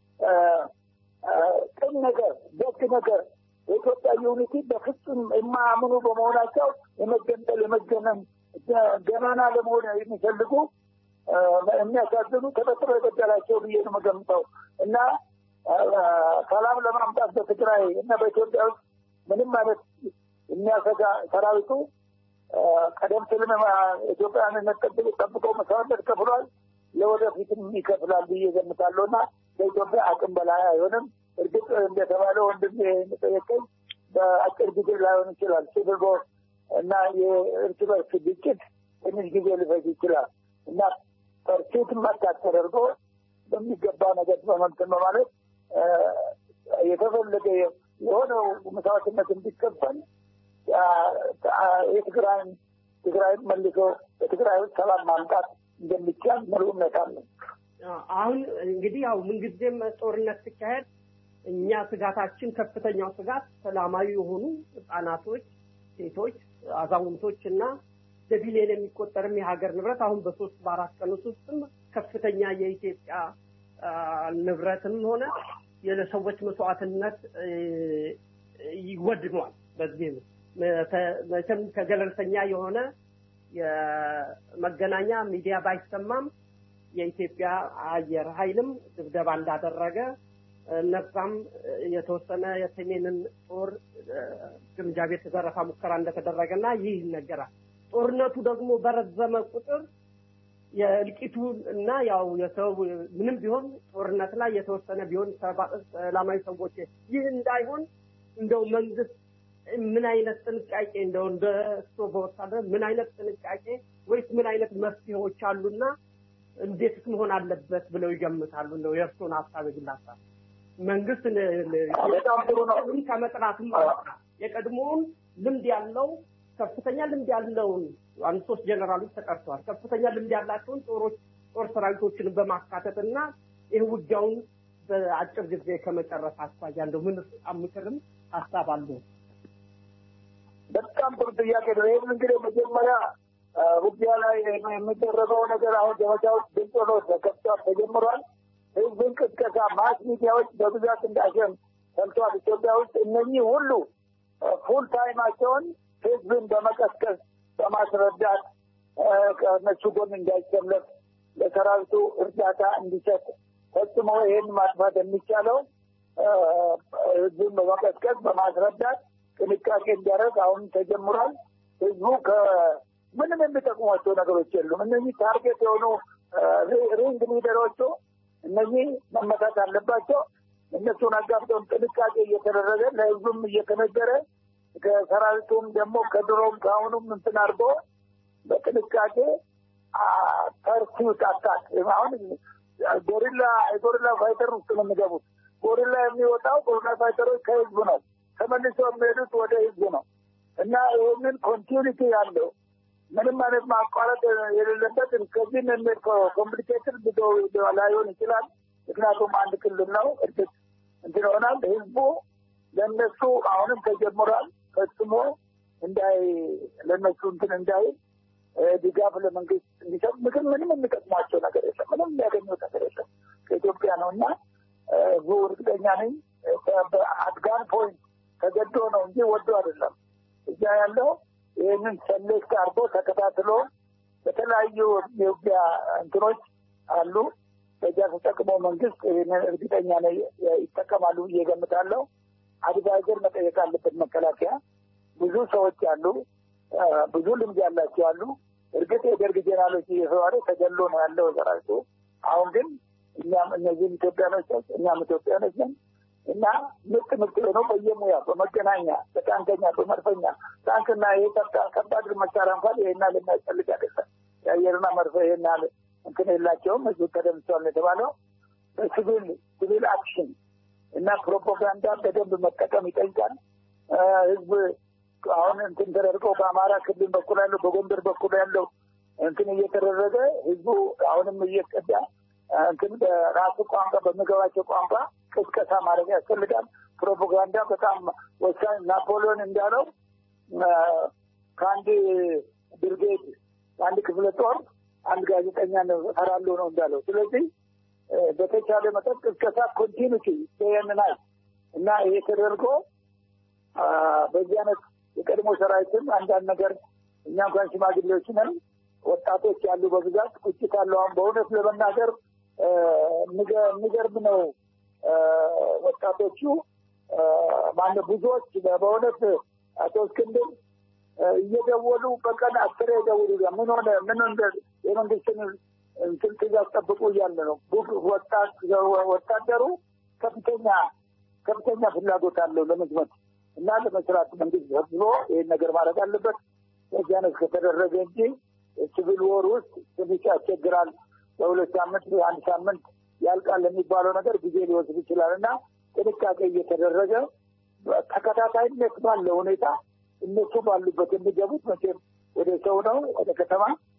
ቅን ነገር ደግ ነገር የኢትዮጵያ ዩኒቲ በፍጹም የማያምኑ በመሆናቸው የመገንጠል የመገነም ገናና ለመሆን የሚፈልጉ የሚያሳዝኑ ተፈጥሮ የገደላቸው ብዬ ነው የምገምተው እና ሰላም ለማምጣት በትግራይ እና በኢትዮጵያ ውስጥ ምንም አይነት የሚያሰጋ ሰራዊቱ ቀደም ሲልም ኢትዮጵያውያንነት ጠብቀው መስዋዕትነት ከፍሏል። ለወደፊትም ይከፍላል ብዬ ገምታለሁ እና በኢትዮጵያ አቅም በላይ አይሆንም። እርግጥ እንደተባለ ወንድም የሚጠየቀኝ በአጭር ጊዜ ላይሆን ይችላል። ሲቪል ዎር እና የእርስ በርስ ግጭት ትንሽ ጊዜ ሊፈጅ ይችላል እና ፐርሱት መታት ተደርጎ በሚገባ ነገር በመንትን በማለት የተፈለገ የሆነው መስዋዕትነት እንዲከፈል የትግራይን ትግራይን መልሶ በትግራይ ውስጥ ሰላም ማምጣት እንደሚቻል ሙሉ እምነት አለን። አሁን እንግዲህ ያው ምንጊዜም ጦርነት ሲካሄድ እኛ ስጋታችን ከፍተኛው ስጋት ሰላማዊ የሆኑ ህጻናቶች፣ ሴቶች፣ አዛውንቶች እና በቢሊዮን የሚቆጠርም የሀገር ንብረት አሁን በሶስት በአራት ቀን ውስጥም ከፍተኛ የኢትዮጵያ ንብረትም ሆነ የሰዎች መስዋዕትነት ይወድሟል። በዚህ መቼም ከገለልተኛ የሆነ የመገናኛ ሚዲያ ባይሰማም የኢትዮጵያ አየር ኃይልም ድብደባ እንዳደረገ እነዛም የተወሰነ የሰሜንን ጦር ግምጃ ቤት ዘረፋ ሙከራ እንደተደረገና ይህ ይነገራል። ጦርነቱ ደግሞ በረዘመ ቁጥር የእልቂቱ እና ያው የሰው ምንም ቢሆን ጦርነት ላይ የተወሰነ ቢሆን ሰላማዊ ሰዎች ይህ እንዳይሆን እንደው መንግስት ምን አይነት ጥንቃቄ እንደው እንደ እሱ በወታደር ምን አይነት ጥንቃቄ ወይስ ምን አይነት መፍትሄዎች አሉና እንዴትስ መሆን አለበት ብለው ይገምታሉ? እንደው የእርሱን ሀሳብ የግል ሀሳብ መንግስት በጣም ጥሩ ነው። ከመጥናትም የቀድሞውን ልምድ ያለው ከፍተኛ ልምድ ያለውን አንድ ሶስት ጀነራሎች ተቀርተዋል። ከፍተኛ ልምድ ያላቸውን ጦሮች ጦር ሰራዊቶችን በማካተት እና ይህ ውጊያውን በአጭር ጊዜ ከመጨረስ አኳያ እንደው ምን ምክርም ሀሳብ አለው? በጣም ጥሩ ጥያቄ ነው። ይህን እንግዲህ መጀመሪያ ውጊያ ላይ የሚደረገው ነገር አሁን ዘመቻዎች ድምፅ ሆኖ ተከፍቷል፣ ተጀምሯል። ህዝብን ቅስቀሳ ማስ ሚዲያዎች በብዛት እንዳሸን ሰምቷል። ኢትዮጵያ ውስጥ እነኚህ ሁሉ ፉል ታይማቸውን ህዝብን በመቀስቀስ በማስረዳት ከእነሱ ጎን እንዳይሰለፍ ለሰራዊቱ እርዳታ እንዲሰጥ ፈጽሞ ይህን ማጥፋት የሚቻለው ህዝብን በመቀስቀስ በማስረዳት ጥንቃቄ እንዲያደርግ አሁን ተጀምሯል። ህዝቡ ከምንም የሚጠቅሟቸው ነገሮች የሉም። እነዚህ ታርጌት የሆኑ ሪንግ ሊደሮቹ እነዚህ መመታት አለባቸው። እነሱን አጋብተውም ጥንቃቄ እየተደረገ ለህዝቡም እየተነገረ ከሰራዊቱም ደግሞ ከድሮም ከአሁኑም እንትን አድርጎ በጥንቃቄ ፐርሲዩት አታክ አሁን ጎሪላ የጎሪላ ፋይተር ውስጥ ነው የሚገቡት። ጎሪላ የሚወጣው ጎሪላ ፋይተሮች ከህዝብ ነው። ተመልሶ የሚሄዱት ወደ ህዝብ ነው እና ይህንን ኮንቲኒቲ ያለው ምንም አይነት ማቋረጥ የሌለበት ከዚህ የሚል ኮምፕሊኬትድ ብዙ ላይሆን ይችላል። ምክንያቱም አንድ ክልል ነው። እርግጥ እንትን ይሆናል። ህዝቡ ለእነሱ አሁንም ተጀምሯል። ፈጽሞ እንዳይ ለእነሱ እንትን እንዳይ ድጋፍ ለመንግስት እንዲሰጥ ምክር ምንም የሚጠቅሟቸው ነገር የለም። ምንም የሚያገኙት ነገር የለም ከኢትዮጵያ ነው እና ህዝቡ እርግጠኛ ነኝ በአድጋን ፖይንት ተገዶ ነው እንጂ ወዶ አይደለም። እዛ ያለው ይህንን ሰሌክት አድርጎ ተከታትሎ በተለያዩ የውጊያ እንትኖች አሉ። በዚያ ተጠቅሞ መንግስት ይህንን እርግጠኛ ነኝ ይጠቀማሉ ብዬ እገምታለሁ። አድቫይዘር መጠየቅ አለበት መከላከያ። ብዙ ሰዎች አሉ፣ ብዙ ልምድ ያላቸው አሉ። እርግጥ የደርግ ጄኔራሎች እየተባለ ተገሎ ነው ያለው ሰራዊቱ። አሁን ግን እኛም እነዚህም ኢትዮጵያኖች እኛም ኢትዮጵያኖች ነን እና ምርጥ ምርጥ ሆኖ በየሙያ በመገናኛ በታንከኛ በመድፈኛ ታንክና ይሄ ከባድ መሳሪያ እንኳን ይሄና ለሚያስፈልግ አይደለም። የአየርና መርፈ ይሄና እንትን የላቸውም። ህዝቡ ተደምሷል ነው የተባለው። በሲቪል ሲቪል አክሽን እና ፕሮፓጋንዳ በደንብ መጠቀም ይጠይቃል። ህዝብ አሁን እንትን ተደርገው በአማራ ክልል በኩል ያለው በጎንደር በኩል ያለው እንትን እየተደረገ ህዝቡ አሁንም እየቀዳ እንትን በራሱ ቋንቋ በሚገባቸው ቋንቋ ቅስቀሳ ማድረግ ያስፈልጋል። ፕሮፓጋንዳ በጣም ወሳኝ። ናፖሊዮን እንዳለው ከአንድ ብርጌድ ከአንድ ክፍለ ጦር አንድ ጋዜጠኛ እፈራለሁ ነው እንዳለው። ስለዚህ በተቻለ መጠን ቅስቀሳ ኮንቲኒቲ ይህንናል እና ይሄ ተደርጎ በዚህ አይነት የቀድሞ ሰራዊትም አንዳንድ ነገር እኛ እንኳን ሽማግሌዎች ነን፣ ወጣቶች ያሉ በብዛት ቁጭት አለው። አሁን በእውነት ለመናገር የሚገርም ነው። ወጣቶቹ ማነ ብዙዎች በእውነት አቶ እስክንድር እየደወሉ በቀን አስሬ የደውሉ ምን ሆነ ምን እንደ የመንግስትን እንትን ትእዛዝ ጠብቁ እያለ ነው። ወታደሩ ከፍተኛ ከፍተኛ ፍላጎት አለው ለመዝመት እና ለመስራት መንግስት ሰብስቦ ይህን ነገር ማድረግ አለበት። በዚያ ነው ከተደረገ እንጂ ሲቪል ወር ውስጥ ትንሽ ያስቸግራል። በሁለት ሳምንት አንድ ሳምንት ያልቃል የሚባለው ነገር ጊዜ ሊወስድ ይችላል እና ጥንቃቄ እየተደረገ ተከታታይነት ባለው ሁኔታ እነሱ ባሉበት የሚገቡት መቼም ወደ ሰው ነው ወደ ከተማ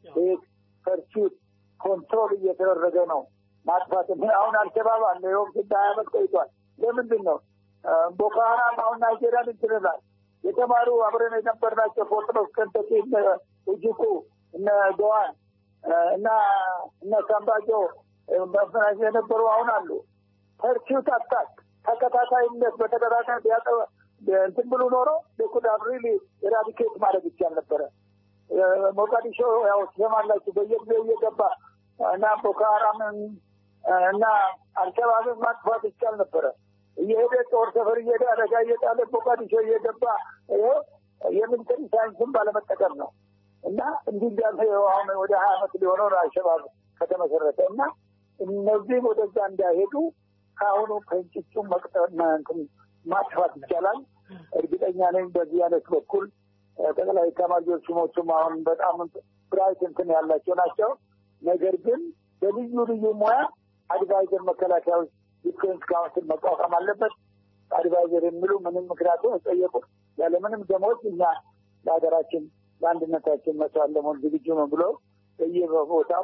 ፐርሱት ኮንትሮል እየተደረገ ነው ማጥፋት። አሁን አልሸባብ አለ ይኸውም ስንት ሀያ ዓመት ቆይቷል። ለምንድን ነው ቦኮ ሀራም አሁን ናይጄሪያን እንትንላል የተማሩ አብረን የነበርናቸው ፎርትኖስ ከንተኪ እጅኩ እነ ገዋን እና እነ ሳምባጆ መፈናጅ የነበሩ አሁን አሉ። ፐርሱት አታክ ተከታታይነት በተከታታይ ቢያጠ እንትን ብሉ ኖሮ ኩዳን ሪሊ ኤራዲኬት ማድረግ ይቻል ነበረ። ሞቃዲሾ ያው ትሰማላችሁ በየጊዜው እየገባ እና ቦኮ ሀራምን እና አልሸባብን ማጥፋት ይቻል ነበረ። እየሄደ ጦር ሰፈር እየሄደ አደጋ እየጣለ ሞቃዲሾ እየገባ ይኸው የሚሊተሪ ሳይንስን ባለመጠቀም ነው እና እንዲህ እንዳለ አሁን ወደ ሀያ ዓመት ሊሆነው ነው አልሸባብ ከተመሰረተ እና እነዚህም ወደዛ እንዳይሄዱ ከአሁኑ ከእንጭጩ መቅጠር ማጥፋት ይቻላል። እርግጠኛ ነኝ በዚህ አይነት በኩል ጠቅላይ ኤታማዦር ሹሞቹም አሁን በጣም ብራይት እንትን ያላቸው ናቸው። ነገር ግን በልዩ ልዩ ሙያ አድቫይዘር መከላከያዎች ዲፌንስ ካውንስል መቋቋም አለበት። አድቫይዘር የሚሉ ምንም ምክንያቱም የጠየቁት ያለምንም ደሞዝ እኛ ለሀገራችን ለአንድነታችን መስዋዕት ለመሆን ዝግጁ ነው ብሎ በየቦታው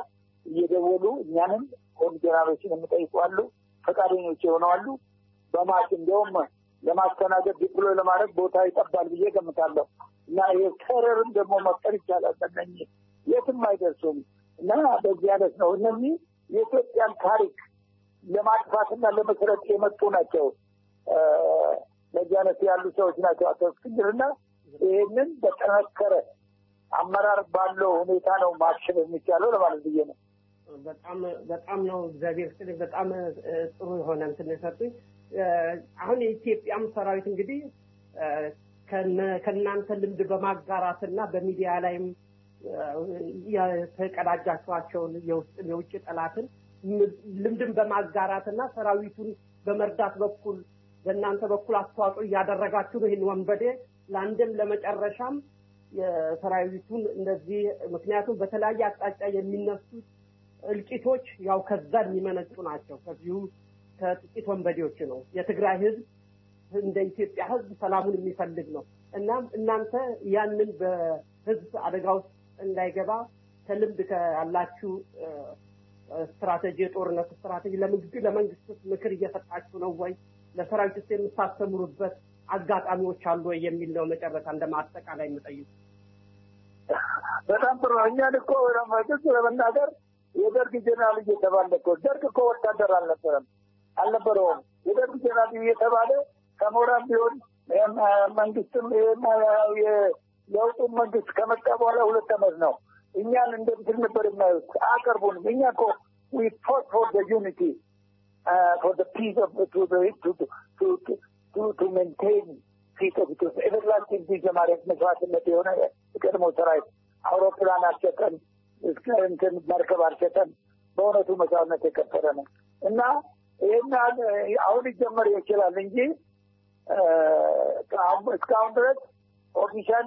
እየደወሉ እኛንም ሆን ጀነራሎችን የሚጠይቁ አሉ። ፈቃደኞች የሆኑ አሉ። በማት እንዲያውም ለማስተናገድ ዲፕሎይ ለማድረግ ቦታ ይጠባል ብዬ ገምታለሁ። እና ይሄ ቴረርም ደግሞ መፍጠር ይቻላል። በእነኝህ የትም አይደርሱም። እና በዚህ አይነት ነው እነዚህ የኢትዮጵያን ታሪክ ለማጥፋትና ለመሰረት የመጡ ናቸው። እ፣ በዚህ አይነት ያሉ ሰዎች ናቸው አቶ እስክንድርና ይህንን በጠነከረ አመራር ባለው ሁኔታ ነው ማክሸፍ የሚቻለው ለማለት ብዬ ነው። በጣም በጣም ነው እግዚአብሔር ይስጥልኝ። በጣም እ፣ ጥሩ የሆነ እንትን የሰጡኝ። እ፣ አሁን የኢትዮጵያም ሰራዊት እንግዲህ እ፣ ከነ- ከእናንተ ልምድ በማጋራትና በሚዲያ ላይም እ፣ የተቀዳጃችኋቸውን የውስጥ የውጭ ጠላትን ም- ልምድን በማጋራትና ሰራዊቱን በመርዳት በኩል በእናንተ በኩል አስተዋጽኦ እያደረጋችሁ ነው። ይህን ወንበዴ ለአንድም ለመጨረሻም የሰራዊቱን እንደዚህ ምክንያቱም በተለያየ አቅጣጫ የሚነሱት እልቂቶች ያው ከዛ የሚመነጩ ናቸው። ከዚሁ ከጥቂት ወንበዴዎች ነው። የትግራይ ህዝብ እንደ ኢትዮጵያ ህዝብ ሰላሙን የሚፈልግ ነው። እናም እናንተ ያንን በህዝብ አደጋ ውስጥ እንዳይገባ ከልምድ ካላችሁ እ፣ ስትራቴጂ የጦርነት ስትራቴጂ ለመንግስት ለመንግስት ምክር እየሰጣችሁ ነው ወይ? ለሰራዊት ውስጥ የምታስተምሩበት አጋጣሚዎች አሉ ወይ የሚል ነው መጨረሻ እንደ ማጠቃላይ የምጠይቁ። በጣም ጥሩ ነው። እኛን እኮ ግልጽ ለመናገር የደርግ ጀነራል እየተባለ እኮ ደርግ እኮ ወታደር አልነበረም አልነበረውም። የደርግ ጀነራል እየተባለ ከሞራም ቢሆን ይህም መንግስትም ይህም የለውጡን መንግስት ከመጣ በኋላ ሁለት ዓመት ነው። እኛን እንደ እንትን ነበር የማዩት፣ አያቀርቡንም። እኛ እኮ we fought for the unity uh, for the peace of to the to to to to, to, to maintain peace of Ethiopia everlasting peace ለማድረግ መስዋዕትነት የሆነ የቀድሞ ሰራዊት አውሮፕላን አልሸጠን እስከ እንትን መርከብ አልሸጠን በእውነቱ መስዋዕትነት የከፈለ ነው እና ይህን አሁን ሊጀመር ይችላል እንጂ እ፣ ከአሁን- እስካሁን ድረስ ኦፊሻሊ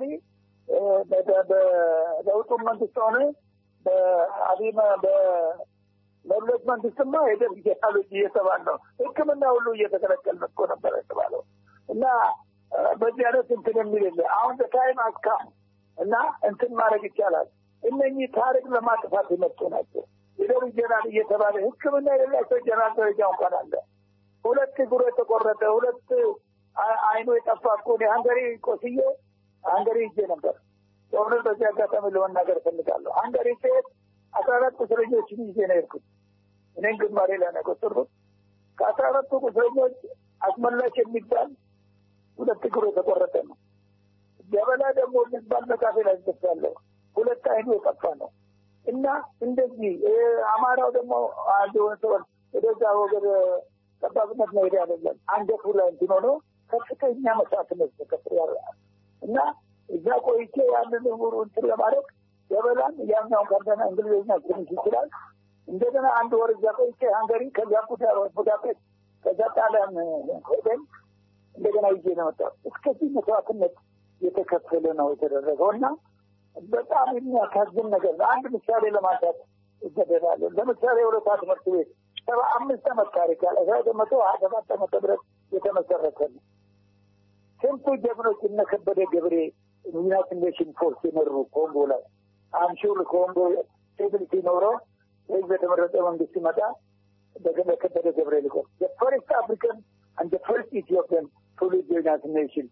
በለውጡም መንግስት ሆነ በአብይ መ- በመለስ መንግስትማ የደርግ ቴክኖሎጂ እየተባለ ነው። ሕክምና ሁሉ እየተከለከልን እኮ ነበር የተባለው እና እ፣ በዚህ አይነት እንትን የሚል የለ አሁን በታይም አስካም እና እንትን ማድረግ ይቻላል። እነኚህ ታሪክ ለማጥፋት የመጡ ናቸው። የደርግ ጀነራል እየተባለ ሕክምና የሌላቸው ጀነራል ደረጃ እንኳን አለ። ሁለት እግሩ የተቆረጠ ሁለት አ- አይኑ የጠፋ እኮ እኔ ሀንገሪ ቆስዬ ሀንገሪ ሂጄ ነበር። በእውነት በዚህ አጋጣሚ ለመናገር እፈልጋለሁ። ሀንገሪ ስሄድ አስራ አራት ቁስለኞችን ይዤ ነው የሄድኩት። እኔን ግንባሬ ላይ ነው የቆጠርኩት። ከአስራ አራቱ ቁስለኞች አስመላሽ የሚባል ሁለት እግሩ የተቆረጠ ነው። ገበላ ደግሞ የሚባል መካፌ ላይ ደርሳለሁ። ሁለት አይኑ የጠፋ ነው እና እንደዚህ እ፣ አማራው ደግሞ አንድ ሰው ወደዛ ወገን ጠባብነት መሄድ አይደለም። አንገቱ ላይ እንትን ሆኖ ከፍተኛ መስዋዕትነት ተከፍሎ ያለ እና እዛ ቆይቼ ያንን ሙሉ እንትን ለማድረግ ገበላን ያኛውን ከርደና እንግሊዝኛ ትንሽ ይችላል። እንደገና አንድ ወር እዛ ቆይቼ ሃንገሪ፣ ከዚያ ቡዳ- ቡዳፔስት፣ ከዛ ጣሊያን ሄደን እንደገና ይዤ ነው የመጣሁት። እስከዚህ መስዋዕትነት የተከፈለ ነው የተደረገው እና በጣም የሚያሳዝን ነገር ነው። አንድ ምሳሌ ለማንሳት እገደዳለሁ። ለምሳሌ የሁለታ ትምህርት ቤት ሰባ አምስት ዓመት ታሪክ ያለ አስራ መቶ ሀያ ሰባት ዓመተ ምህረት የተመሰረተ ነው። ስንቱ ጀግኖች እነ ከበደ ገብሬ ዩናይትድ ኔሽን ፎርስ የመሩ ኮንጎ ላይ አምሹር ኮንጎ ስቴቢሊቲ ኖሮ ህዝብ የተመረጠ መንግስት ሲመጣ በገለ ከበደ ገብሬ ልቆ ፈርስት አፍሪካን አንድ ፈርስት ኢትዮጵያን ትውልድ ዩናይትድ ኔሽን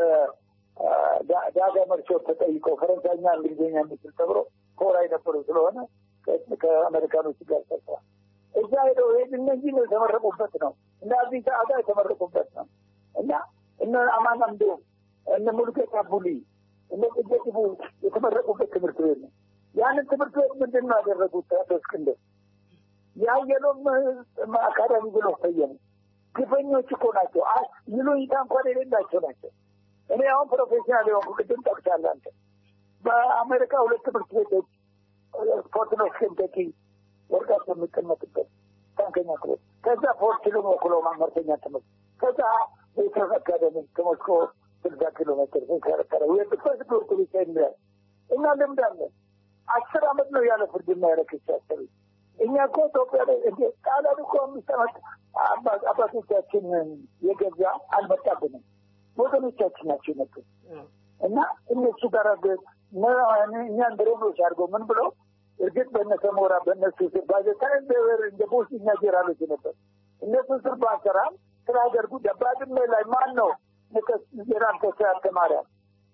ዳጋ መርሾ ተጠይቀው ፈረንሳይኛ እንግሊዝኛ የሚችል ተብሎ ኮራ የነበሩ ስለሆነ ከ- ከአሜሪካኖች ጋር ሰርተዋል። እዛ ሄደው ይህ እነዚህ ነው የተመረቁበት ነው እና አዲስ አበባ የተመረቁበት ነው እና እነ አማን አምዶ እነ ሙሉጌታ ቡሊ እነ ጥጌትቡ የተመረቁበት ትምህርት ቤት ነው። ያንን ትምህርት ቤት ምንድን ነው ያደረጉት? አቶ እስክንድር የአየሎም አካዳሚ ብሎ ሰየሙ። ግፈኞች እኮ ናቸው። አ- ይሉኝታ እንኳን የሌላቸው ናቸው። እኔ አሁን ፕሮፌሽናል የሆንኩ ቅድም ጠቅሳለህ አንተ በአሜሪካ ሁለት ትምህርት ቤቶች ፎርት ኖክስ ኬንተኪ ወርቃት የሚቀመጥበት ታንከኛ ክፍል ከዛ ፎርት ሊም ኦክሎማ መርተኛ ትምህርት ከዛ ቤተሰብ አካደሚ ከሞስኮ ስልሳ ኪሎ ሜትር ሲከረከረ ፈርስ ትምህርት ቤት የሚያል እኛ ልምድ አለን። አስር አመት ነው ያለ ፍርድና ያለ ክስ ያሰሩ እኛ እኮ ኢትዮጵያ ላይ እንደ ጣሊያን እኮ አምስት አመት አባ- አባቶቻችን የገዛ አልመጣብንም። ወገኖቻችን ናቸው የመጡት እና እነሱ ጋር ግ- ነ- እኛን ብሬኖች አድርገው ምን ብለው እርግጥ በነ ሰሞራ በእነሱ ስር ባዘታይም ደበር እንደ ቦስኛ ጄራሎች ነበር። እነሱ ስር ባሰራም ስለ ሀገር ጉዳይ ባድመ ላይ ማን ነው ጄራል ተስፋ ተማሪያም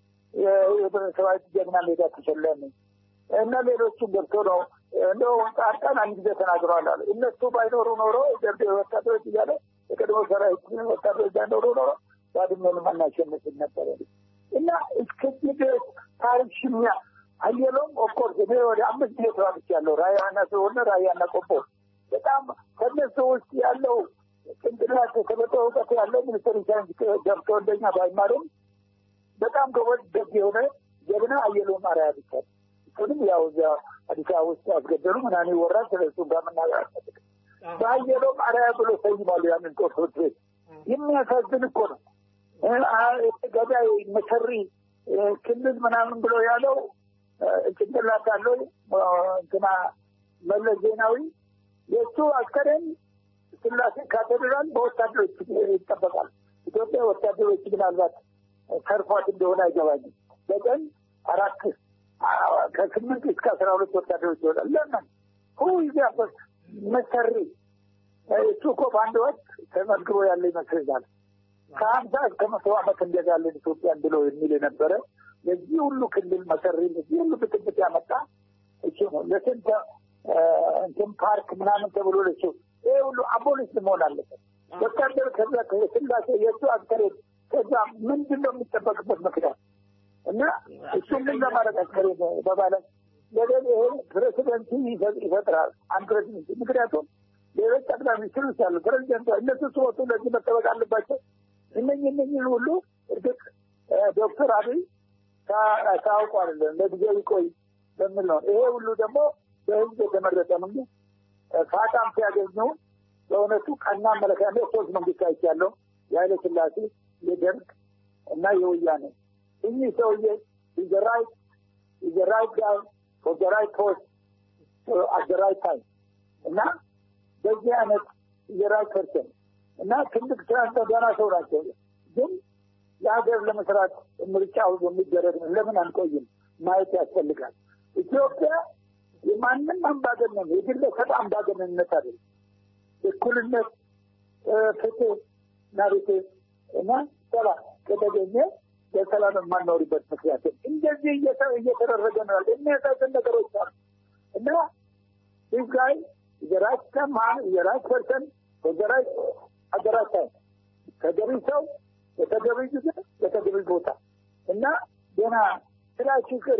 የሰራዊት ጀግና ሜዳ ተሸለመ እና ሌሎቹም ገብቶ ነው እንደው ጻድቃን አንድ ጊዜ ተናግረዋል አሉ። እነሱ ባይኖሩ ኖሮ ደርቤ ወታደሮች እያለ የቀድሞ ሰራዊት ወታደሮች ባይኖሩ ኖሮ ባድመንም አናሸንፍም ነበረ እና እስከዚህ ድረስ ታሪክ ሽሚያ አየሎም ኦፍኮርስ እኔ ወደ አምስት ጊዜ ተዋግቻለሁ። ራያና ስለሆነ ራያና ቆቦ በጣም ከነሱ ውስጥ ያለው ጭንቅላት የተበጠ እውቀት ያለው ሚኒስትር ሳይንስ ገብቶ እንደኛ ባይማርም በጣም ጎበዝ ደግ የሆነ ጀግና አየሎም አርአያ ብቻ ነው። እሱንም ያው እዚያ አዲስ አበባ ውስጥ ያስገደሉ ምናምን ይወራል። ስለሱ ጋር መናገር አልፈልግም። በአየሎም አርአያ ብሎ ሰይማሉ ያንን ጦር ትምህርት ቤት። የሚያሳዝን እኮ ነው። ገዳይ መሰሪ ክልል ምናምን ብሎ ያለው ጭንቅላት አለው እንትና መለስ ዜናዊ የእሱ አስከሬን ስላሴ ካቴድራል በወታደሮች ይጠበቃል። ኢትዮጵያ ወታደሮች ምናልባት ተርፏት እንደሆነ አይገባኝም። በቀን አራት ከስምንት እስከ አስራ ሁለት ወታደሮች ይሆናል። ለምን ሁ ይዚያበት መሰሪ እሱ እኮ በአንድ ወቅት ተመዝግቦ ያለ ይመስለኛል። ከሀምሳ እስከ መቶ ዓመት እንገዛለን ኢትዮጵያን ብሎ የሚል የነበረ የዚህ ሁሉ ክልል መሰሪ የዚህ ሁሉ ብጥብጥ ያመጣ እሱ ነው። ለስንት እንትን ፓርክ ምናምን ተብሎ ለሱ ይህ ሁሉ አቦሊስ መሆን አለበት። ወታደር ከዛ ስላሴ የእሱ አስከሬን ከዛ ምንድን ነው የሚጠበቅበት ምክንያት እና እሱ ምን ለማድረግ አስከሬን በባለት ለደን ይሄ ፕሬሲደንት ይፈጥራል አንድ ፕሬሲደንት ምክንያቱም ሌሎች ጠቅላይ ሚኒስትሮች አሉ ፕሬዚደንት እነሱ ሲወጡ ለዚህ መጠበቅ አለባቸው እነኝህ እነኝህ ሁሉ እርግጥ ዶክተር አብይ ታውቁ አይደለም ለጊዜው ይቆይ በሚል ነው ይሄ ሁሉ ደግሞ በህዝብ የተመረጠ መንግስት ፋታም ሲያገኙ በእውነቱ ቀና አመለካከት ሶስት መንግስት አይቻለሁ የኃይለ ስላሴ የደርግ እና የወያኔ እኚህ ሰውዬ ኢዘራይት ኢዘራይት ጋር ፎር ፖስት አት ራይት ታይም እና በዚህ አይነት ኢዘራይት ፐርሰን እና ትልቅ ስራ ገና ሰው ናቸው። ግን ለሀገር ለመስራት ምርጫው የሚደረግ ነው። ለምን አንቆይም? ማየት ያስፈልጋል። ኢትዮጵያ የማንም አምባገነን የግለሰብ አምባገነንነት አይደለም። እኩልነት፣ ፍትህ እና ርትዕ እና ሰላም ከተገኘ በሰላም የማንኖርበት ምክንያት እንደዚህ እየተደረገ ነው ያለ የሚያሳዝን ነገሮች አሉ እና ይህ ጋይ የራይት ከማን የራይት ፐርሰን በዘራይት አገራት ተገቢ ሰው የተገቢ ጊዜ የተገቢ ቦታ እና ገና ክላስ ይቅር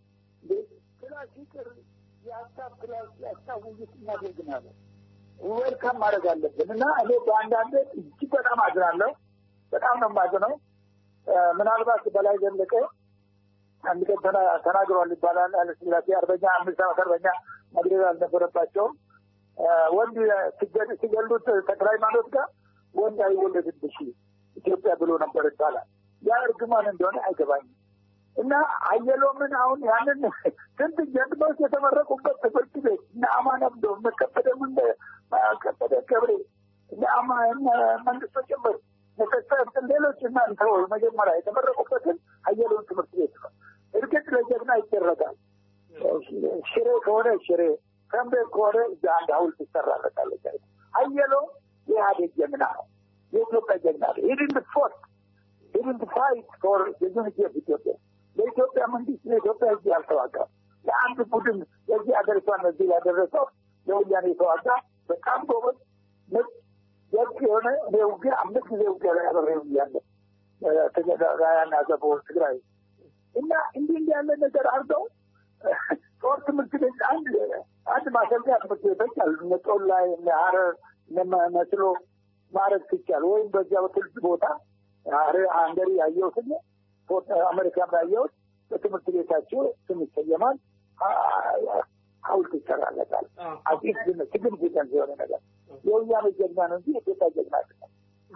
ክላስ ይቅር የሀሳብ ክላስ የሀሳብ ውይይት እናደርግናለን። ዌልካም ማድረግ አለብን እና እኔ በአንዳንድ እጅግ በጣም አዝናለሁ። በጣም ነው የማዝነው። ምናልባት በላይ ዘለቀ አንድ ቀን ተናግሯል ይባላል ኃይለሥላሴ አርበኛ አምስት ዓመት አርበኛ መግደል አልነበረባቸውም። ወንድ ሲገሉት ተክለ ሃይማኖት ጋር ወንድ አይወለድብሽ ኢትዮጵያ ብሎ ነበር ይባላል። ያ እርግማን እንደሆነ አይገባኝም። እና አየሎምን አሁን ያንን ስንት ጀግኖች የተመረቁበት ትምህርት ቤት እነ አማን አብዶ እነ ከበደ ምን ከበደ ገብሬ እነ አማ መንግስቶ ጭምር ነተሰብትን ሌሎች እናንተ መጀመሪያ የተመረቁበትን አየሎን ትምህርት ቤት ነው። እርግጥ ለጀግና ይደረጋል። ሽሬ ከሆነ ሽሬ ከምቤት ከሆነ እዛ አንድ ሀውልት ይሰራለታለች። አየሎ የኢህአዴግ ጀግና ነው። የኢትዮጵያ ጀግና ነው። ሂድንት ፎርት ሂድንት ፋይት ፎር ዩኒቲ ኦፍ ኢትዮጵያ ለኢትዮጵያ መንግስት ለኢትዮጵያ ህዝብ ያልተዋጋ ለአንድ ቡድን የዚህ ሀገሪቷን እዚህ ያደረሰው ለወያኔ የተዋጋ በጣም ጎበዝ ምርጥ ደግ የሆነ እኔ ውጊያ አምስት ጊዜ ውጊያ ላይ አበሬው እያለ ራያና ዘቦ ትግራይ እና እንዲህ እንዲህ ያለ ነገር አድርገው ጦር ትምህርት ቤት አንድ አንድ ማሰልጠኛ ትምህርት ቤቶች አሉ። እነ ጦር ላይ እነ ሀረር እነ መስሎ ማድረግ ሲቻል ወይም በዚያ በትልቅ ቦታ አንገሪ ያየሁትን አሜሪካም ያየሁት በትምህርት ቤታቸው ስም ይሰየማል፣ ሀውልት ይሰራለታል። አዲስ ሲግኒፊካንስ የሆነ ነገር የወያኔ ጀግና ነው እንጂ የኢትዮጵያ ጀግና አይደለም።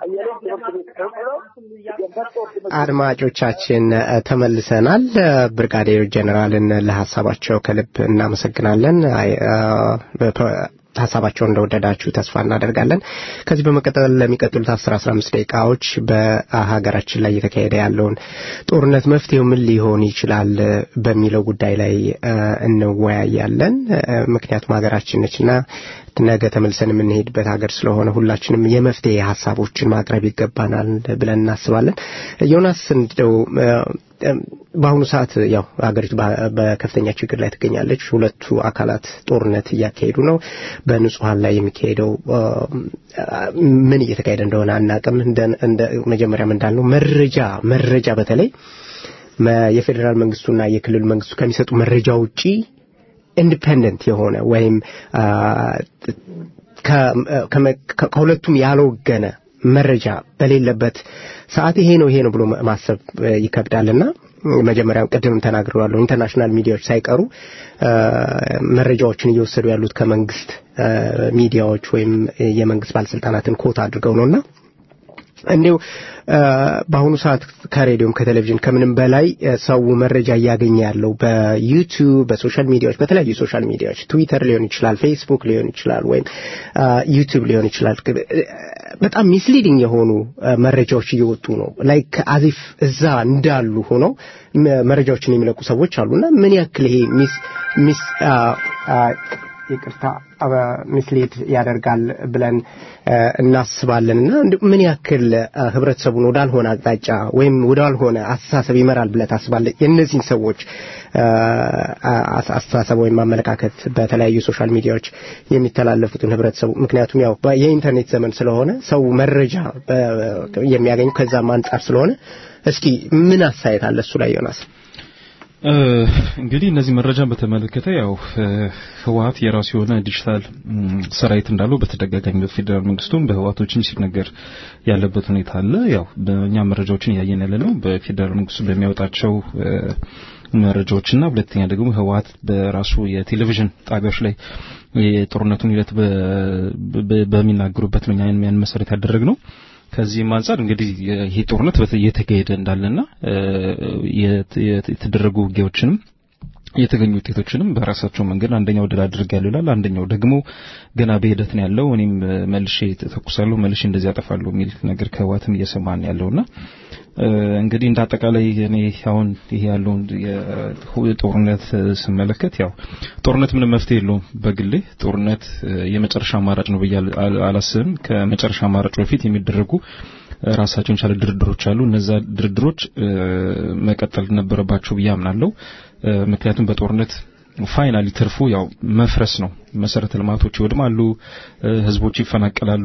አድማጮቻችን ተመልሰናል። ብርጋዴር ጀኔራልን ለሀሳባቸው ከልብ እናመሰግናለን። ሀሳባቸውን እንደወደዳችሁ ተስፋ እናደርጋለን። ከዚህ በመቀጠል ለሚቀጥሉት አስር አስራ አምስት ደቂቃዎች በሀገራችን ላይ እየተካሄደ ያለውን ጦርነት መፍትሄው ምን ሊሆን ይችላል በሚለው ጉዳይ ላይ እንወያያለን። ምክንያቱም ሀገራችን ነችና ነገ ተመልሰን የምንሄድበት ሀገር ስለሆነ ሁላችንም የመፍትሄ ሀሳቦችን ማቅረብ ይገባናል ብለን እናስባለን። ዮናስ እንደው በአሁኑ ሰዓት ያው ሀገሪቱ በከፍተኛ ችግር ላይ ትገኛለች። ሁለቱ አካላት ጦርነት እያካሄዱ ነው። በንጹሀን ላይ የሚካሄደው ምን እየተካሄደ እንደሆነ አናቅም። እንደ መጀመሪያም እንዳልነው መረጃ መረጃ በተለይ የፌዴራል መንግስቱና የክልሉ መንግስቱ ከሚሰጡ መረጃ ውጪ ኢንዲፔንደንት የሆነ ወይም ከሁለቱም ያልወገነ መረጃ በሌለበት ሰዓት ይሄ ነው ይሄ ነው ብሎ ማሰብ ይከብዳልና መጀመሪያ ቅድም ተናግረዋለሁ። ኢንተርናሽናል ሚዲያዎች ሳይቀሩ መረጃዎችን እየወሰዱ ያሉት ከመንግስት ሚዲያዎች ወይም የመንግስት ባለስልጣናትን ኮት አድርገው ነውና እንዲሁ በአሁኑ ሰዓት ከሬዲዮም ከቴሌቪዥን ከምንም በላይ ሰው መረጃ እያገኘ ያለው በዩቲዩብ በሶሻል ሚዲያዎች በተለያዩ ሶሻል ሚዲያዎች ትዊተር ሊሆን ይችላል፣ ፌስቡክ ሊሆን ይችላል፣ ወይም ዩቲዩብ ሊሆን ይችላል። በጣም ሚስሊዲንግ የሆኑ መረጃዎች እየወጡ ነው። ላይክ አዚፍ እዛ እንዳሉ ሆነው መረጃዎችን የሚለቁ ሰዎች አሉና ምን ያክል ይሄ ሚስ ሚስ ይቅርታ ሚስሌድ ያደርጋል ብለን እናስባለን እና ምን ያክል ህብረተሰቡን ወዳልሆነ አቅጣጫ ወይም ወዳልሆነ አስተሳሰብ ይመራል ብለ ታስባለ የእነዚህን ሰዎች አስተሳሰብ ወይም አመለካከት በተለያዩ ሶሻል ሚዲያዎች የሚተላለፉትን ህብረተሰቡ ምክንያቱም ያው የኢንተርኔት ዘመን ስለሆነ ሰው መረጃ የሚያገኙ ከዛም አንጻር ስለሆነ እስኪ ምን አስተያየት አለ እሱ ላይ ዮናስ? እንግዲህ እነዚህ መረጃን በተመለከተ ያው ህወሀት የራሱ የሆነ ዲጂታል ሰራዊት እንዳለው በተደጋጋሚ በፌዴራል መንግስቱም በህወሀቶችም ሲነገር ያለበት ሁኔታ አለ። ያው በእኛ መረጃዎችን እያየን ያለ ነው በፌዴራል መንግስቱ በሚያወጣቸው መረጃዎችና ሁለተኛ ደግሞ ህወሀት በራሱ የቴሌቪዥን ጣቢያዎች ላይ የጦርነቱን ሂደት በሚናገሩበት ነው ያን መሰረት ያደረግ ነው። ከዚህም አንጻር እንግዲህ ይሄ ጦርነት እየተካሄደ እንዳለና የተደረጉ ውጊያዎችንም የተገኙ ውጤቶችንም በራሳቸው መንገድ አንደኛው ድል አድርጌያለሁ ይላል፣ አንደኛው ደግሞ ገና በሂደት ነው ያለው። እኔም መልሼ ተኩሳለሁ፣ መልሼ እንደዚህ ያጠፋለሁ የሚል ነገር ከህወሓትም እየሰማን ያለውና እንግዲህ እንደ አጠቃላይ እኔ አሁን ይሄ ያለውን ጦርነት ስመለከት ያው ጦርነት ምንም መፍትሄ የለውም። በግሌ ጦርነት የመጨረሻ አማራጭ ነው ብዬ አላስብም። ከመጨረሻ አማራጭ በፊት የሚደረጉ ራሳቸውን የቻለ ድርድሮች አሉ። እነዛ ድርድሮች መቀጠል ነበረባቸው ብዬ አምናለሁ። ምክንያቱም በጦርነት ፋይናሊ ትርፉ ያው መፍረስ ነው። መሰረተ ልማቶች ይወድማሉ፣ ህዝቦች ይፈናቀላሉ።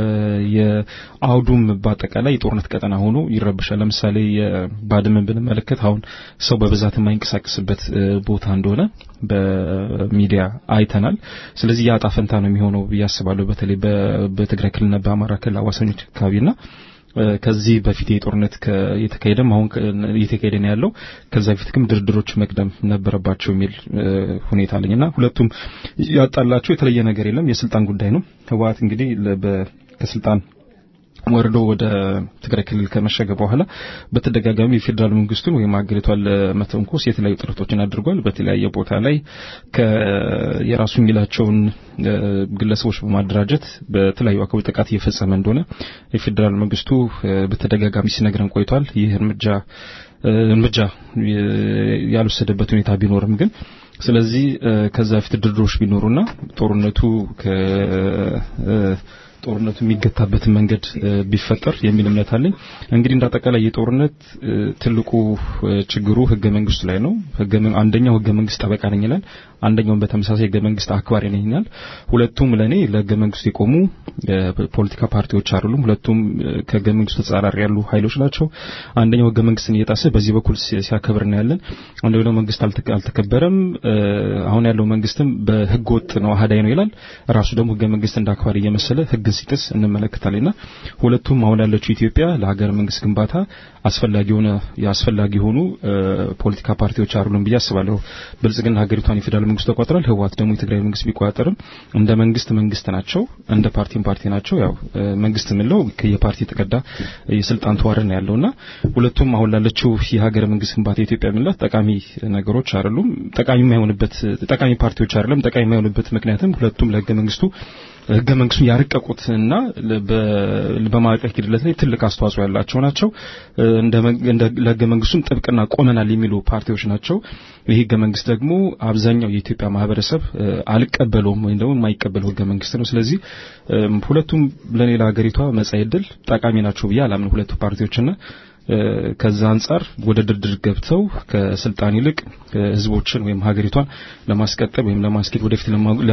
የአውዱም በአጠቃላይ የጦርነት ቀጠና ሆኖ ይረብሻል። ለምሳሌ የባድመን ብንመለከት አሁን ሰው በብዛት የማይንቀሳቀስበት ቦታ እንደሆነ በሚዲያ አይተናል። ስለዚህ የአጣ ፈንታ ነው የሚሆነው ብዬ አስባለሁ። በተለይ በትግራይ ክልልና በአማራ ክልል አዋሳኞች አካባቢና ከዚህ በፊት የጦርነት የተካሄደም አሁን እየተካሄደ ነው ያለው። ከዛ በፊት ግን ድርድሮች መቅደም ነበረባቸው የሚል ሁኔታ አለኝና ሁለቱም ያጣላቸው የተለየ ነገር የለም፣ የስልጣን ጉዳይ ነው። ህወሓት እንግዲህ ከስልጣን ወርዶ ወደ ትግራይ ክልል ከመሸገ በኋላ በተደጋጋሚ የፌዴራል መንግስቱን ወይም ሀገሪቷን ለመተንኮስ የተለያዩ ጥረቶችን አድርጓል። በተለያየ ቦታ ላይ የራሱ የሚላቸውን ግለሰቦች በማደራጀት በተለያዩ አካባቢ ጥቃት እየፈጸመ እንደሆነ የፌዴራል መንግስቱ በተደጋጋሚ ሲነግረን ቆይቷል። ይህ እርምጃ እርምጃ ያልወሰደበት ሁኔታ ቢኖርም ግን ስለዚህ ከዛ በፊት ድርድሮች ቢኖሩና ጦርነቱ ጦርነቱ የሚገታበትን መንገድ ቢፈጠር የሚል እምነት አለኝ። እንግዲህ እንደ አጠቃላይ የጦርነት ትልቁ ችግሩ ህገ መንግስቱ ላይ ነው። አንደኛው ህገ መንግስት ጠበቃ ነኝ ይላል፣ አንደኛውም በተመሳሳይ ህገ መንግስት አክባሪ ነኝ ይላል። ሁለቱም ለኔ ለህገ መንግስቱ የቆሙ ፖለቲካ ፓርቲዎች አይደሉም። ሁለቱም ከህገ መንግስቱ ተጻራሪ ያሉ ኃይሎች ናቸው። አንደኛው ህገ መንግስትን እየጣሰ በዚህ በኩል ሲያከብር እናያለን። አንደኛው ደግሞ መንግስት አልተከበረም፣ አሁን ያለው መንግስትም በህገ ወጥ ነው አህዳይ ነው ይላል። ራሱ ደግሞ ህገ መንግስት እንደ አክባሪ እየመሰለ ህግ ህግን ሲጥስ እንመለከታለንና ሁለቱም አሁን ያለችው ኢትዮጵያ ለሀገር መንግስት ግንባታ አስፈላጊ የሆነ የአስፈላጊ የሆኑ ፖለቲካ ፓርቲዎች አይደሉም ብዬ አስባለሁ። ብልጽግና ሀገሪቷን የፌዴራል መንግስት ተቆጣጥሯል። ህወሓት ደግሞ የትግራይ መንግስት ቢቆጣጠርም እንደ መንግስት መንግስት ናቸው፣ እንደ ፓርቲም ፓርቲ ናቸው። ያው መንግስት የምንለው የፓርቲ የተቀዳ የስልጣን ተዋረድ ነው ያለውና ሁለቱም አሁን ላለችው የሀገር መንግስት ግንባታ የኢትዮጵያ የምንላት ጠቃሚ ነገሮች አይደሉም። ጠቃሚ የማይሆንበት ጠቃሚ ፓርቲዎች አይደለም። ጠቃሚ የማይሆንበት ምክንያትም ሁለቱም ለህገ መንግስቱ ህገ መንግስቱን ያረቀቁትና በማዕቀቅ ሂደት ላይ ትልቅ አስተዋጽኦ ያላቸው ናቸው። እንደ ለህገ መንግስቱም ጥብቅና ቆመናል የሚሉ ፓርቲዎች ናቸው። ይህ ህገ መንግስት ደግሞ አብዛኛው የኢትዮጵያ ማህበረሰብ አልቀበለውም ወይም ደግሞ የማይቀበለው ህገ መንግስት ነው። ስለዚህ ሁለቱም ለኔ ለሀገሪቷ መጻኢ ዕድል ጠቃሚ ናቸው ብዬ አላምን ሁለቱ ፓርቲዎችና ከዛ አንጻር ወደ ድርድር ገብተው ከስልጣን ይልቅ ህዝቦችን ወይም ሀገሪቷን ለማስቀጠል ወይም ለማስኬድ ወደፊት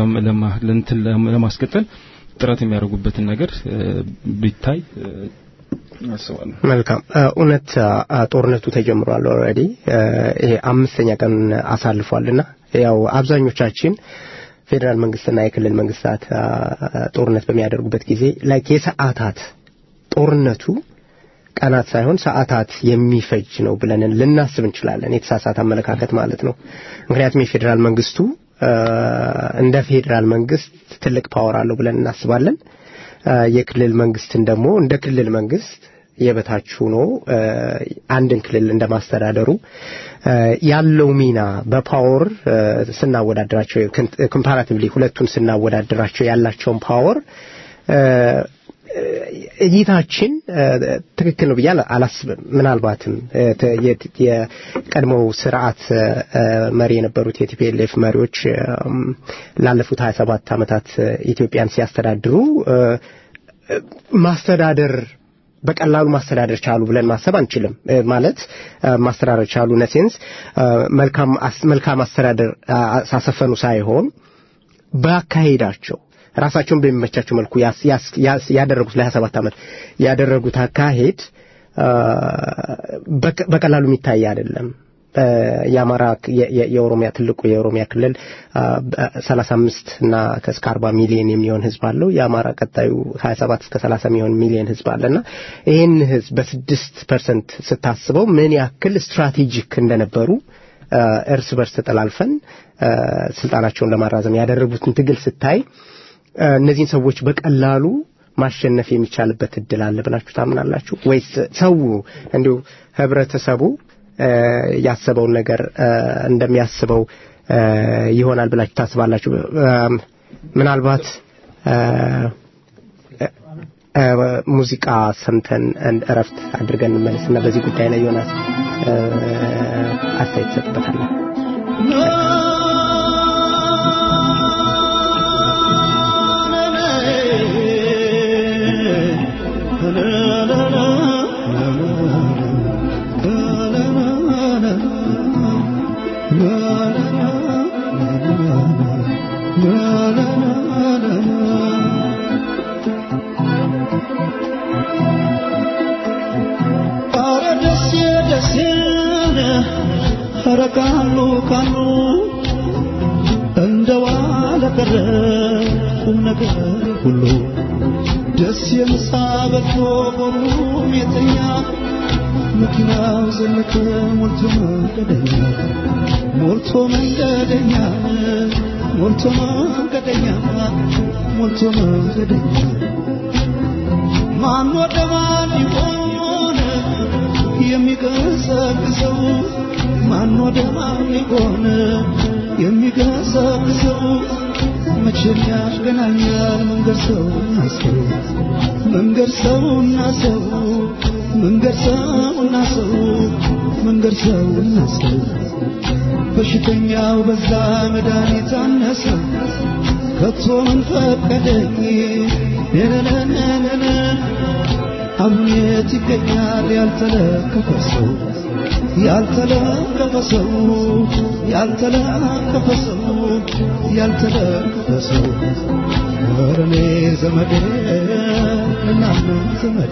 ለማስቀጠል ጥረት የሚያደርጉበትን ነገር ቢታይ አስባለሁ። መልካም እውነት ጦርነቱ ተጀምሯል። ኦልሬዲ ይሄ አምስተኛ ቀን አሳልፏልና ያው አብዛኞቻችን ፌዴራል መንግስትና የክልል መንግስታት ጦርነት በሚያደርጉበት ጊዜ ላይክ የሰዓታት ጦርነቱ ቀናት ሳይሆን ሰዓታት የሚፈጅ ነው ብለን ልናስብ እንችላለን። የተሳሳተ አመለካከት ማለት ነው። ምክንያቱም የፌዴራል መንግስቱ እንደ ፌዴራል መንግስት ትልቅ ፓወር አለው ብለን እናስባለን። የክልል መንግስትን ደግሞ እንደ ክልል መንግስት የበታች ሆኖ አንድን ክልል እንደማስተዳደሩ ያለው ሚና በፓወር ስናወዳድራቸው ኮምፓራቲቭሊ ሁለቱን ስናወዳድራቸው ያላቸውን ፓወር እይታችን ትክክል ነው ብዬ አላስብም። ምናልባትም የቀድሞው ስርዓት መሪ የነበሩት የቲፒኤልኤፍ መሪዎች ላለፉት 27 ዓመታት ኢትዮጵያን ሲያስተዳድሩ ማስተዳደር በቀላሉ ማስተዳደር ቻሉ ብለን ማሰብ አንችልም። ማለት ማስተዳደር ቻሉ ነሴንስ መልካም አስተዳደር ሳሰፈኑ ሳይሆን በአካሄዳቸው ራሳቸውን በሚመቻቸው መልኩ ያደረጉት ለ27 ዓመት ያደረጉት አካሄድ በቀላሉ የሚታይ አይደለም። የአማራ የኦሮሚያ ትልቁ የኦሮሚያ ክልል 35 እና እስከ 40 ሚሊዮን የሚሆን ህዝብ አለው። የአማራ ቀጣዩ 27 እስከ 30 የሚሆን ሚሊዮን ህዝብ አለና ይህን ህዝብ በስድስት ፐርሰንት ስታስበው ምን ያክል ስትራቴጂክ እንደነበሩ እርስ በርስ ተጠላልፈን ስልጣናቸውን ለማራዘም ያደረጉትን ትግል ስታይ እነዚህን ሰዎች በቀላሉ ማሸነፍ የሚቻልበት እድል አለ ብላችሁ ታምናላችሁ ወይስ ሰው እንዲሁ ህብረተሰቡ ያሰበውን ነገር እንደሚያስበው ይሆናል ብላችሁ ታስባላችሁ? ምናልባት ሙዚቃ ሰምተን እረፍት አድርገን እንመለስና በዚህ ጉዳይ ላይ ዮናስ አስተያየት ይሰጥበታለን። ካሉ ካሉ እንደ ዋለ ቀረ ቁም ነገር ሁሉ ደስ የምሳ በልቶ በሩም የተኛ መኪናው ዘለቀ ሞልቶ መንገደኛ ሞልቶ መንገደኛ ሞልቶ መንገደኛ ሞልቶ መንገደኛ ማን ወደ ማን ይሆን የሚገሰግሰው ማን ወደ ማን ይሆን የሚገሰግሰው መቼም ያገናኛል መንገድ ሰውና ሰው መንገድ ሰውና ሰው መንገድ ሰውና ሰው መንገድ ሰውና ሰው በሽተኛው በዛ መድኃኒት አነሰ ከቶ ምን ፈቀደኝ ነነነነነ አሁን የት ይገኛል ያልተለከፈ ሰው ያልተለከፈ ሰው ያልተለከፈ ሰው ያልተለከፈ ሰው ወረኔ ዘመዴ እናነ ዘመዴ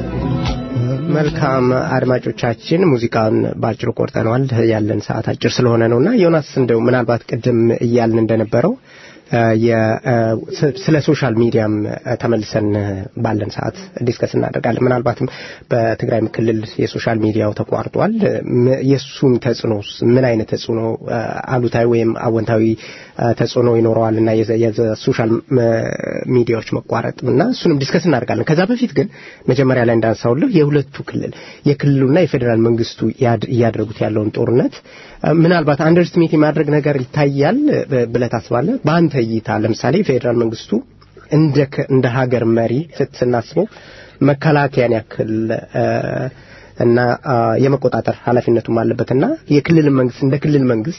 መልካም አድማጮቻችን ሙዚቃን በአጭሩ ቆርጠነዋል ያለን ሰዓት አጭር ስለሆነ ነውና ዮናስ እንደው ምናልባት ቅድም እያልን እንደነበረው ስለ ሶሻል ሚዲያም ተመልሰን ባለን ሰዓት ዲስከስ እናደርጋለን። ምናልባትም በትግራይ ክልል የሶሻል ሚዲያው ተቋርጧል። የእሱን ተጽዕኖ ምን አይነት ተጽዕኖ አሉታዊ ወይም አወንታዊ ተጽዕኖ ይኖረዋል እና የሶሻል ሚዲያዎች መቋረጥ እና እሱንም ዲስከስ እናደርጋለን። ከዛ በፊት ግን መጀመሪያ ላይ እንዳነሳውልህ የሁለቱ ክልል የክልሉና የፌዴራል መንግስቱ እያደረጉት ያለውን ጦርነት ምናልባት አንደርስትሜት የማድረግ ነገር ይታያል ብለህ ታስባለህ? በአንተ እይታ ለምሳሌ ፌዴራል መንግስቱ እንደ እንደ ሀገር መሪ ስናስበው መከላከያን ያክል እና የመቆጣጠር ኃላፊነቱም አለበትና የክልል መንግስት እንደ ክልል መንግስት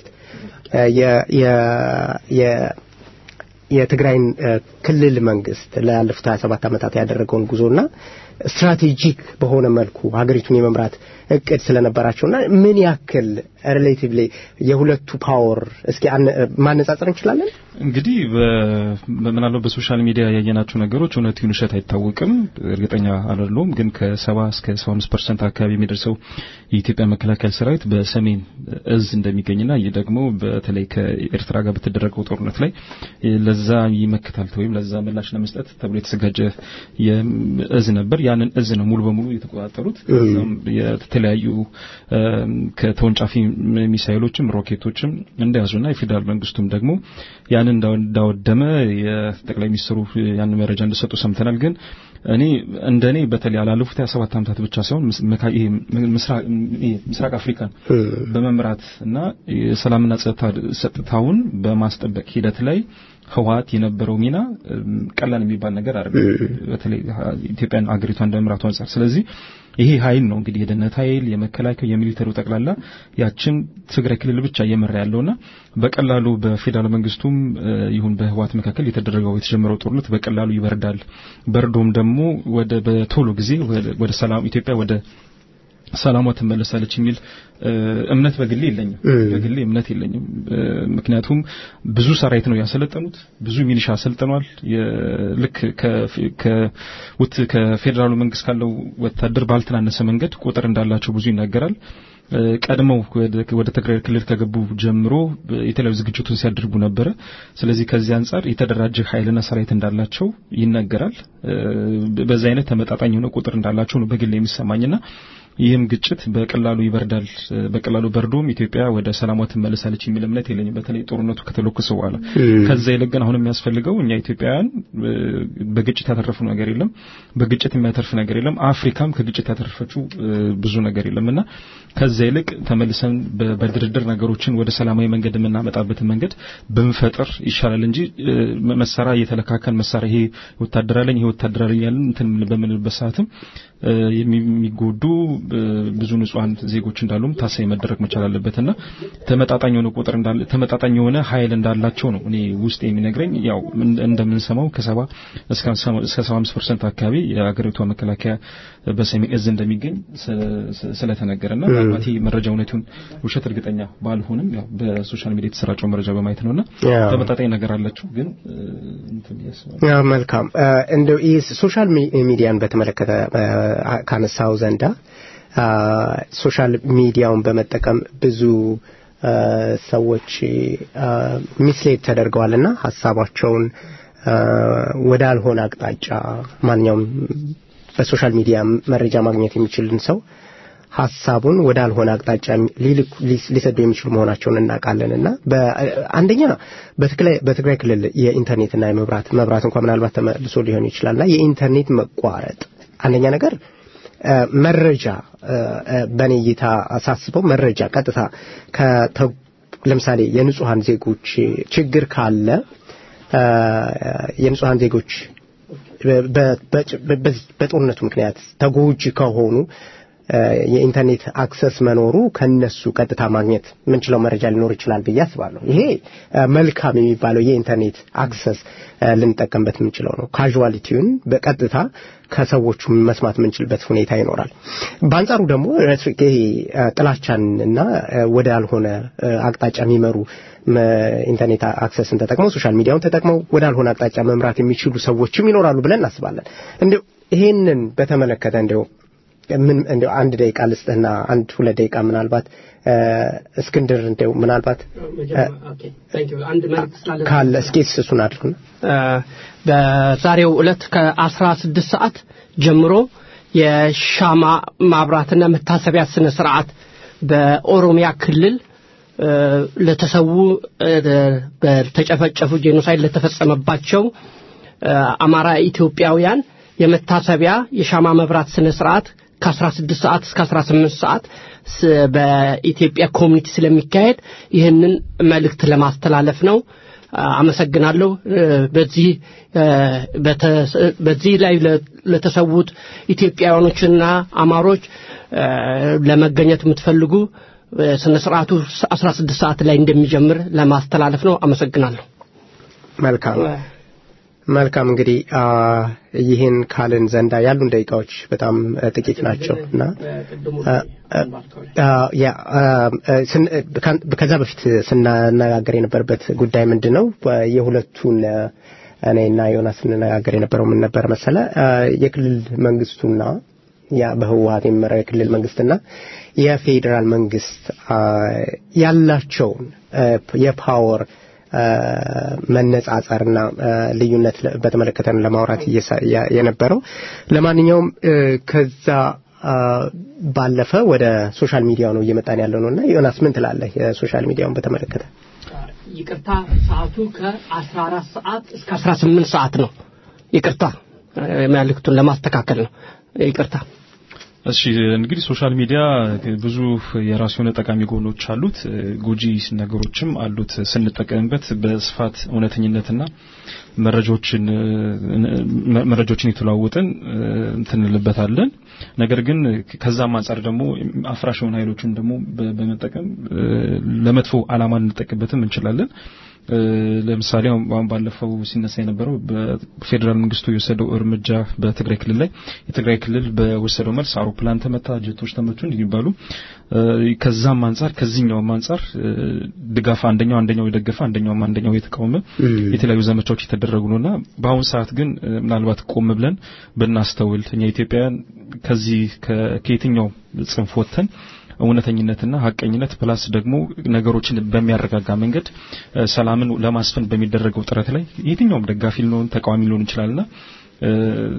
የትግራይን ክልል መንግስት ላለፉት 27 ዓመታት ያደረገውን ጉዞና ስትራቴጂክ በሆነ መልኩ ሀገሪቱን የመምራት እቅድ ስለነበራቸውና ምን ያክል ሪሌቲቭሊ የሁለቱ ፓወር እስኪ ማነጻጸር እንችላለን? እንግዲህ ምናልባት በሶሻል ሚዲያ ያየናቸው ነገሮች እውነት ይሁን ውሸት አይታወቅም፣ እርግጠኛ አይደለሁም። ግን ከሰባ እስከ ሰባ አምስት ፐርሰንት አካባቢ የሚደርሰው የኢትዮጵያ መከላከያ ሰራዊት በሰሜን እዝ እንደሚገኝና ይህ ደግሞ በተለይ ከኤርትራ ጋር በተደረገው ጦርነት ላይ ለዛ ይመክታል ወይም ለዛ ምላሽ ለመስጠት ተብሎ የተዘጋጀ እዝ ነበር። ያንን እዝ ነው ሙሉ በሙሉ የተቆጣጠሩት። የተለያዩ ከተወንጫፊ ሚሳይሎችም ሮኬቶችም እንደያዙና የፌዴራል መንግስቱም ደግሞ ያንን እንዳወደመ የጠቅላይ ሚኒስትሩ ያን መረጃ እንደሰጡ ሰምተናል። ግን እኔ እንደኔ በተለይ ያላለፉት 27 ዓመታት ብቻ ሳይሆን ምስራቅ አፍሪካን በመምራት እና የሰላምና ጸጥታውን በማስጠበቅ ሂደት ላይ ህወሀት የነበረው ሚና ቀላል የሚባል ነገር አይደለም። በተለይ ኢትዮጵያን አገሪቷን እንደመምራቱ አንጻር። ስለዚህ ይሄ ኃይል ነው እንግዲህ የደህንነት ኃይል፣ የመከላከያ፣ የሚሊተሪው ጠቅላላ ያችን ትግራይ ክልል ብቻ እየመራ ያለውና በቀላሉ በፌዴራል መንግስቱም ይሁን በህወሀት መካከል የተደረገው የተጀመረው ጦርነት በቀላሉ ይበርዳል። በርዶም ደግሞ ወደ በቶሎ ጊዜ ወደ ሰላም ኢትዮጵያ ወደ ሰላሟ ትመለሳለች የሚል እምነት በግሌ የለኝም። በግሌ እምነት የለኝም። ምክንያቱም ብዙ ሰራዊት ነው ያሰለጠኑት፣ ብዙ ሚሊሻ አሰልጥኗል። ልክ ከፌዴራሉ መንግስት ካለው ወታደር ባልተናነሰ መንገድ ቁጥር እንዳላቸው ብዙ ይናገራል። ቀድመው ወደ ትግራይ ክልል ከገቡ ጀምሮ የተለያዩ ዝግጅቶችን ሲያደርጉ ነበረ። ስለዚህ ከዚህ አንጻር የተደራጀ ኃይልና ሰራዊት እንዳላቸው ይነገራል። በዚህ አይነት ተመጣጣኝ የሆነ ቁጥር እንዳላቸው ነው በግል የሚሰማኝና ይህም ግጭት በቀላሉ ይበርዳል፣ በቀላሉ በርዶም ኢትዮጵያ ወደ ሰላሟ ትመለሳለች የሚል እምነት የለኝም። በተለይ ጦርነቱ ከተለኮሰ በኋላ ከዛ ይልቅ ግን አሁን የሚያስፈልገው እኛ ኢትዮጵያውያን በግጭት ያተረፉ ነገር የለም፣ በግጭት የሚያተርፍ ነገር የለም። አፍሪካም ከግጭት ያተረፈችው ብዙ ነገር የለምና ከዛ ይልቅ ተመልሰን በድርድር ነገሮችን ወደ ሰላማዊ መንገድ የምናመጣበትን መንገድ ብንፈጥር ይሻላል እንጂ መሳሪያ እየተለካከን መሳሪያ ይሄ ወታደር አለኝ ይሄ ወታደር አለኝ ያለን እንትን በምንልበት ሰዓትም የሚጎዱ ብዙ ንጹሃን ዜጎች እንዳሉም ታሳቢ መደረግ መቻል አለበትና ተመጣጣኝ የሆነ ቁጥር እንዳለ ተመጣጣኝ የሆነ ኃይል እንዳላቸው ነው እኔ ውስጥ የሚነግረኝ። ያው እንደምንሰማው ከሰባ እስከ ሰባ አምስት ፐርሰንት አካባቢ የአገሪቷ መከላከያ በሰሜን እዝ እንደሚገኝ ስለተነገረና ምናልባት ይህ መረጃ እውነቱን ውሸት እርግጠኛ ባልሆንም ያው በሶሻል ሚዲያ የተሰራጨው መረጃ በማየት ነውና ተመጣጣኝ ነገር አላቸው። ግን መልካም እንደው ይህ ሶሻል ሚዲያን በተመለከተ ካነሳው ዘንዳ ሶሻል ሚዲያውን በመጠቀም ብዙ ሰዎች ሚስሌድ ተደርገዋልና ሀሳባቸውን ወዳልሆነ አቅጣጫ ማንኛውም በሶሻል ሚዲያ መረጃ ማግኘት የሚችልን ሰው ሀሳቡን ወዳልሆነ አቅጣጫ ሊሰዱ የሚችሉ መሆናቸውን እናውቃለን እና አንደኛ በትግራይ ክልል የኢንተርኔትና የመብራት መብራት እንኳ ምናልባት ተመልሶ ሊሆን ይችላልና የኢንተርኔት መቋረጥ አንደኛ ነገር መረጃ በእኔ እይታ አሳስበው መረጃ ቀጥታ ለምሳሌ የንጹሐን ዜጎች ችግር ካለ የንጹሐን ዜጎች በጦርነቱ ምክንያት ተጎጂ ከሆኑ የኢንተርኔት አክሰስ መኖሩ ከነሱ ቀጥታ ማግኘት የምንችለው መረጃ ሊኖር ይችላል ብዬ አስባለሁ። ይሄ መልካም የሚባለው የኢንተርኔት አክሰስ ልንጠቀምበት የምንችለው ነው። ካዥዋሊቲውን በቀጥታ ከሰዎቹ መስማት የምንችልበት ሁኔታ ይኖራል። በአንጻሩ ደግሞ ይሄ ጥላቻን እና ወደ ያልሆነ አቅጣጫ የሚመሩ ኢንተርኔት አክሰስን ተጠቅመው ሶሻል ሚዲያውን ተጠቅመው ወደ ያልሆነ አቅጣጫ መምራት የሚችሉ ሰዎችም ይኖራሉ ብለን እናስባለን። እንዲሁ ይሄንን በተመለከተ እንዲሁ ምን እንዲያው አንድ ደቂቃ ልስጥህና አንድ ሁለት ደቂቃ ምናልባት እ፣ እስክንድር እንዲያው ምናልባት አንድ መልዕክት ስላለ ካለ እስኪ እሱን አድርጉና በዛሬው ዕለት ከአስራ ስድስት ሰዓት ጀምሮ የሻማ ማብራትና መታሰቢያ ስነ ስርዓት በኦሮሚያ ክልል እ፣ ለተሰዉ እ፣ በተጨፈጨፉ ጄኖሳይድ ለተፈጸመባቸው እ፣ አማራ ኢትዮጵያውያን የመታሰቢያ የሻማ መብራት ስነ ስርዓት ከ16 ሰዓት እስከ 18 ሰዓት ስ- በኢትዮጵያ ኮሚኒቲ ስለሚካሄድ ይህንን መልእክት ለማስተላለፍ ነው። አ- አመሰግናለሁ። እ፣ በዚህ እ፣ በተ- በዚህ ላይ ለ- ለተሰዉት ኢትዮጵያውያኖችና አማሮች እ፣ ለመገኘት የምትፈልጉ እ፣ ስነ ስርዓቱ 16 ሰዓት ላይ እንደሚጀምር ለማስተላለፍ ነው። አመሰግናለሁ። መልካም መልካም እንግዲህ አ፣ ይህን ካልን ዘንዳ ያሉን ደቂቃዎች በጣም እ፣ ጥቂት ናቸው እና አ፣ አ፣ ያ አ፣ እ፣ ስን- እ፣ ካን- ከዛ በፊት ስናነጋገር የነበረበት ጉዳይ ምንድን ነው? በ- የሁለቱን እ፣ እኔና ዮናስ ስንነጋገር የነበረው ምን ነበር መሰለ አ፣ የክልል መንግስቱና ያ በህወሀት የሚመራው የክልል መንግስትና የፌዴራል መንግስት አ፣ ያላቸውን እ፣ የፓወር አ፣ መነጻጸርና አ፣ ልዩነት ለ- በተመለከተ ነው ለማውራት እየሳ- ያ- የነበረው። ለማንኛውም እ፣ ከዛ አ፣ ባለፈ ወደ ሶሻል ሚዲያው ነው እየመጣን ያለው ነው እና ዮናስ ምን ትላለህ የሶሻል ሚዲያውን በተመለከተ? ይቅርታ ሰዓቱ ከ14 ሰዓት እስከ 18 ሰዓት ነው። ይቅርታ እ፣ መልእክቱን ለማስተካከል ነው። ይቅርታ እሺ እንግዲህ ሶሻል ሚዲያ ብዙ የራሱ የሆነ ጠቃሚ ጎኖች አሉት፣ ጎጂ ነገሮችም አሉት። ስንጠቀምበት በስፋት እውነተኝነትና መረጃዎችን መረጃዎችን የተለዋወጥን እንትን እንልበታለን። ነገር ግን ከዛም አንጻር ደግሞ አፍራሽ የሆኑ ኃይሎችን ደግሞ በ- በመጠቀም ለመጥፎ ዓላማ ልንጠቀምበትም እንችላለን። ለምሳሌ አሁን አሁን ባለፈው ሲነሳ የነበረው በፌዴራል መንግስቱ የወሰደው እርምጃ በትግራይ ክልል ላይ የትግራይ ክልል በወሰደው መልስ አውሮፕላን ተመታ፣ ጀቶች ተመቱ እንዲባሉ ከዛም አንጻር ከዚህኛውም አንጻር እ፣ ድጋፍ አንደኛው አንደኛው የደገፈ አንደኛውም አንደኛው የተቃወመ የተለያዩ ዘመቻዎች የተደረጉ ነውና በአሁኑ ሰዓት ግን እ፣ ምናልባት ቆም ብለን ብናስተውል እኛ ኢትዮጵያውያን ከዚህ ከ- ከየትኛው ጽንፍ ወጥተን እውነተኝነትና ሀቀኝነት ፕላስ ደግሞ ነገሮችን በሚያረጋጋ መንገድ እ፣ ሰላምን ለማስፈን በሚደረገው ጥረት ላይ የትኛውም ደጋፊ ሊሆን ተቃዋሚ ሊሆን ይችላልና እ፣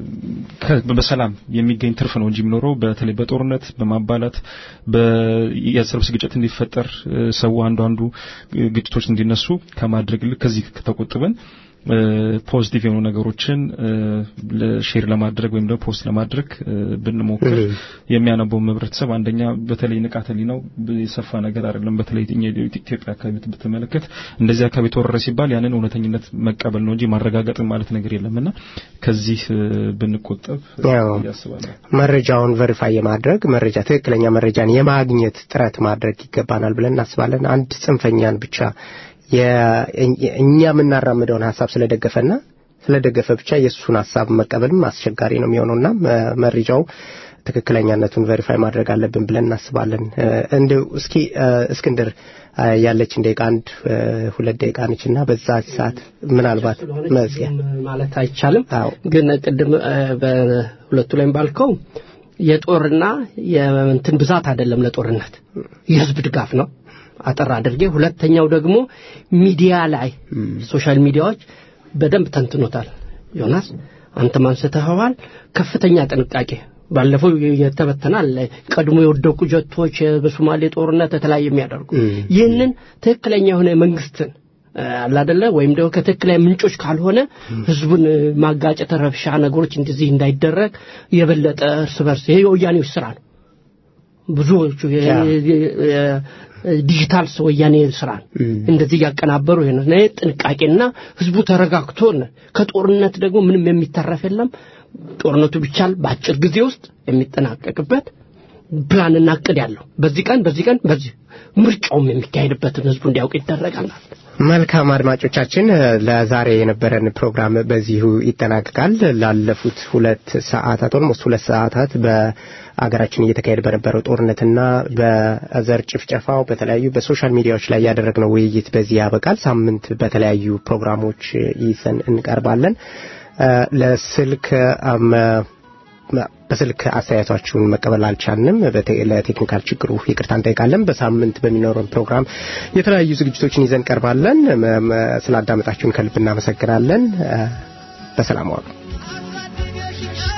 ከ- በሰላም የሚገኝ ትርፍ ነው እንጂ የሚኖረው በተለይ በጦርነት በማባላት የእርስ በርስ ግጭት እንዲፈጠር እ፣ ሰው አንዱ አንዱ እ፣ ግጭቶች እንዲነሱ ከማድረግ ይልቅ ከዚህ ከተቆጥበን ፖዚቲቭ የሆኑ ነገሮችን ሼር ለማድረግ ወይም ደግሞ ፖስት ለማድረግ እ፣ ብንሞክር የሚያነበው ህብረተሰብ አንደኛ በተለይ ንቃተ ህሊናው የሰፋ ነገር አይደለም። በተለይ እኛ ኢትዮጵያ አካባቢ ብትመለከት እንደዚህ አካባቢ ተወረረ ሲባል ያንን እውነተኝነት መቀበል ነው እንጂ ማረጋገጥ ማለት ነገር የለምና ከዚህ እ፣ ብንቆጠብ ያው ያስባለሁ። መረጃውን ቨሪፋይ የማድረግ መረጃ ትክክለኛ መረጃን የማግኘት ጥረት ማድረግ ይገባናል ብለን እናስባለን። አንድ ጽንፈኛን ብቻ የ- እኛ የምናራምደውን ሀሳብ ስለደገፈና ስለደገፈ ብቻ የእሱን ሀሳብ መቀበልም አስቸጋሪ ነው የሚሆነውና መ- መረጃው ትክክለኛነቱን ቨሪፋይ ማድረግ አለብን ብለን እናስባለን። እ፣ እንደው እስኪ እ፣ እስክንድር እ፣ ያለችን ደቂቃ አንድ እ፣ ሁለት ደቂቃ ነችና በዛ ሰዓት ምናልባት መዝጊያ ማለት አይቻልም። አዎ ግን ቅድም እ፣ በሁለቱ ላይም ባልከው የጦርና የእንትን ብዛት አይደለም ለጦርነት የህዝብ ድጋፍ ነው። አጠር አድርጌ ሁለተኛው ደግሞ ሚዲያ ላይ ሶሻል ሚዲያዎች በደንብ ተንትኖታል። ዮናስ አንተም አንስተኸዋል። ከፍተኛ ጥንቃቄ ባለፈው የተበተናል ቀድሞ የወደቁ ጀቶች በሶማሌ ጦርነት የተለያየ የሚያደርጉ ይህንን ትክክለኛ የሆነ መንግስትን አላደለ ወይም ደግሞ ከትክክለኛ ምንጮች ካልሆነ ህዝቡን ማጋጨት፣ ረብሻ ነገሮች እንደዚህ እንዳይደረግ የበለጠ እርስ በርስ ይሄ የወያኔዎች ስራ ነው። ብዙዎቹ ዲጂታል ወያኔ ስራ ነው። እንደዚህ እያቀናበሩ ይሄ ነው። ይሄ ጥንቃቄና ህዝቡ ተረጋግቶ ነው። ከጦርነት ደግሞ ምንም የሚተረፍ የለም። ጦርነቱ ቢቻል በአጭር ጊዜ ውስጥ የሚጠናቀቅበት ፕላንና እቅድ ያለው በዚህ ቀን በዚህ ቀን በዚህ ምርጫውም የሚካሄድበትን ህዝቡ እንዲያውቅ ይደረጋል ማለት ነው። መልካም አድማጮቻችን፣ ለዛሬ የነበረን ፕሮግራም በዚሁ ይጠናቀቃል። ላለፉት ሁለት ሰዓታት ኦልሞስት ሁለት ሰዓታት በአገራችን እየተካሄደ በነበረው ጦርነትና በዘር ጭፍጨፋው በተለያዩ በሶሻል ሚዲያዎች ላይ ያደረግነው ውይይት በዚህ ያበቃል። ሳምንት በተለያዩ ፕሮግራሞች ይዘን እንቀርባለን። እ፣ ለስልክ አም፣ በስልክ አስተያየቷችሁን መቀበል አልቻልንም። ለቴክኒካል ችግሩ ይቅርታ እንጠይቃለን። በሳምንት በሚኖረን ፕሮግራም የተለያዩ ዝግጅቶችን ይዘን ቀርባለን። ስላዳመጣችሁን ከልብ እናመሰግናለን። በሰላም ዋሉ።